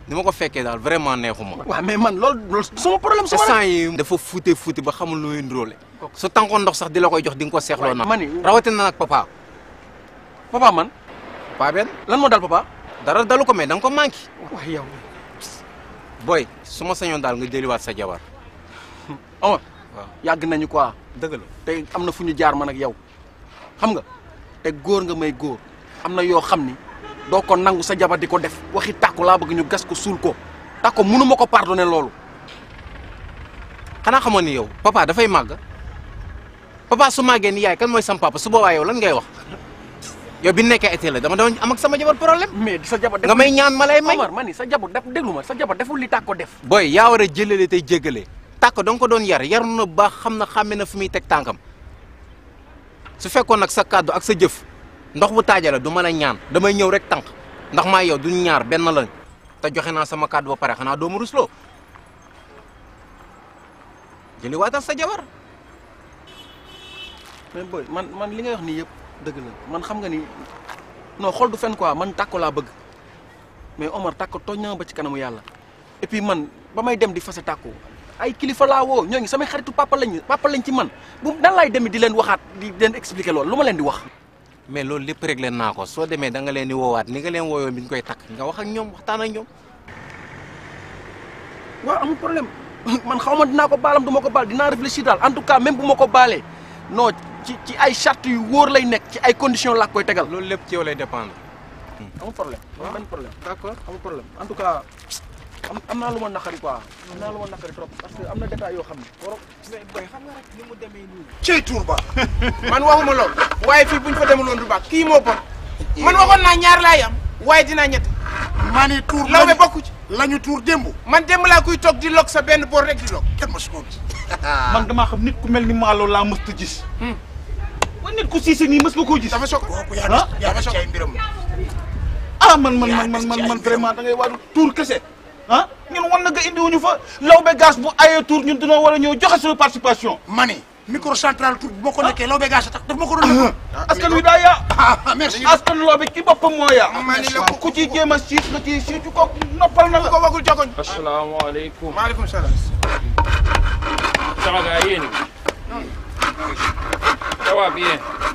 ni ma ko fekkee daal vraiment neexuma. waaw mais man loolu loolu sama problème sama instant yi dafa fuute fuute ba xamul lu muy ndróole. su tànkoon ndox sax di la koy jox di nga ko seexloo nag. ma ni rawatina nag papa. papa man. papa benn. lan moo dal papa. dara dalu ko mais da nga ko manqué. waaw yow. boy su ma sañoon daal nga jëliwaat sa jabar. Omar. waaw yàgg nañu quoi. dëgg la te am na fu ñu jaar man ak yow xam nga te góor nga may góor am na yoo xam ni doo ko nangu sa jabar di ko def waxi tàkku laa bëgg ñu gas ko suul ko tàkko mënu ma ko pardonner loolu. xanaa xamoon ni yow papa dafay màgg papa su màggee ni yaay kan mooy sam papa su boobaa yow lan ngay wax yow bi nekkee été la dama doon am ak sama jabar problème. mais sa jabar nga may ñaan ma lay may. Omar ma ni sa jabar def déglu ma sa jabar deful li tàkko def. boy yaa war a jëlale tey jéggale tàkk da nga ko doon yar yaru na baax xam na xàmme na fi muy teg tànkam su fekkoon nag sa kàddu ak sa jëf ndox bu taajale du mën a ñaan damay ñëw rek tànk ndax maa yow duñ ñaar benn lañ te joxe naa sama kàddu ba pare xanaa doomu rusloo jëli waatal sa jabar mais boy man man li ngay wax nii yëpp dëgg la man xam nga ni non xool du fen quoi man tàkko laa bëgg mais Omar tàkko tooñ na ma ba ci kanamu yàlla et puis man ba may dem di fase tàkko ay kilifa laa woo ñooñu samay xaritu papa lañ papa lañ ci man bu nan laay demee di leen waxaat di leen expliquer loolu lu ma leen di wax. mais loolu lépp réglé naa ko soo demee da nga leen di woowaat ni nga leen wooyoon bi ñu koy takk nga wax ak ñoom waxtaan ak ñoom. waaw amul problème man xaw ma dinaa ko baalam du ma ko baal dinaa réfléchir daal en tout cas même bu ma ko baalee non ci ci ay charte yu wóor lay nekk ci ay conditions laa koy tegal. loolu lépp ci yow lay dépendre. amul problème amul benn problème d'accord amul problème en tout cas am am naa lu ma naqari quoi am naa lu ma naqari trop parce que am na détails yoo xam ne waroo mais boy xam nga rek ni mu demee nii. cey tuur ba man waxuma lool waaye fii buñ fa demuloon du baax kii moo bon man waxoon naa ñaar laay am waaye dinaa ñett maa ni tuur lawbe bokku ci lañu tuur démb man démb laa kuy toog di lok sa benn boor rek di lok kenn ma su ko gis man damaa xam nit ku mel ni Malo laa mës a gis. wa nit ku siise nii mës nga koo gis. dafa soog ah dafa soog ay mbiram ah man man man man man man vraiment da ngay waadu tuur kese ah ñun wan na nga indiwuñu fa lawbe gaz bu ayee tuur ñun dañoo war a ñëw joxe suñu participation. ma ni microcentral tur bu ma ko nekkee lawbe gas tax daf ma ko doon askan wi daa yaa. merci askan lawbe ci boppam moo yaa. maa ni la ku ci jéem a siis nga ci siitu ko noppal na la. ko wagul jogoñ asalaamaaleykum. maaleykum salaam sama gars yéen ça va bien.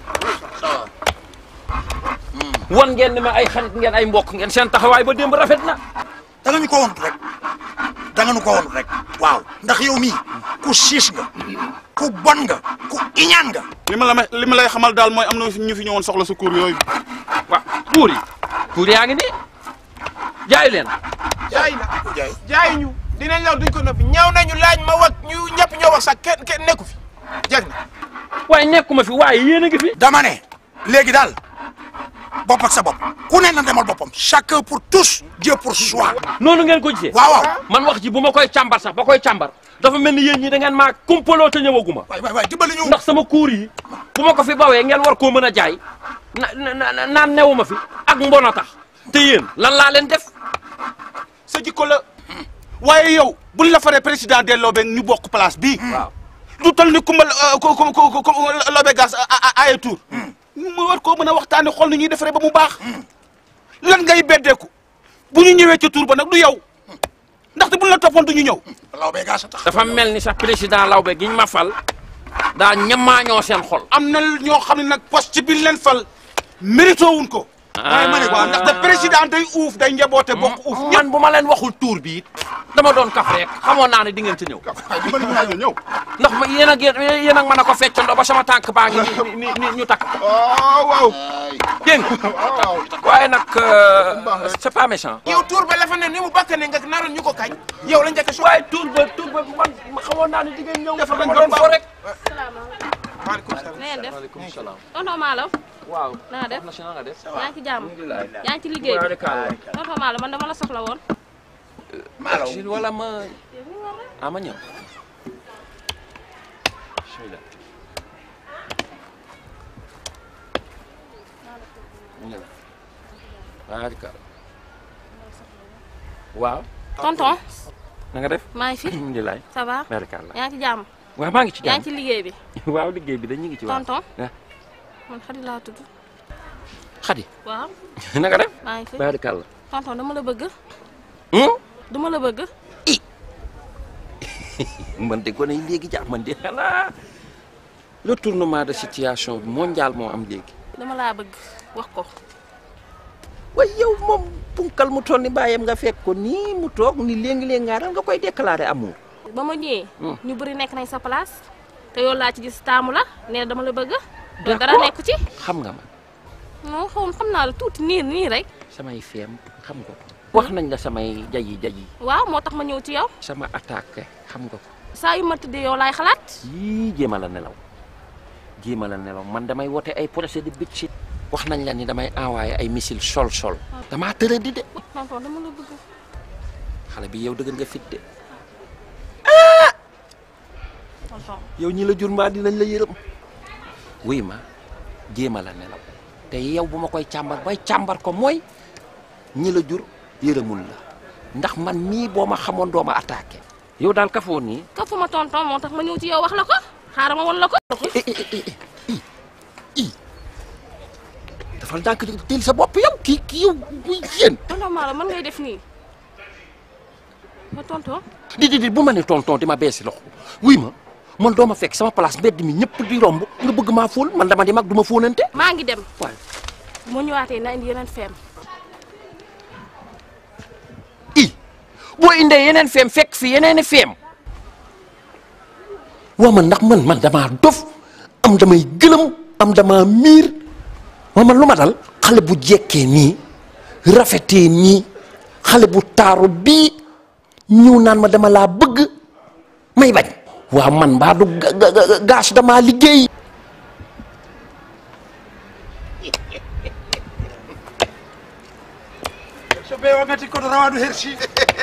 wan ngeen ne ma ay xarit ngeen ay mbokk ngeen seen taxawaay ba démb rafet na. da nga ñu ko wonut rek da nga ñu ko wonut rek waaw ndax yow mii ku siis nga ku bon nga ku iñaan nga li ma la may li ma lay xamal daal mooy am na ñu fi ñëwoon soxla sa kuur yooyu. waaw kuur yi kuur yaa ngi nii jaayu leen. jaay na jaay ñu dinañ la duñ ko noppi ñaaw nañu laaj ma wax ñu ñëpp ñoo wax sax kenn kenn nekku fi jag na waaye nekkuma fi waaye yéen a ngi fi. dama ne léegi daal bopp ak sa bopp ku ne na demal boppam chacun pour tous Dieu pour soi noonu ngeen ko gisee. waaw waaw man wax ji bu ma koy càmbar sax ba koy càmbar dafa mel ni yéen ñi da ngeen maa kumpaloo te ñëwaguma. waay waay waay dimbali ñu ndax sama kuur yi bu ma ko fi bawee ngeen war koo mën a jaay na na na naan newuma fi ak mbon a tax te yéen lan laa leen def. sa jikko la waaye yow buñ la faree président de lawbe ñu bokk place bii. waaw du tal ni kumba ko ko ko ko lawbe gas ay tour mu war koo mën a waxtaanee xool ni ñuy defaree ba mu baax. lan ngay beddeeku bu ñu ñëwee ci tour ba nag du yow ndaxte buñ la toppoon du ñu ñëw. lawbe gas a tax dafa mel ni sax président lawbe giñ ma fal daa ñamaañoo seen xol. am na ñoo xam ne nag poste bi leen fal mérito wuñ ko. waaye ma ne waaw ndaxte président day uuf day njaboote bokk uuf ñëpp. man bu ma leen waxul tuur bi it dama doon kaf rek xamoon naa ne di ngeen ci ñëw. ñëw. ndax ma yéen ak yéen ak mën a ko feccandoo ba sama tànk baa ngi ni ni ni ñu takk. waaw waaw. dégg nga waaye nag c'est pas méchant. yow tuur ba la fa ne ni mu bakk ne nga naroon ñu ko kañ yow la njëkk a waaye tuur ba tuur ba man xamoon naa ne di ngeen ñëw. dafa dañ doon fo rek. maaleykum salaam. na ngeen def maaleykum salaam. tonton Malo. waaw. na nga def na si na nga def. yaa ngi ci jàmm alhamdulilah. yaa ngi ci liggéey waaw bi rek àll. tonton Malo man dama la soxla woon. Malo wala ma ah ma ñëw. bismillah. ñëw. waaw rek àll. waaw. tonton na nga def. maa ngi fi. alhamdulilah. ça va. barikàlla. yaa ngi ci jàmm. waaw maa ngi ci yaa jàmm. ngi ci liggéey bi. waaw liggéey bi dañ ñu ngi ci waaw. tonton ah man xadi laa tudd. Xadi. waaw. na nga def. maa ngi fi. barikàlla. tonton dama la bëgg. duma la bëgg man de gone yi léegi jàpp man de xanaa retournement de situation mondial moo am léegi. dama laa bëgg wax ko waaye yow moom punkal mu toll ni bàyyam nga fekk ko nii mu toog ni léegi-léegi ngaa dal nga koy déclarer amour. ba ma ñëwee Hmm. ñu bëri nekk nañ sa place te yow laa ci gis taamu la nee na dama la bëgg te D'accord. dara nekk ci xam nga ma non xaw xam naa la tuuti nii nii rek samay feem xam nga ko. wax nañ la samay jayi jayi waaw moo tax ma ñëw ci yow sama attaque xam nga ko. saa yu ma tëddee yow laay xalaat yii jéema la nelaw jéema la nelaw man damay wote ay procès de bitchit wax nañ la ni damay envoyé ay missile sol sol damaa tëra di de tonton dama la bëgg xale bi yow dëgër nga fit de tonton yow ñi la jur mbaa dinañ la yërëm wuy ma jéema la nelaw te yow bu ma koy càmbar bay càmbar ko mooy ñi la jur yërëmul la ndax man mii boo ma xamoon doo ma attaqué yow daal kafoo nii kafu ma tonton moo tax ma ñëw ci yow wax la ko xaaral ma won la ko dafal ndànk teel sa bopp yow kii kii yow muy yéen tonton maa la mën ngay def nii ma tonton di di di bu ma ne tonton di ma beesi loxo wuy ma man doo ma fekk sama place mbedd mi ñëpp di romb nga bëgg maa fóol man dama di mag du ma fóonante maa ngi dem waay bu ma ñëwaatee na indi yeneen feem boo indee yeneen feem fekk fi yeneen i feem waa man ndax man man damaa dof am damay gëlëm am damaa miir waa man lu ma dal xale bu jekkee nii rafetee nii xale bu taaru bii ñëw naan ma dama laa bëgg may bañ waa man mbaa du ga- ga- ga- gaas damaa liggéey so ɓeewa ngati koɗo rawandu hersi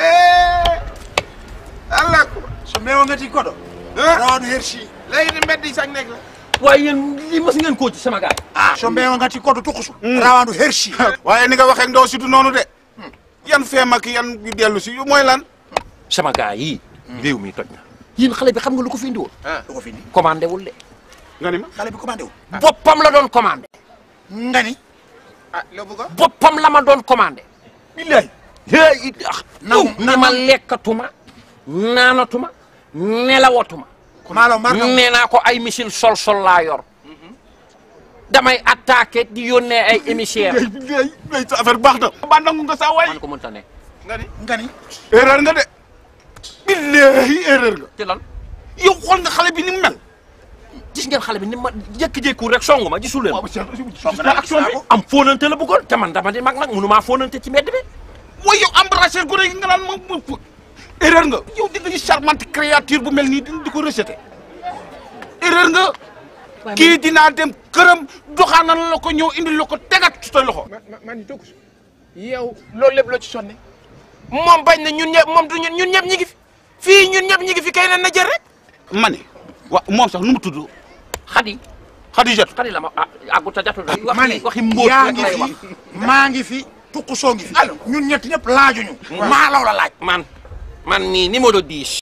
allah so ɓeewa ngati koɗo rawandu hersi léegi ni mbedd yi sax nekk la waaye yéen lii mas ngeen koo ci sama gaay ah so ɓeewa ngati koɗo tukusu rawandu hersi waaye ni nga waxee ndaw si du noonu de yan feem ak yan yu dellu si yu mooy lan sama gaay yi réew mi toj na yéen xale bi xam nga lu ko fi indi woon lu ko fi indi commandé wul de nga ni ma xale bi commandé wu boppam la doon commandé nga ni ah loo bëgg a boppam la ma doon commandé billahi hey naw ni ma lekkatuma naanatuma nelawatuma maalo marka nee naa ko ay missile sol sol laa yor damay attaqué di yónnee ay émissaire ngay ngay sa affaire baax na ba nangu nga saa waay man ko mënta ne nga ni nga ni erreur nga de billahi erreur nga ci lan yow xool nga xale bi ni mu mel gis ngeen xale bi ni ma jékki-jékku rek songu ma gisul leen gis naa action bi am fóonante la bëggoon te man dama di mag nag mënumaa fóonante ci mbedd bi mooy yow embrasser gu rëy nga naan moom moom erreur nga yow di nga gis charmante créature bu mel nii di di ko rejeté erreur nga kii dinaa dem këram doxaanal la ko ñëw indi la ko tegat ci sa loxo. man ni tokku yow loolu lépp loo ci sonne moom bañ na ñun ñëpp moom du ñun ñun ñëpp ñi ngi fi fii ñun ñëpp ñi ngi fi kay na na jël rek ma ne wa moom sax nu mu tudd xadi xadi jot xadi la ma ah àggut a jotul rek ma ne waxi mbóot yaa rek ngi lay fi wax maa ngi fi tukusoo ngi fi ñun ñett ñëpp laajuñu maa law la laaj man man mii numéro 10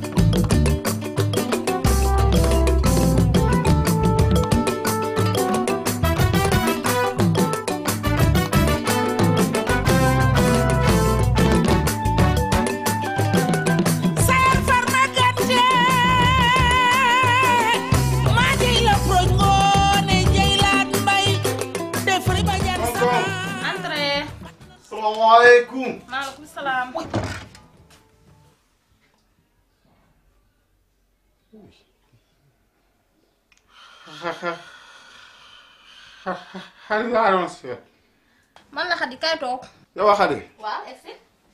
Sar farma gàtte maa jëy la proñ ngoone jëy laat mbay defari ba jan sama Entrée. salaamaaleykum. maaleykum salaam. xarit laa doon seet. man la Xadi kay toog. yow a xarit waaw egsi.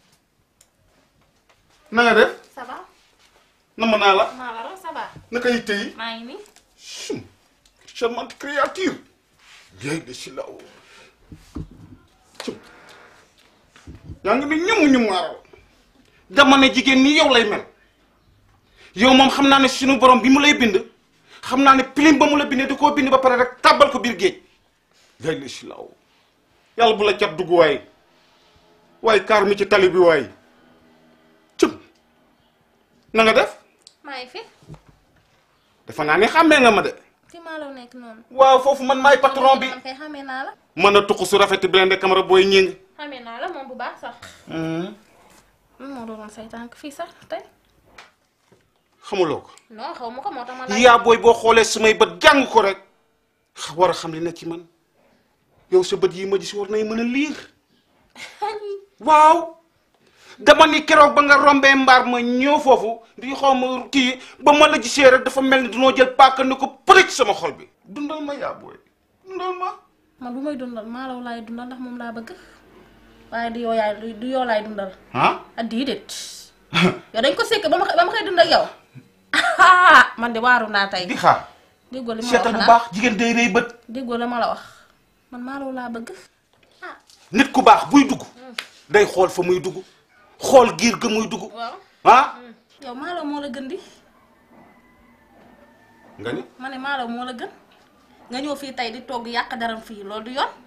na nga def. ça va. namm naa la. maa la raw ça va. naka yitte yi. maa ngi nii. charmante créature. léegi de si law. yaa ngi ni ñëmu ñu maaral. dama ne jigéen nii yow lay mel. yow moom xam naa ne suñu borom bi mu lay bind. xam naa ne pilim ba mu la bindee da koo bind ba pare rek tàbbal ko biir géej. léegi de si law. yàlla bu la cat dugg waay. waaye kaar mi ci tali bi waay. cëm. na nga def. maa ngi fi. dafa naa ne xàmmee nga ma de. fi maa la nekk noonu. waaw foofu man maay patron bi. man kay xamee naa la. mën a tuq su rafet bi leen de camara booy ñing. xamee naa la moom bu baax sax. lan moo doon say tànk fii sax tey xamuloo ko non xaw ma ko moo tax ma laaj yaa booy boo xoolee samay bët jàng ko rek war a xam li nekk ci man yow sa bët yi ma gis war nay mën a liir waaw dama ni keroog ba nga rombee mbaar ma ñëw foofu di xaw ma kii ba ma la gisee rek dafa mel ni dunoo jël paaka ni ko përëj sama xol bi dundal ma yaa booy dundal ma man bu may dundal maalaw laay dundal ndax moom laa bëgg waaye du yoo yaay du yoo laay dundal ah ah déedéet yow dañ ko sekk ba ma ba ma koy dundal yow man de waaru naa tey di xaar déggoo li ma la seetal wax bu naa baax jigéen day rëy bët déggoo la ma la wax man maalaw laa bëgg nit ku baax buy dugg day xool fa muy dugg xool giir ga muy dugg waaw ah yow maalaw moo la gën di nga ni ma ne maalaw moo la gën nga ñëw fii tey di togg yàq daram fii loolu du yoon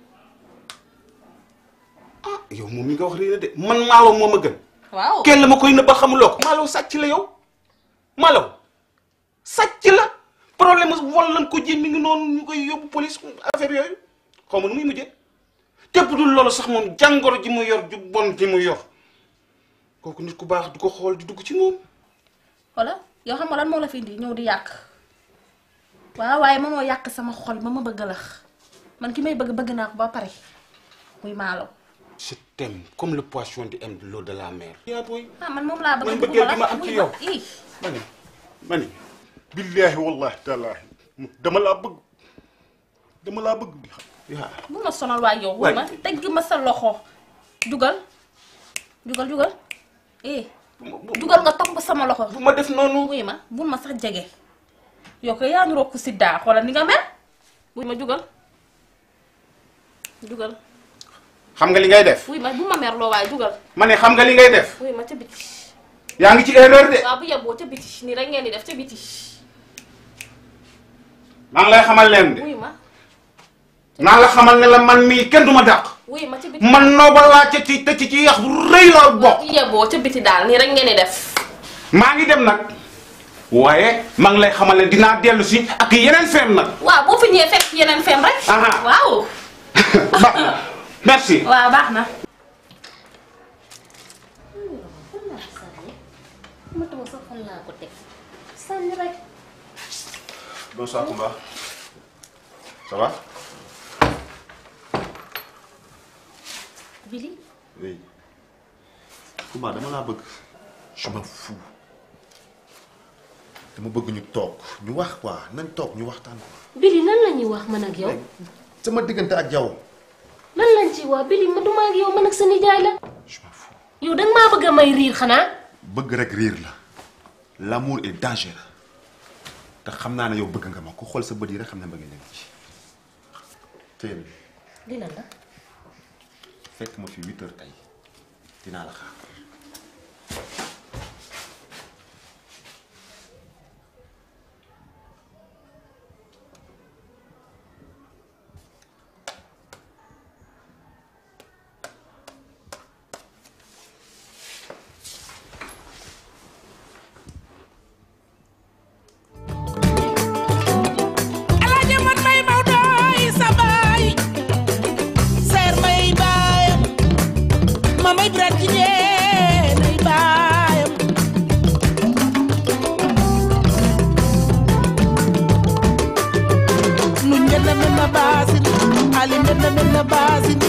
yow moom mi nga wax rëy na de man maalaw moo ma gën waaw kenn la ma koy nëbba xamuloo ko maalaw sàcc la yow maalaw sàcc la problème vol lañ ko ji mi ngi noonu ñu koy yóbbu police affaire yooyu xaw ma nu muy mujjee te bu dul loolu sax moom jàngoro ji mu yor ju bon ji mu yor kooku nit ku baax du ko xool di dugg ci moom wala yow xam nga lan moo la fi indi ñëw di yàq waaw waaye mënoo yàq sama xol ba ma bëgg la man ki may bëgg bëgg naa ko ba pare muy maalaw je t'aime comme le poisson di aime l'eau de la mer yaa booy ah man moom laa bëgg man bëgguma bëggee bi ma am ci yow ii mani mani billaahi wallahi taalaahi dama laa bëgg dama laa bëgg yaa bu ma sonal waay yow Waay. ma tegg ma sa loxo jugal jugal jugal eh jugal nga topp sama loxo bu ma def noonu wuy ma bul ma sax jege yow ko yaa ngi rokku siddaa xoolal ni nga mel wuy ma jugal jugal xam nga li ngay def wuy ma bu ma merloo waaye jugal ma ne xam nga li ngay def wuy ma ca biti yaa ngi ci erreur de waaw bu yeboo ca biti nii rek ngeen di def ca biti maa ngi lay xamal leen de wuy ma naa la xamal ne la man mii kenn du ma dàq wuy ma ca biti man nooba laa ca ci te ci ci yax bu rëy la bokk bu yeboo ca biti daal nii rek ngeen di def maa ngi dem nag waaye maa ngi lay xamal ne dinaa dellu si ak yeneen feem nag waaw boo fi ñëwee fekk yeneen fem rek Aha. waaw baax na merci waaw baax na ma tama sax fan laa ko teg sànni rek Bonsoir Koumba. Ça va Billy Oui. Koumba dama laa bëgg. Je m'en fous. dama bëgg ñu toog ñu wax quoi nañ toog ñu waxtaan quoi. Billy lan la ñuy wax man ak yow sama diggante ak yow. lan lañ ci wax Billy ma duma ak yow man ak sa nijaay la yow danga maa bëgg a may riir xanaa bëgg rek riir la. L'amour est dangereux. te xam naa ne yow bëgg nga ma ku xool sa bët yi rek xam ne bëgg nga ci. teel li lan la fekk ma fi huit heures tey dinaa la xaar. Alaaji man may Maodo yi sa baay seer may baayam ma may birat jigéen ay baayam nu njënd men na baasin ali njënd men na baasin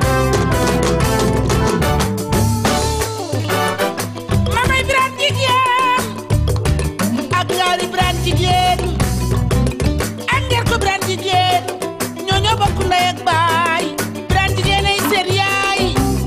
ma may birat jigéen ak ñaari birat jigéen ak ngeer ko Birane jigéen ñoo ñoo bokk ndey ak baay Birane jigéen ay seen yaay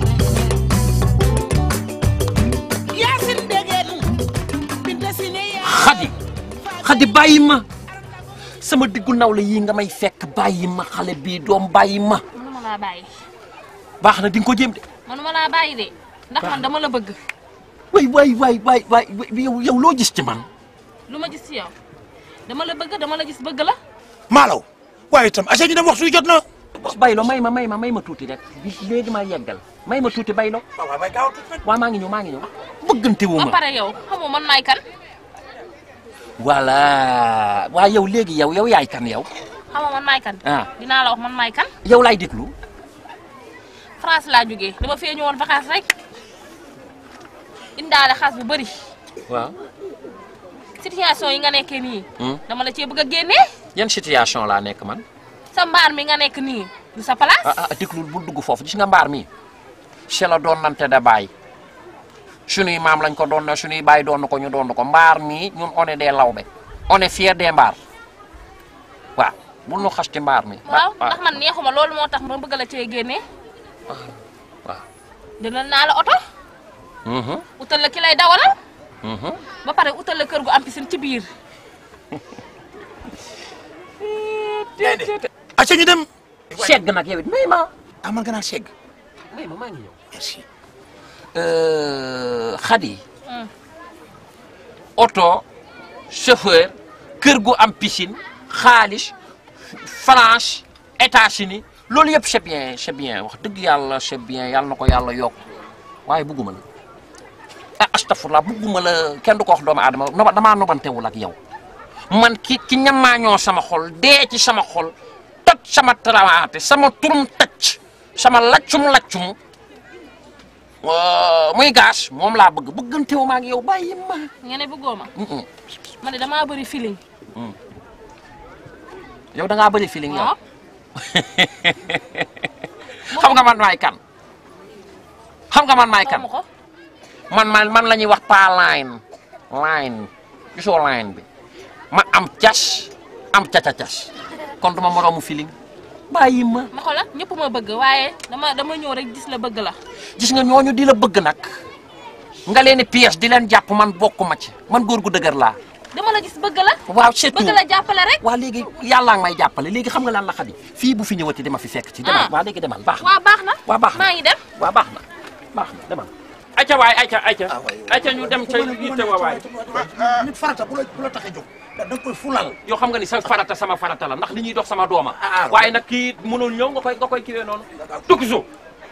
Yaasin dégeen Binta Sine yaay xadi xadi bàyyi ma sama diggu nawle yii nga may fekk bàyyi ma xale bii doom bàyyi ma manuma laa bàyyi baax na di nga ko jéem de manuma laa bàyyi de ndax man dama la bëgg waay waay waay waay waay yow yow loo gis ci man lu ma gis ci yow dama la bëgg dama la gis bëgg la maalaw waaye itam asa ñu dem waxtu wi jot na baylo may ma may ma may ma tuuti rek bi léegi ma yeggal may ma tuuti baylo waaw maa ngi ñëw maa ngi ñëw bëggante wu ba ma pare yow xamoo man maay kan voilà waa yow léegi yow yow yaay kan yow xamoo man maay kan ah dinaa la wax man maay kan yow laay déglu France laa jógee dama fee ñëwoon vacances rek indaale xaas bu bëri waaw situation yi nga nekkee nii Hmm. dama la cee bëgg a génnee yan situation laa nekk man sa mbaar mi nga nekk nii du sa place ah ah déglul bul dugg foofu gis nga mbaar mi c'est la doon nante da bàyyi sunuy maam lañ ko doon na sunuy bàyyi doon ko ñu doon ko mbaar mi ñun on est des lawbe on est fier des mbaar waaw bul nu xas ci mbaar mi waaw ndax man neexuma loolu moo tax ma bëgg la cee génnee waaw dina naa la oto Mhm, utal la ki lay dawalal mhm. ba pare utal la kër gu am piscine ci biir acca ñu dem segg nag yow it may ma ah man nga naan segg may ma maa ngi ñëw merci xadi oto chauffeur kër gu am piscine xaalis France États-Unis loolu yëpp c'est bien c'est bien wax dëgg yàlla c'est bien yàlla na ko yàlla yokk waaye bugguma la ah astafurlah bugguma la kenn du ko wax doomu aadama noba damaa nobantewul ak yow man ki ki ñamaañoo sama xol dee ci sama xol toj sama trawaate sama turum tëcc sama laccum laccum Euh, muy gaas moom laa bëgg bëggantewu ma ak yow bàyyi ma. nga ne bëggoo ma Mm-mm. ma ne damaa bëri feeling yow da ngaa bëri feeling yow. waaw xam nga man maay kan. xam nga man maay kan xamu ko man man man la ñuy wax pa line line gisoo line bi ma am cas am caca-cas kon duma moroomu feeling bàyyi ma. ma xoolal ñëpp ma bëgg waaye dama dama ñëw rek gis la bëgg la gis nga ñooñu di la bëgg nag nga leen di pièce di leen jàpp man bokkuma ci man góor gu dëgër laa. dama la gis bëgg la waaw c'est bëgg tout. la jàppale rek waa léegi yàlla ngi may jàppale léegi xam nga lan la xadi fii bu fi ñëwati dama fi fekk ci demal Ah. waa léegi demal baax na waa baax na waa baax na maa ngi dem waa baax na baax na demal ayca waay ayca ayca ayca ñu dem ca yitte wa waay nit farata bu la bu la tax a jóg da nga koy fulal yoo xam nga ni sa farata sama farata la ndax li ñuy dox sama dooma waaye nag kii mënul ñëw nga koy nga koy kiwee noonu tukki suuf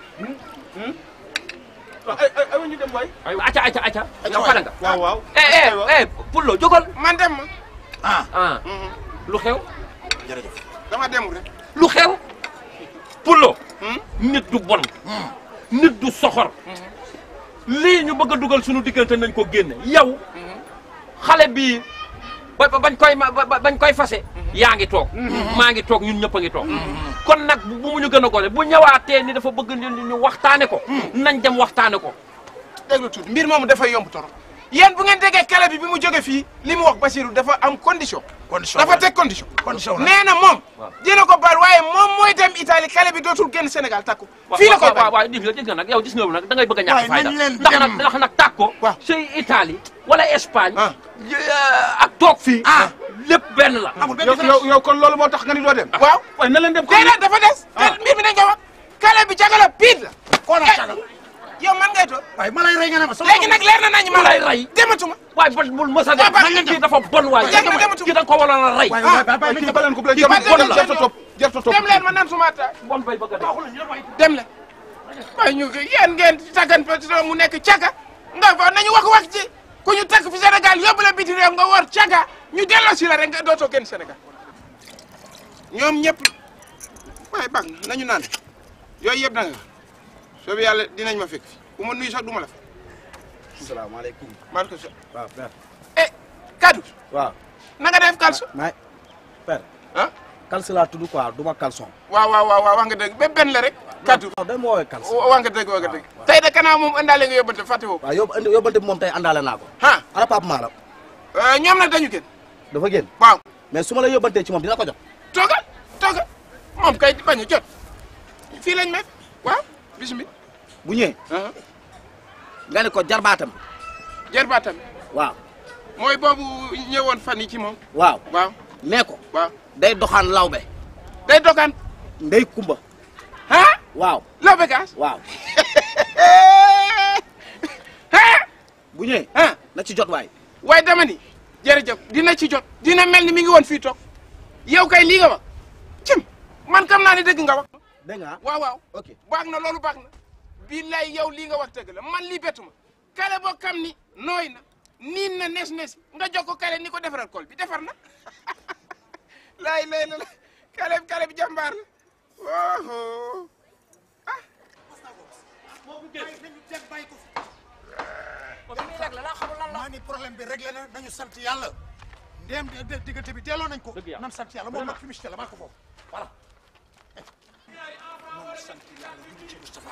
ay ay ay ñu dem waay. aywa ayca ayca ayca yow pare nga waaw waaw. eh eh eh Pullo jógal man dem ma. ah ah lu xew jërëjëf dama demul rek. lu xew Pullo nit du bon nit du soxor lii ñu bëgg a dugal suñu diggante nañ ko génne yow xale bii ba ba- bañ koy ma ba- ba- bañ koy fase yaa ngi toog maa ngi toog ñun ñëpp a ngi toog kon nag bu bu mu ñu gën a gone bu ñëwaatee ni dafa bëgg ñu ñu waxtaane ko nañ dem waxtaane ko déglu tuuti mbir moomu dafay yomb torop yéen bu ngeen déggee kale bi bi mu jóge fii li mu wax Basirou dafa am condition. condition dafa teg condition. condition la nee na moom. dina ko baal waaye moom mooy dem Italie kale bi dootul génn Sénégal takku. fii la koy waaw baal waaw gis nga gis nga nag yow gis nga nag da ngay bëgg a ñàkk Waaye fayda nañ leen ndax dem. nag ndax nag tàkko say Italie wala Espagne ak toog fii lépp benn la yow yow yow kon loolu moo tax nga ni doo dem. waaw waaye na leen dem. déedéet dafa des. te mbir mi dañ ko wax. kale bi cagala piit la. koo la cagal yow man ngay toog. waaye ma lay rey nga ne ma sama léegi nag leer na nañu ma lay rey dematuma. waaye ba bul mës a dem waaw kii dafa bon waay Jeex na dematuma. kii da nga ko waroon a rey waay waay waay waay kii baleen ko bu leen jarul bon la jarta topp jarta topp dem leen ma naan suma attaay bon bay bëgg a dem leen waaye ñu yéen ngeen taggan fa mu nekk caga nga fa nañu wax wax ci ku ñu takk fi Sénégal yóbbu la biti réew nga war caga ñu delloo si la rek nga dootoo génn Sénégal ñoom ñëpp waaye baax na nañu naan yooyu yëpp da nga soobu yàlla dinañ ma fekk fi bu ma nuyu sax du ma la fa salaamaaleykum. maaleykum salaam waaw père. eh kaddu waaw. na nga def kalsu may père. ah. kalsu laa tudd quoi du ma kalson. waaw waaw waaw waaw wax nga dëgg ba benn la rek kaddu non day ma woowee kalson. wax nga dëgg wax nga dëgg tey de kanaa moom indaale nga yóbbante fàtte woo waaw yóbbu indi yóbbante bi moom tey àndaale naa ko. ah ana Pape Mara. ñoom nag dañu génn dafa génn. waaw mais su ma la yóbbantee ci moom dina ko jot. toogal toogal moom kay bañ a jot fii lañ may waaw bisimilah. bu ñëwee. nga ne ko jarbaatam. jarbaatam waaw. mooy boobu ñëwoon fan yi ci moom. waaw. waaw nee ko. waaw day doxaan lawbe. day dogaan. ndey kumba. ah. waaw. lawbe gaas. waaw. bu ñëwee. na ci jot waay. waaye dama ni jërëjëf dina ci jot dina mel ni mi ngi woon fii toog yow kay lii nga wax cim man kam naa ne dëgg nga wax. dégg nga waaw waaw. ok baax na loolu baax na. billaay yow lii nga wax dëgg la man lii bettu ma kale boo xam ni nooy na niin na nes nes nga jox ko kale ni ko defaral kol bi defar na laay lay la la kale bi kale bi jàmbaar la woohoo maa ni problème bi réglé na nañu sant yàlla ndéem de diggante bi delloo nañ ko nan sant yàlla moom nag fi mu si la maa ko foofu voilà nañu sant yàlla ñu ci Moustapha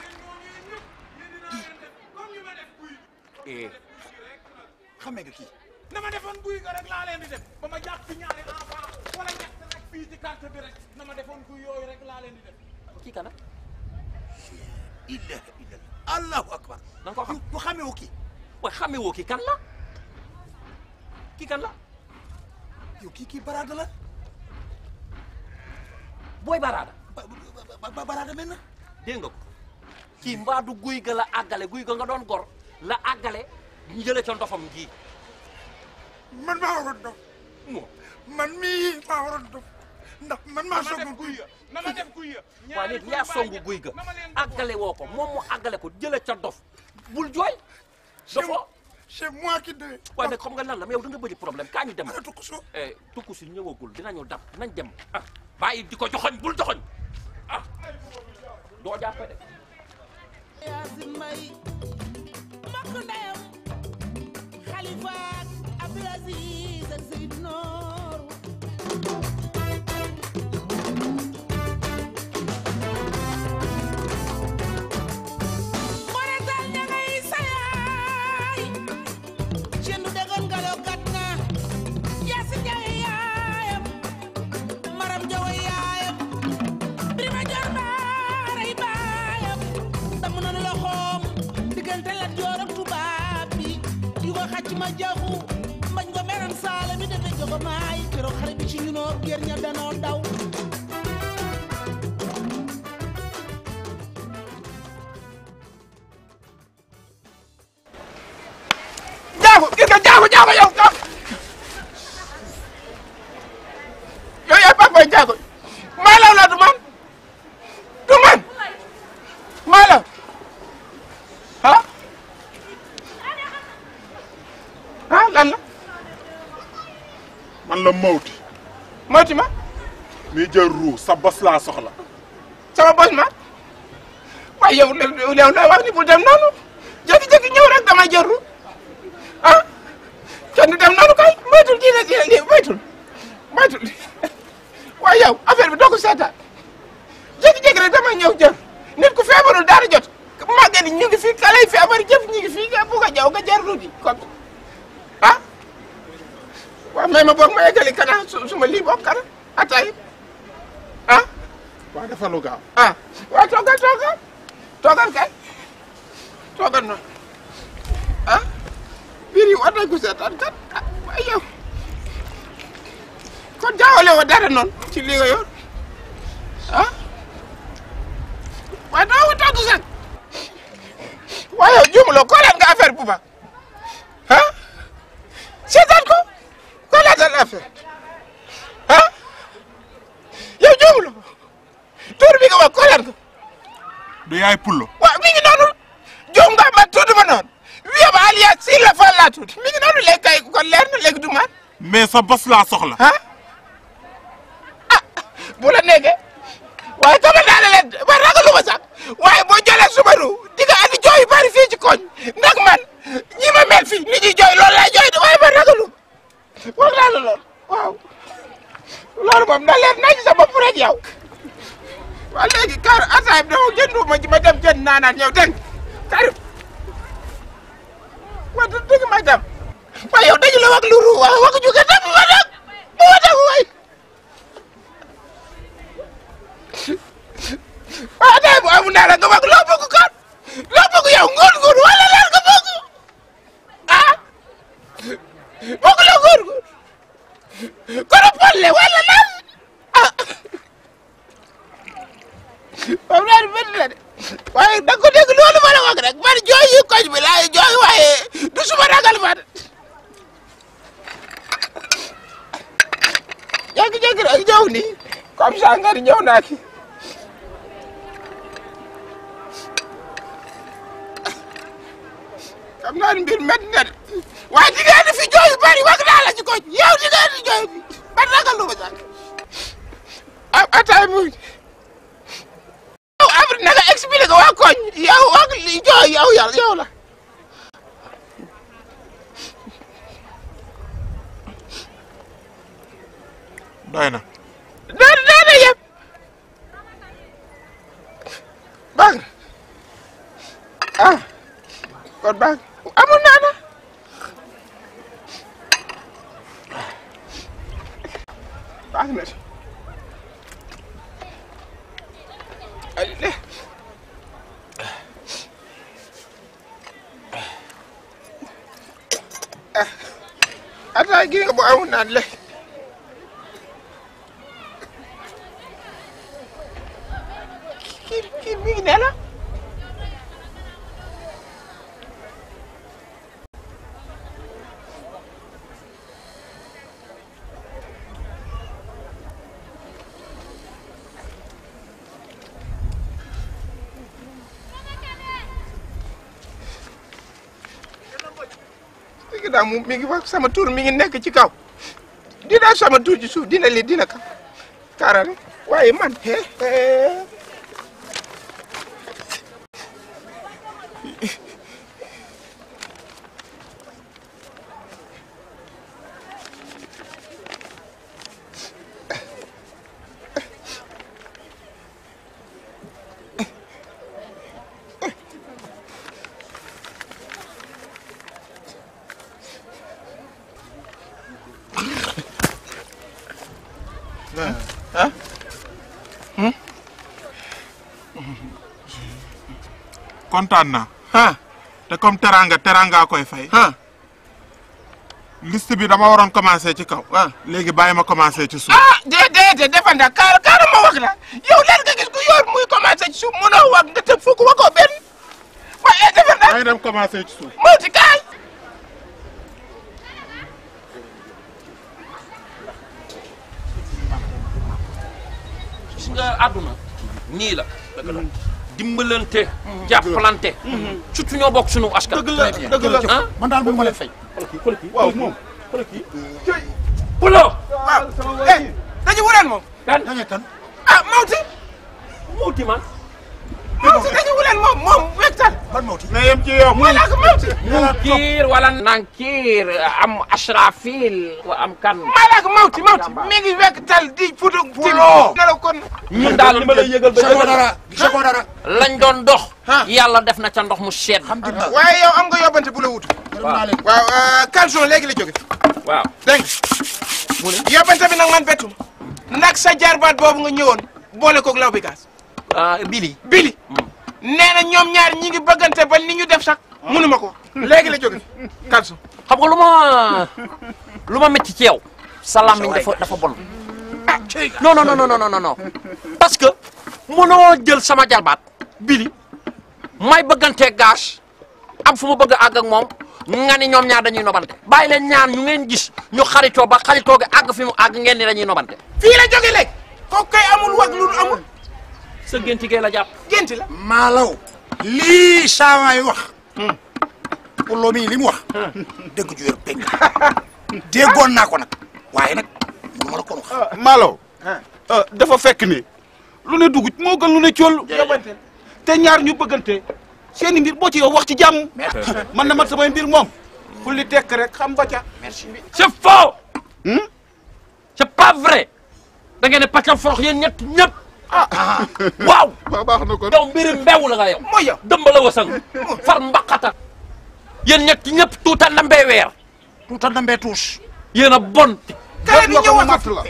eh xamee nga kii na ma defoon guy ga rek laa leen di def ba ma jàpp fi ñaari enfant wala ñett rek fii ci carte bi rek na ma defoon guy yooyu rek laa leen di def kii kana ilaha illallah allahu akbar da nga ko xam bu xamee wu kii waaye xamee woo kii kan la kii kan la yow kii kii baraada la booy baraada ba baraada mel na dégg nga ko kii mbaadu guy ga la àggale guy ga nga doon gor la àggale ñu jële ca ndofam gii man maa waroon dof man mii maa waroon dof ndax man maa soog guy ya na ma def guy ya waaye léegi yaa songu guy ga àggale woo ko moom mu àggale ko jële ca dof bul jooy dofoo c'est moi qui devais waaye nag xam nga lan la mais yow da nga bëri problème kaa ñu dem eh tukkusu ñëwagul dinañu dab nañ dem ah bàyyi di ko joxoñ bul joxoñ ah doo jàppe de Yaasin May mbokk ndeyam Xalifa ak Abdul Aziz ak Seyd Noor Moretal ña ngay sayaay cendu degoon ngalo gat na Yaasin Njaay yaayam Maram Jawa yaayam Birima Joor Baaray baayam damm nanu loxoom diggante Lat Joor ak tubaab bi di ko xacc ma jaxu mbañ ko meram saala mi defe jogo maay keroog xare bi ci ñunoo géer ña danoo daw jaago gis nga jaago jaago yow ka yow yaay papa jaago maa law la du man du man maa law ah ah lan la man la Mawti Mawti ma mi jël ruu sa bos laa soxla sama bos ma waaye yow yow yow looy wax ni bu dem noonu jékki-jékki ñëw rek dama jëru ah kenn du dem noonu kay moytul kii la kii la lii moytul moytul waaye yow affaire bi doo ko seetaan jékki-jékki rek dama ñëw jër nit ku feebarul dara jot màgget yi ñu ngi fi xale yi feebar jëf ñu ngi fi nga bugg a jaw nga jar ruuti comme ah waaw mais ma boog ma yeggali kana su su ma lii boog kana atay ah waa dafa lu gaaw ah waaw toogal toogal toogal kay toogal noonu ah biir yi war nañ ko seetaan kat ah waaye yow kon jaawale woo dara noonu ci li nga yor ah waaye doo ko togg sax waaye yow juumuloo kooleet nga affaire bu baax ah seetaan ko kooleetal affaire ah yow juumuloo tur bi nga wax kooleet nga du yaay pullo waaw mi ngi noonu juum nga ma tudd ma noonu wiya ba alias si la fa laa tudd mi ngi noonu léegi kay kon leer na léegi du man mais sa bos laa soxla ah ah bu la nekkee waaye tamit naa ne leen ba ragalu ma sax waaye boo jëlee subaru di nga andi jooy yu bari fii ci koñ ndax man ñi ma mel fii nit ñi jooy loolu lay jooy de waaye ba ragalu wax naa la loolu waaw loolu moom na leer nañ sa bopp rek yow waaw léegi kar ataay bi dama jëndu ma ma dem jënd naanaan yow dégg nga kar wa du dëgg ma dem waaye yow dañu la wax lu ru wax wax ju dem ma dem bu ma dem waay waaw ataay bu amul naa la nga wax loo bëgg kat loo bëgg yow ngoon ngoon wala lan nga bëgg ah bëgg la ngoon ngoon kono polle wala lan ah moom laa métti la de waaye da nga ko dégg loolu ma la wax rek man jooy yi koñ bi laay jooy waaye du suma ragal ma de jékki-jékki rek ñëw nii comme ça nga ni ñëw naa fi xam naa ni mbir métti na de waaye di ngeen di fi jooy yu bari wax naa la ci koñ yow di ngeen di jooy bi man ragal lu ma sax ah ataay mu yow après na nga expliqué waa koñ yow ak li jooy yow yàlla yow la doy na. doy na doy na yëpp. baax na ah kon baax amul naa na. baax na si. allez. ah ataay gi nga bu amul naan le. kii kii mi ngi ne la. léegi daal moom mi ngi wax sama tur mi ngi nekk ci kaw dina sama tur ci suuf dina li dina ka kaarare waaye man he he ah kontaan naa. ah te comme teranga teranga koy fay. ah liste bi dama waroon commencé ci kaw. ah léegi bàyyi ma commencé ci suuf. ah déedéet déedéet defanda kaar kaar ma wax la yow lan nga gis ku yor muy commencé ci suuf mënoo wax nga tëb fukk waxoo benn waaye defanda. maa ngi dem commencé ci suuf. moo ci kaay. gis nga àdduna nii la dimbalante jàppalante surtout ñoo bokk sunu askan dëgg la dëgg la ah man daal bu ma leen fay. waaw moom pulo waaw eh dañu wuleen moom. kan dañu kan. ah Mawti. Mawti man. Mawti dañu wuleen moom moom wegtal. ban Mawti. na yem ci yow. wala ko Mawti. Nankiir wala Nankiir am Asrafil wa am kan. Malak Mawti Mawti mi ngi wegtal di futu. Pulo. ngelaw kon. ñun daal li ma lay yëgal ba gisagoo dara gisagoo dara. lañ doon dox. yàlla def na ca ndox mu sedd. waaye yow am nga yóbbante bu la wut. waaw waaw Calson léegi la jóge. waaw dégg nga. yóbbante bi nag man bettu ndax sa jarbaat boobu nga ñëwoon boole koog law bi gaas. Bili. Bili. nee na ñoom ñaar ñi ngi bëggante ba ni ñu def sax mënuma ko léegi la jóge Calson. xam nga lu ma lu ma métti ci yow. sa làmmiñ dafa dafa bon. non non non non non non parce que mënoo jël sama jarbaat bili may bëggantee gage am fu ma bëgg a àgg ak moom nga ni ñoom ñaar dañuy nobante bàyyi leen ñaar ñu ngeen gis ñu xaritoo ba xaritoo gi àgg fi mu àgg ngeen ni dañuy nobante. fii la jóge léegi. kooku kay amul wag lu amul. sa génti gee la jàpp. génti la. maalaw lii saawaay wax. pour loo mii li mu wax. dëgg ju wér pegg. déggoon naa ko nag waaye nag nu ma la ko wax. Malo. dafa fekk ni lu ne dugg moo gën lu ne cool. yóbbante te ñaar ñu bëggante seen i mbir boo ci yow wax ci jàmm. man na man samay mbir moom. fu li tekk rek xam ba ca. merci. c'est faux. c'est pas vrai. da ngeen ne pàccal forox yéen ñett ñëpp. waaw. baax na kon yow mbiri mbew la nga yow. mooy yow dëmba la wasang far mbaqata. yéen ñett ñëpp tuuta ndambee weer. tuuta ndambee tuus. yéen a bon. kay di ñëw mat la.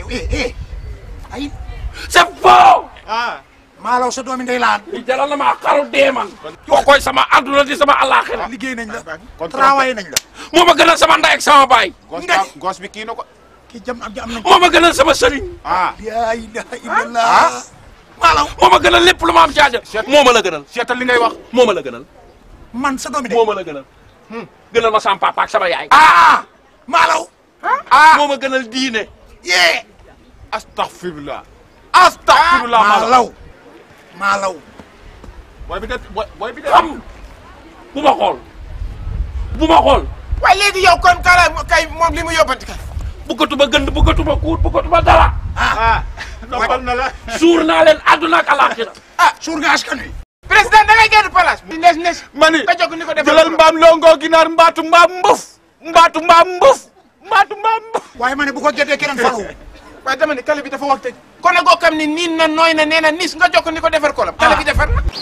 ay. c'est faux. ah. maalaw sa doomi ndey laan. li jaral na maa xaru dee man. yoo koy sama àdduna di sama àllaaxira. liggéey nañ la. travail nañ la. moo ma gënal sama ndey ak sama baay. nga gos bi kii na ko. kii jam am am nañ. moo ma gënal sama sëriñ. ah. yaa ilaha illallah. maalaw. moo ma gënal lépp lu ma am caaja. moo ma la gënal. seetal li ngay wax. moo ma la gënal. man sa doomi ndey. moo ma la gënal. gënal ma sama papa ak sama yaay. ah. maalaw. ah moo ma gënal diine. yee. astaghfirullah. astaghfirullah maalaw. maalaw. booy bi de booy bi de. xam bu ma xool bu ma xool. waaye léegi yow kon kala kay moom li mu yóbbante kay. bëggatuma gënd bëggatuma kuut bëggatuma dara. ah noppal na la. suur naa leen àdduna ak alaaxira. ah suur nga askan wi. président da ngay génn palace. di nes nes. ma ni nga jóg ni ko defal jëlal mbaam longo ginaar mbaatu mbaam mbuf mbaatu mbaam mbuf mbaatu mbaam mbuf waaye ma ne bu ko géddee keneen falu. waaye dama ne tali bi dafa wax tëj kon nag koo xam ne niin na nooy na nee na nis nga jokk ni ko defar kolam tali bi defar na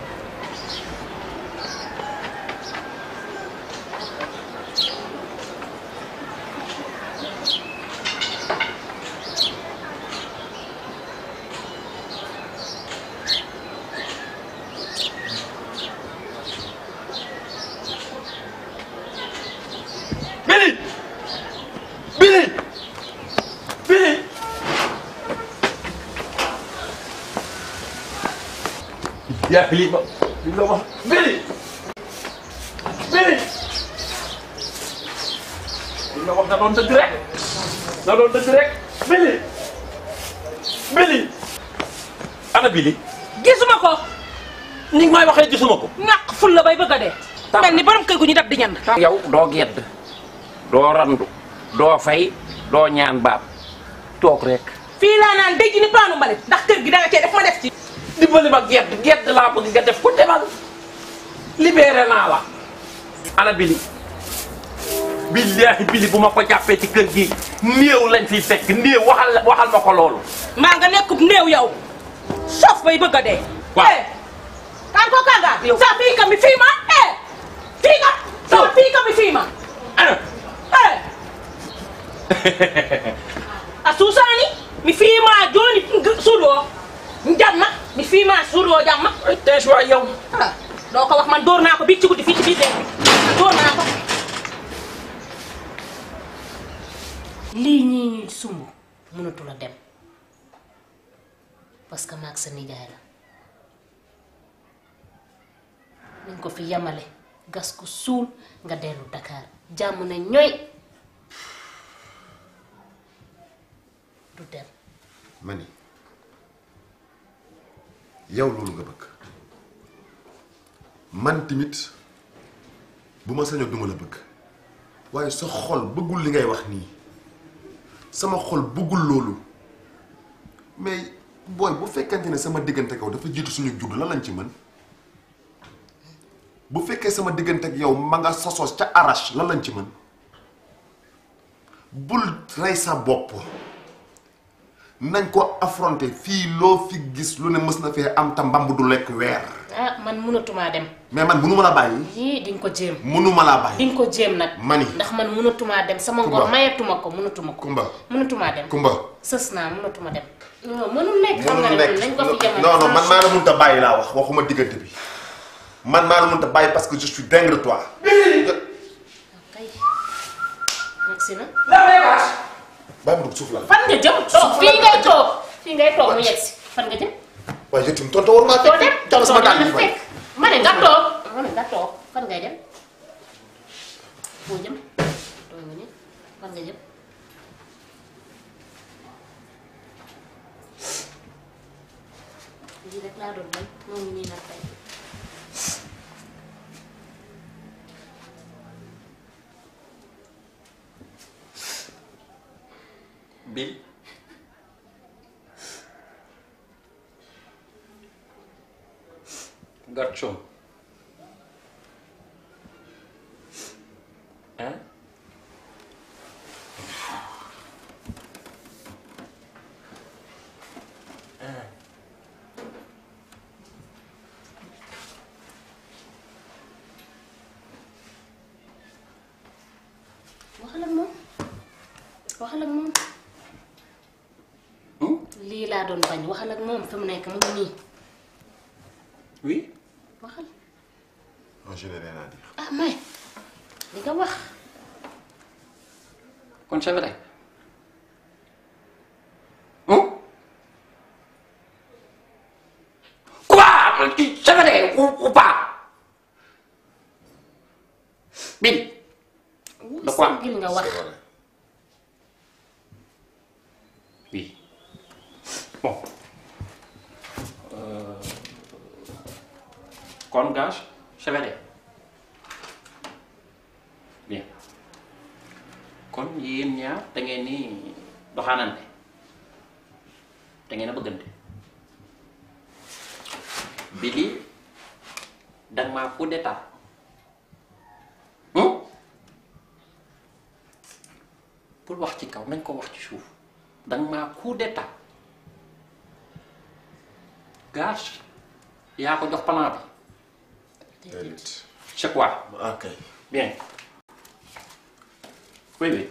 Billy Billy Billy yaa Billy ma li nga wax Billy Billy li nga wax da doon dëgg rek da doon dëgg rek Billy Billy ana Billy gisuma ko ni nga may waxee gisuma ko ñàkk ful la bay bëgg a dee mel ni borom kër gu ñu dab di ñand yow doo gedd doo randu doo fay doo ñaan baab toog rek fii laa naan dëj ni paanu mbalit ndax kër gi da nga cee def ma def ci dimbali ma gedd gedd laa bëgg nga def ko demal libéré naa la ana Billy billaahi Billy bu ma ko jàppee ci kër gi néew lañ fiy fekk néew waxal waxal ma ko loolu maa nga nekkub néew yow sof bay bëgg a dee waaw kan ko kanga sa fii ka mi fii ma eh fii ka sa fii ka mi fii ma eh a suusaani mi fii ma jooni suuɗoo jamma mi fii ma suuɗoo jamma tees waay yow doo ko wax man dóor naa ko bi ci guddi fii ci biir dee man dóor naa ko lii ñii ñuy sumb mënatu la dem parce que maag sa nijaay la nañ ko fi yamale gas ko suul nga dellu Dakar jàmm ne ñooy du dem ma ni yow loolu nga bëgg man tamit bu ma sañoon duma la bëgg waaye sa xol bëggul li ngay wax nii sama xol bëggul loolu mais booy bu fekkante ne sama diggante kaw dafa jiitu suñu judd la lañ ci mën bu fekkee sama diggante ak yow ma nga sosoos ca arrache lan lañ ci mën bul rey sa bopp nañ ko affronter fii loo fi gis lu ne mës na fee am ta mbamb du lekk weer ah man mënatumaa dem mais man mënuma la bàyyi yii di nga ko jéem mënuma laa bàyyi di nga ko jéem nag mani ndax man mënatumaa dem sama ngor Kumba. mayatuma ko mënatuma ko Kumba mënatumaa dem Kumba sës naa mënatuma dem non mënul nekk xam nga mënul ne nekk nañ ko fi yemale non non man maa la mënut a bàyyi laa wax waxuma diggante bi man maa la mënut a bàyyi parce que je suis dingue de toi Yegsi na bàyyi ma dugg suuf la fan nga jëm toog fii ngay toog fii ngay toog mu yegsi fan nga jëm waaye yow tamit tontu war maa doo fekk dem jox sama dàll yi fekk ma ne nga toog ma ne nga toog fan ngay dem foo jëm toog nga ni fan nga jëm lii rek laa doon bañ moo ngi nii nag tey Bill Garçon hein hein waxal ak moom waxal ak moom lii laa doon bañ waxal ak moom fi mu nekk mu ngi nii oui waxal non je n'ai rien à dire ah may li nga wax kon c'est vrai quoi c'est vrai ou, ou pas Bill de quoi gil nga wax oui bon euh, kon gage c'est vrai bien kon yéen ñaar da ngeen ni doxaanante da ngeen a bëggante Billy danga maa coup d'état pour wax ci kaw nañ ko wax ci suuf danga maa coup d'état gaz yaa ko jox plan bi déedéet. c'est quoi ok. bien oui oui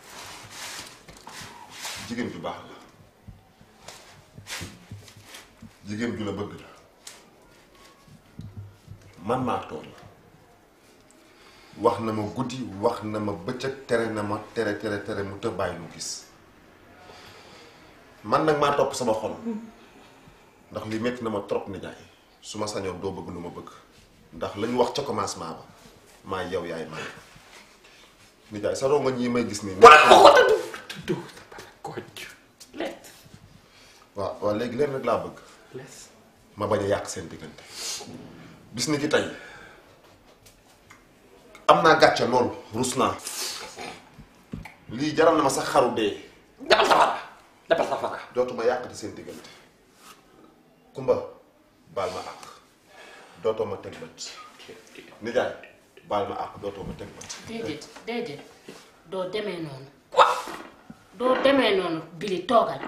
jigéen ju baax la jigéen ju la bëgg la man maa tooñ wax na ma guddi wax na ma bëccëg tere na ma tere tere tere mu të bàyyi mu gis man nag maa topp sama xol ndax li métti na ma trop nijaay su ma sañoon doo bëgg lu ma bëgg ndax la ñu wax ca commencement ba maa yow yaay man nijaay sa ronga ñii may gis nii waaw waaw léegi leen rek laa bëgg ma bañ a yàq seen diggante bis ni ki tey am naa gàcce loolu rus naa lii jaral na ma sax xaru dee defal safara defal safara dootuma yàq di seen diggante kumba baal ma àq dootoo ma teg bët nijaay baal ma àq dootoo ma teg bët déedéet déedéet doo demee noonu doo demee noonu bili toogal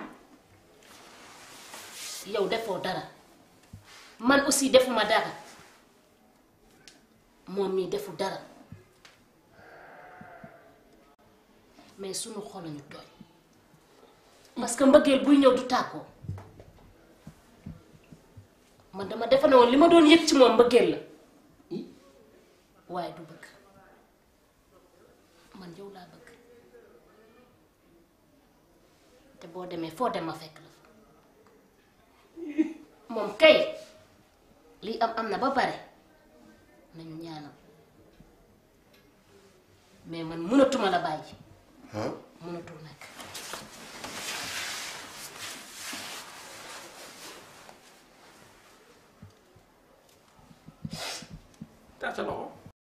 yow defoo dara man aussi defuma dara moom mii defu dara mais sunu xol lañu tooy parce que mbëggeel buy ñëw du tàggoo man dama defe ne woon li ma doon yëg ci moom mbëggeel la waaye du bëgg man yow laa bëgg te boo demee foo dem ma fekk la fa moom kay lii am am na ba pare nañu ñaanal mais man mënatuma la bàyyi mënatul nekk tasa loxo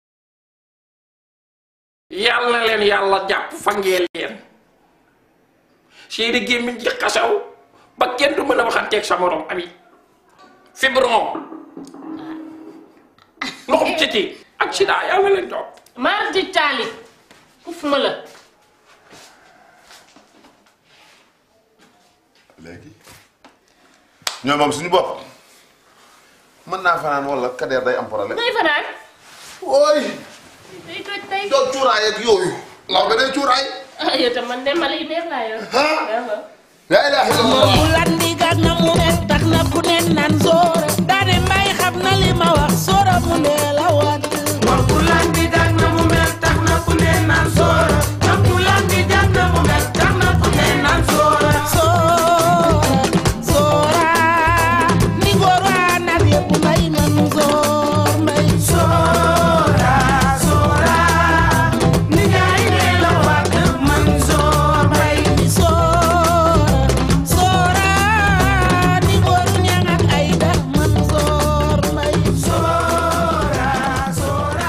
yàlla na leen yàlla jàpp fangee leen seeni gémmiñ ci xasaw ba kenn du mën a waxanteeg sa morom ami fibron ndoxum citi ak sida yàlla leen topp maar di taali uf ma la léegi ñoom moom suñu bopp mën naa fanaan wala kadeer day am problème ngay fanaan ooy day toj tey doo cuuraay ak yooyu law ba day cuuraay ah yow tam man de mala yu neex laa yor la ilaha illallah bu landi gag na mu ne tax na ku ne naan soora daane mbay xam na li ma wax soora mu ne la wat wax bu landi gag na mu mel tax na ku ne naan soora wax bu landi gag na mu mel tax na ku ne naan soora soora soora ni góor waa nag yëpp mbay nan soor mbay soora soora ni gaay ne la wat man soor mbay ni soora soora ni góoru ñang ak ay da man soor mbay soora soora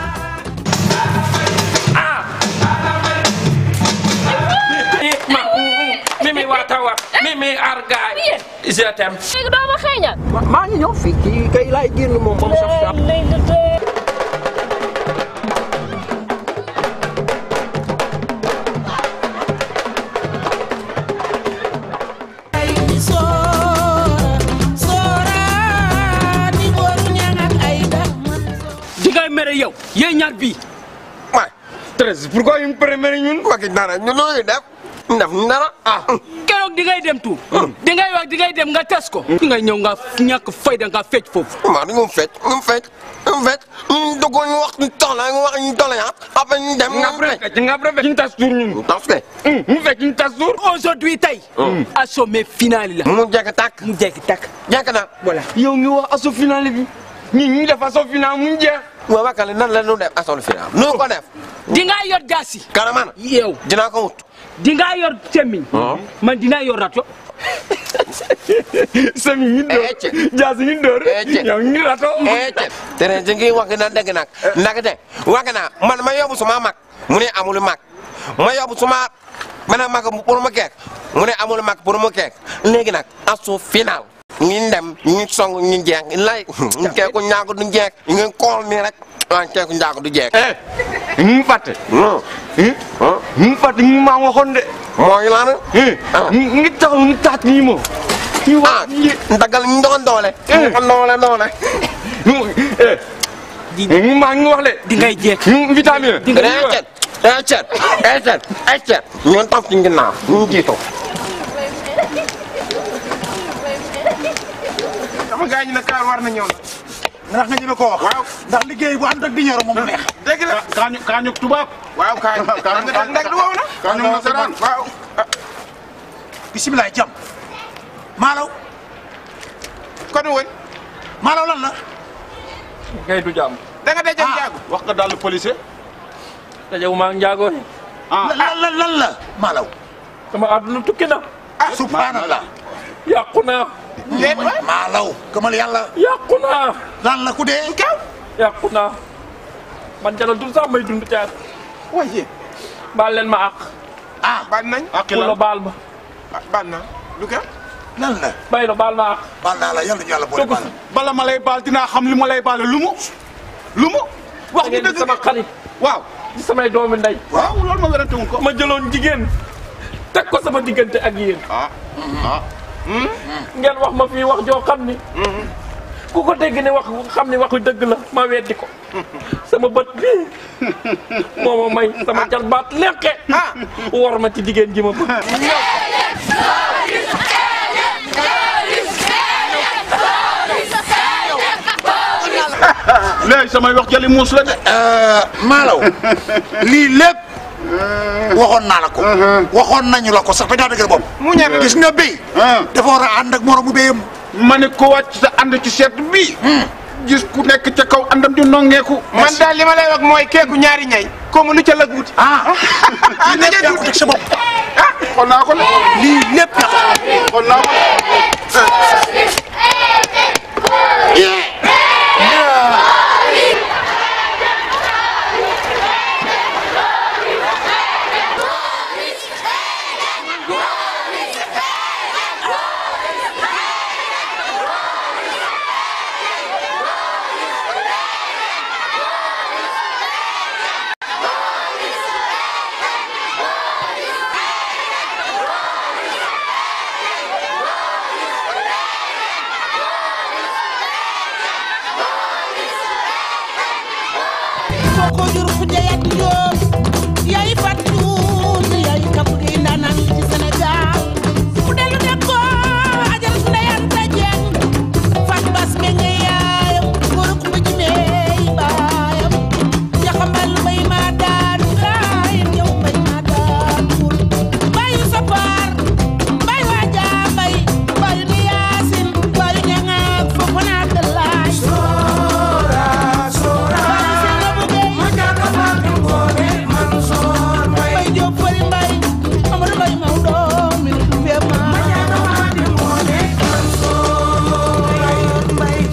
mimi waata wax mimi argaay je t'aime léegi doo ma xeeñal maa ngi ñëw fii kii kay laay génn moom ba mu saf saf ni soora soora ni góoru ñang ak ay da di ngay mere yow yéen ñaar bii waay Thérèse pourquoi ñu préféré ñun waxi dara ñu nooyu def def dara ah keroog di ngay dem tuur di ngay wax di ngay dem nga tes ko di ngay ñëw nga ñàkk fayda nga fecc foofu maa di ñu fecc ñu fecc ñu fecc ñu dugg ñu wax ñu tox la ñu wax ñu tox la ah après ñu dem nga fecc nga préfère ñu tas tuur ñun tas ke mu fekk ñu tas tuur aujourd'hui tey assommé final la mu jekk tàkk mu jekk tàkk jekk na voilà yow ngi wax asso final bi ñi ñu def asso final mu jeex waaw wakale nan la ñu def asso final nu ko def di nga yor jaasi karaman yow dinaa ko wut di nga yor semmiñ man dinaa yor rato sami ñu door jaasi ñu door yow ñu rato Ecce. tere ji ngi wax na dëgg nag nag de wax naa man ma yóbbu suma mag mu ne amul mag ma yóbbu suma beneen mag pour mu keek mu ne amul mag pour mu keek léegi nag asu final ñu dem ñu song ñu jeex lay ñu keeku ñaaku du jeex ñu kool nii rek waaw keeku njaago du jeeg. ñu fàtte. ñu fàtte ñu maa waxoon de. mooy lan. ngi taxaw ngi taat nii moom. ah ndagal ñu doon doole. doole doole. ñu maa ngi wax de. di ngay jeeg. vitamine. di nga cet cet cet cet ñun toog ci ginnaaw ñu jiitu. sama gars yi ne kaar war na ñëw ndax nga ñeme koo wax. waaw ndax liggéey bu ànd ak di ñoro moom neex. dégg la kaañu kaañu tubaab. waaw kaañu kaañu ndag du wow na. kaañu nasaraan waaw. bisimilah jàmm. maalaw. kon woon. maalaw lan la. kay du jàmm. da nga dajeeg njaago. wax nga daal policier. dajewu maa ngi njaago. lan lan lan la maalaw. sama àdduna tukki na. ah subhanallah. yàqu naa. déet maalaw gëmal yàlla. yàqu naa. lan la ku dee. kaw yàqu naa. man jalal dul sax may dund caat. waaye. baal leen ma àq. ah baal nañ. àq la baal ma. baal na lu ka lan la. bay la baal ma àq. baal naa la yàlla ñu yàlla boole baal. bala ma lay baal dinaa xam li ma lay baale lu mu. lu mu. wax ngeen di sama xarit. waaw di samay doomi ndey. waaw loolu ma werante ko. ma jëloon jigéen. teg ko sama diggante ak yéen. ah ah. ngeen wax ma fii wax joo xam ni. ku ko dégg ne wax xam ni waxu dëgg la ma weddi ko. sama bët bii moo ma may sama jalbaat lekke. war ma ci jigéen ji ma bëgg. léegi samay wax jëli muus la de. maalaw lii lépp waxoon naa la ko. waxoon nañu la ko sax ba daa dëgër bopp. mu ñeme gis nga béy. dafa war a ànd ak moromu béyam. ma ne ko wàcc sa ànd ci seet bii. gis ku nekk ca kaw àndam di nongeeku. man daal li ma lay wax mooy keeku ñaari ñay. comme lu ca la guuti. ah. lii lépp yaa ko teg sa bopp. ah xool naa ko ne. lii lépp yaa ko. xool naa ko. ko jur fu jayat Jóob yaay Fatou yaay kapp gi ndaanaan ci Sénégal mu dellu ne ko ajal su ndeyanta jeng fat bas me nga yaayam góor ku ma jimee baayam yaxambal mbay ma daan laayam yow mbay ma daan bul bayu sa paar bay waaja mbay bayu ni yaasin bayu ñangaak foofu naa dalaay soora soora Mbay Jóob fari mbay Amadu Mbay Mawdo mi nu du fee ma mbay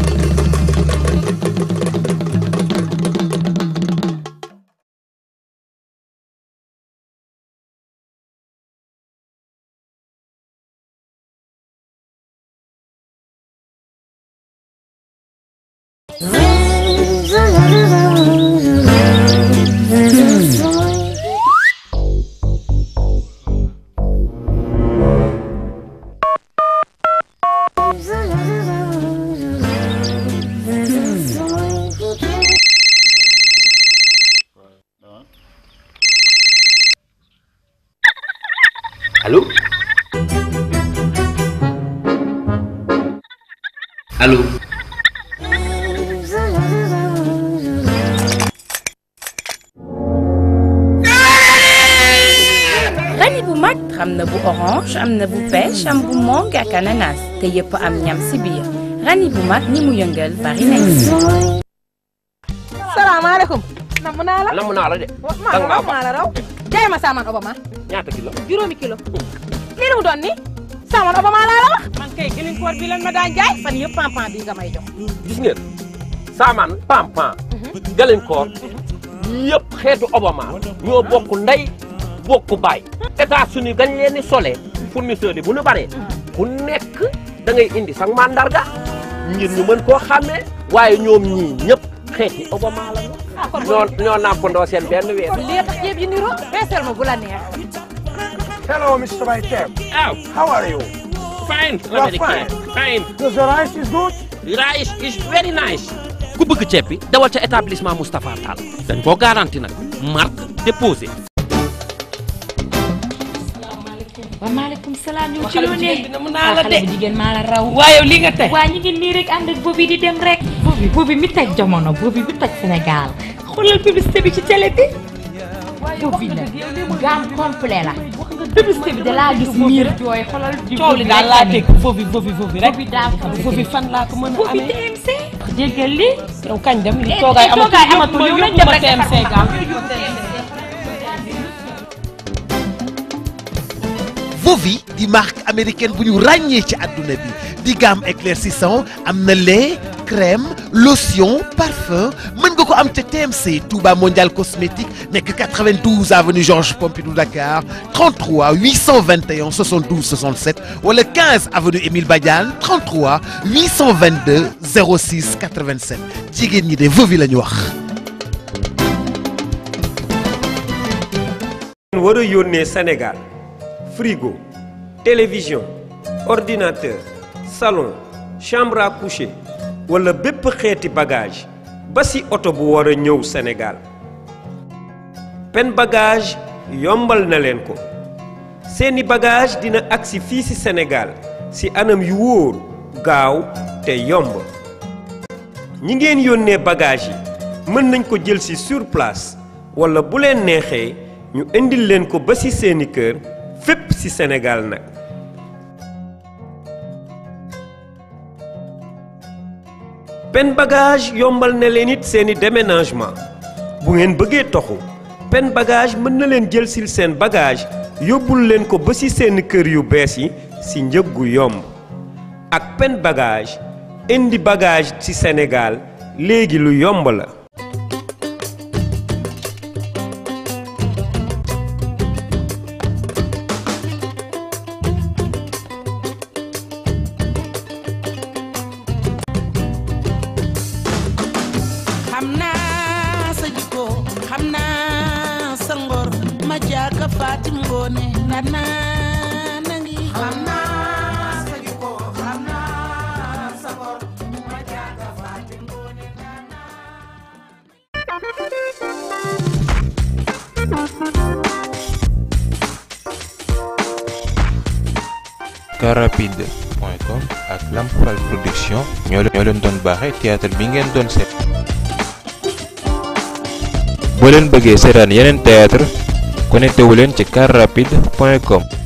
Allô Allô rani bu mag xam na bu orange am na bu pêche am bu mangue ak ananas te yëpp am ñam si biir rani bu mag ñi mu yëngal bari nañ salaamaaleykum. namm naa la. namm naa la de. maa danga maa namm naa la raw. jaay ma saaman obama. ñaata kilo. juróomi kilo. lii la mu doon ni saaman obama laa la wax. man kay gënuñ koor bi lan ma daan jaay fan yëpp pampan bi nga may jox. gis ngeen saamaan pampan galenkoor yëpp xeetu obama ñoo bokk ndey bokk baay États-Unis gañ leen di solee fournisseur yi bu ñu baree ku nekk da ngay indi sax mandarga ngir ñu mën koo xàmmee waaye ñoom ñii ñëpp xeeti Obama la ñu. ñoo ñoo nàmpandoo seen benn weer. kon lii tax ceeb yi niroo feesal ma bu la neex. Hello, Mr. Maitem. Oh. How are you? Fine, You are American. Fine. Does the rice is good? Rice is very nice. ku bëgg ceeb bi dawal ca établissement Moustapha Tall dañ koo garanti nag marque déposé. wa maaleykum salaam yow ci xale bu loo jigéen ne bi namm naa la de. xale bu jigéen maa la raw waaye yow lii nga tey. waa ñu ngi nii rek ànd ak boobi di dem rek boobi boobi mi teg jamono boobi bi toj Sénégal xoolal publicité bi ci télé bi boobi la gamme complet la publicité bi da laa gis miir jooy xoolal coow li daal laa dégg foofu foofu foofu rek. boobi daa ko foofu fan laa ko mën a boobi amee. TMC jéggal li yow kañ dem li Eh, toogaay eh, amatul toogaay amatul, yóbbu yow ma nañ dem yóbbu ma rek TMC defar gaaw. Vovi di marque américaine bu ñu ràññee ci àdduna bi di gamme éclaircissant am na lait crème lotion parfum mën nga ko am ca TMC Touba Mondial Cosmétique nekk 92 avenue Georges Pompidou Dakar 33 821 72 67 wala 15 avenue Émile Badiane 33 822 06 87 jigéen ñi de Vovi la ñu wax. war a yónnee Sénégal frigo télévision ordinateur salon chambre à coucher wala bépp xeeti bagage ba ci oto bu war a ñëw Sénégal pen bagage yombal na leen ko seeni bagage dina agsi fii ci Sénégal ci anam yu wóor gaaw te yomb ñi ngeen yónnee bagage yi mën nañ ko jël ci sur place wala bu leen neexee ñu indil leen ko ba ci seeni kër fépp ci Sénégal nag pen bagage yombal na leen it seeni déménagement bu ngeen bëggee toxu pen bagage mën na leen jël sil seen bagage yóbbul leen ko ba ci seeni kër yu bees yi ci njëg gu yomb ak pen bagage indi bagage ci Sénégal léegi lu yomb la xam naa sa jikko xam naa sa ngor ma jaaka Fatim Ngoone na naa na ngi xam naa sa jikko xam naa sa ngor ma jaaka Fatim Ngoone carrapide.com ak Lamp Fall production ñoo leen ñoo leen doon baaxee théâtre bi ngeen doon seet. boo leen bëggee seetaan yeneen théâtre connecté wu leen ci carrapide.com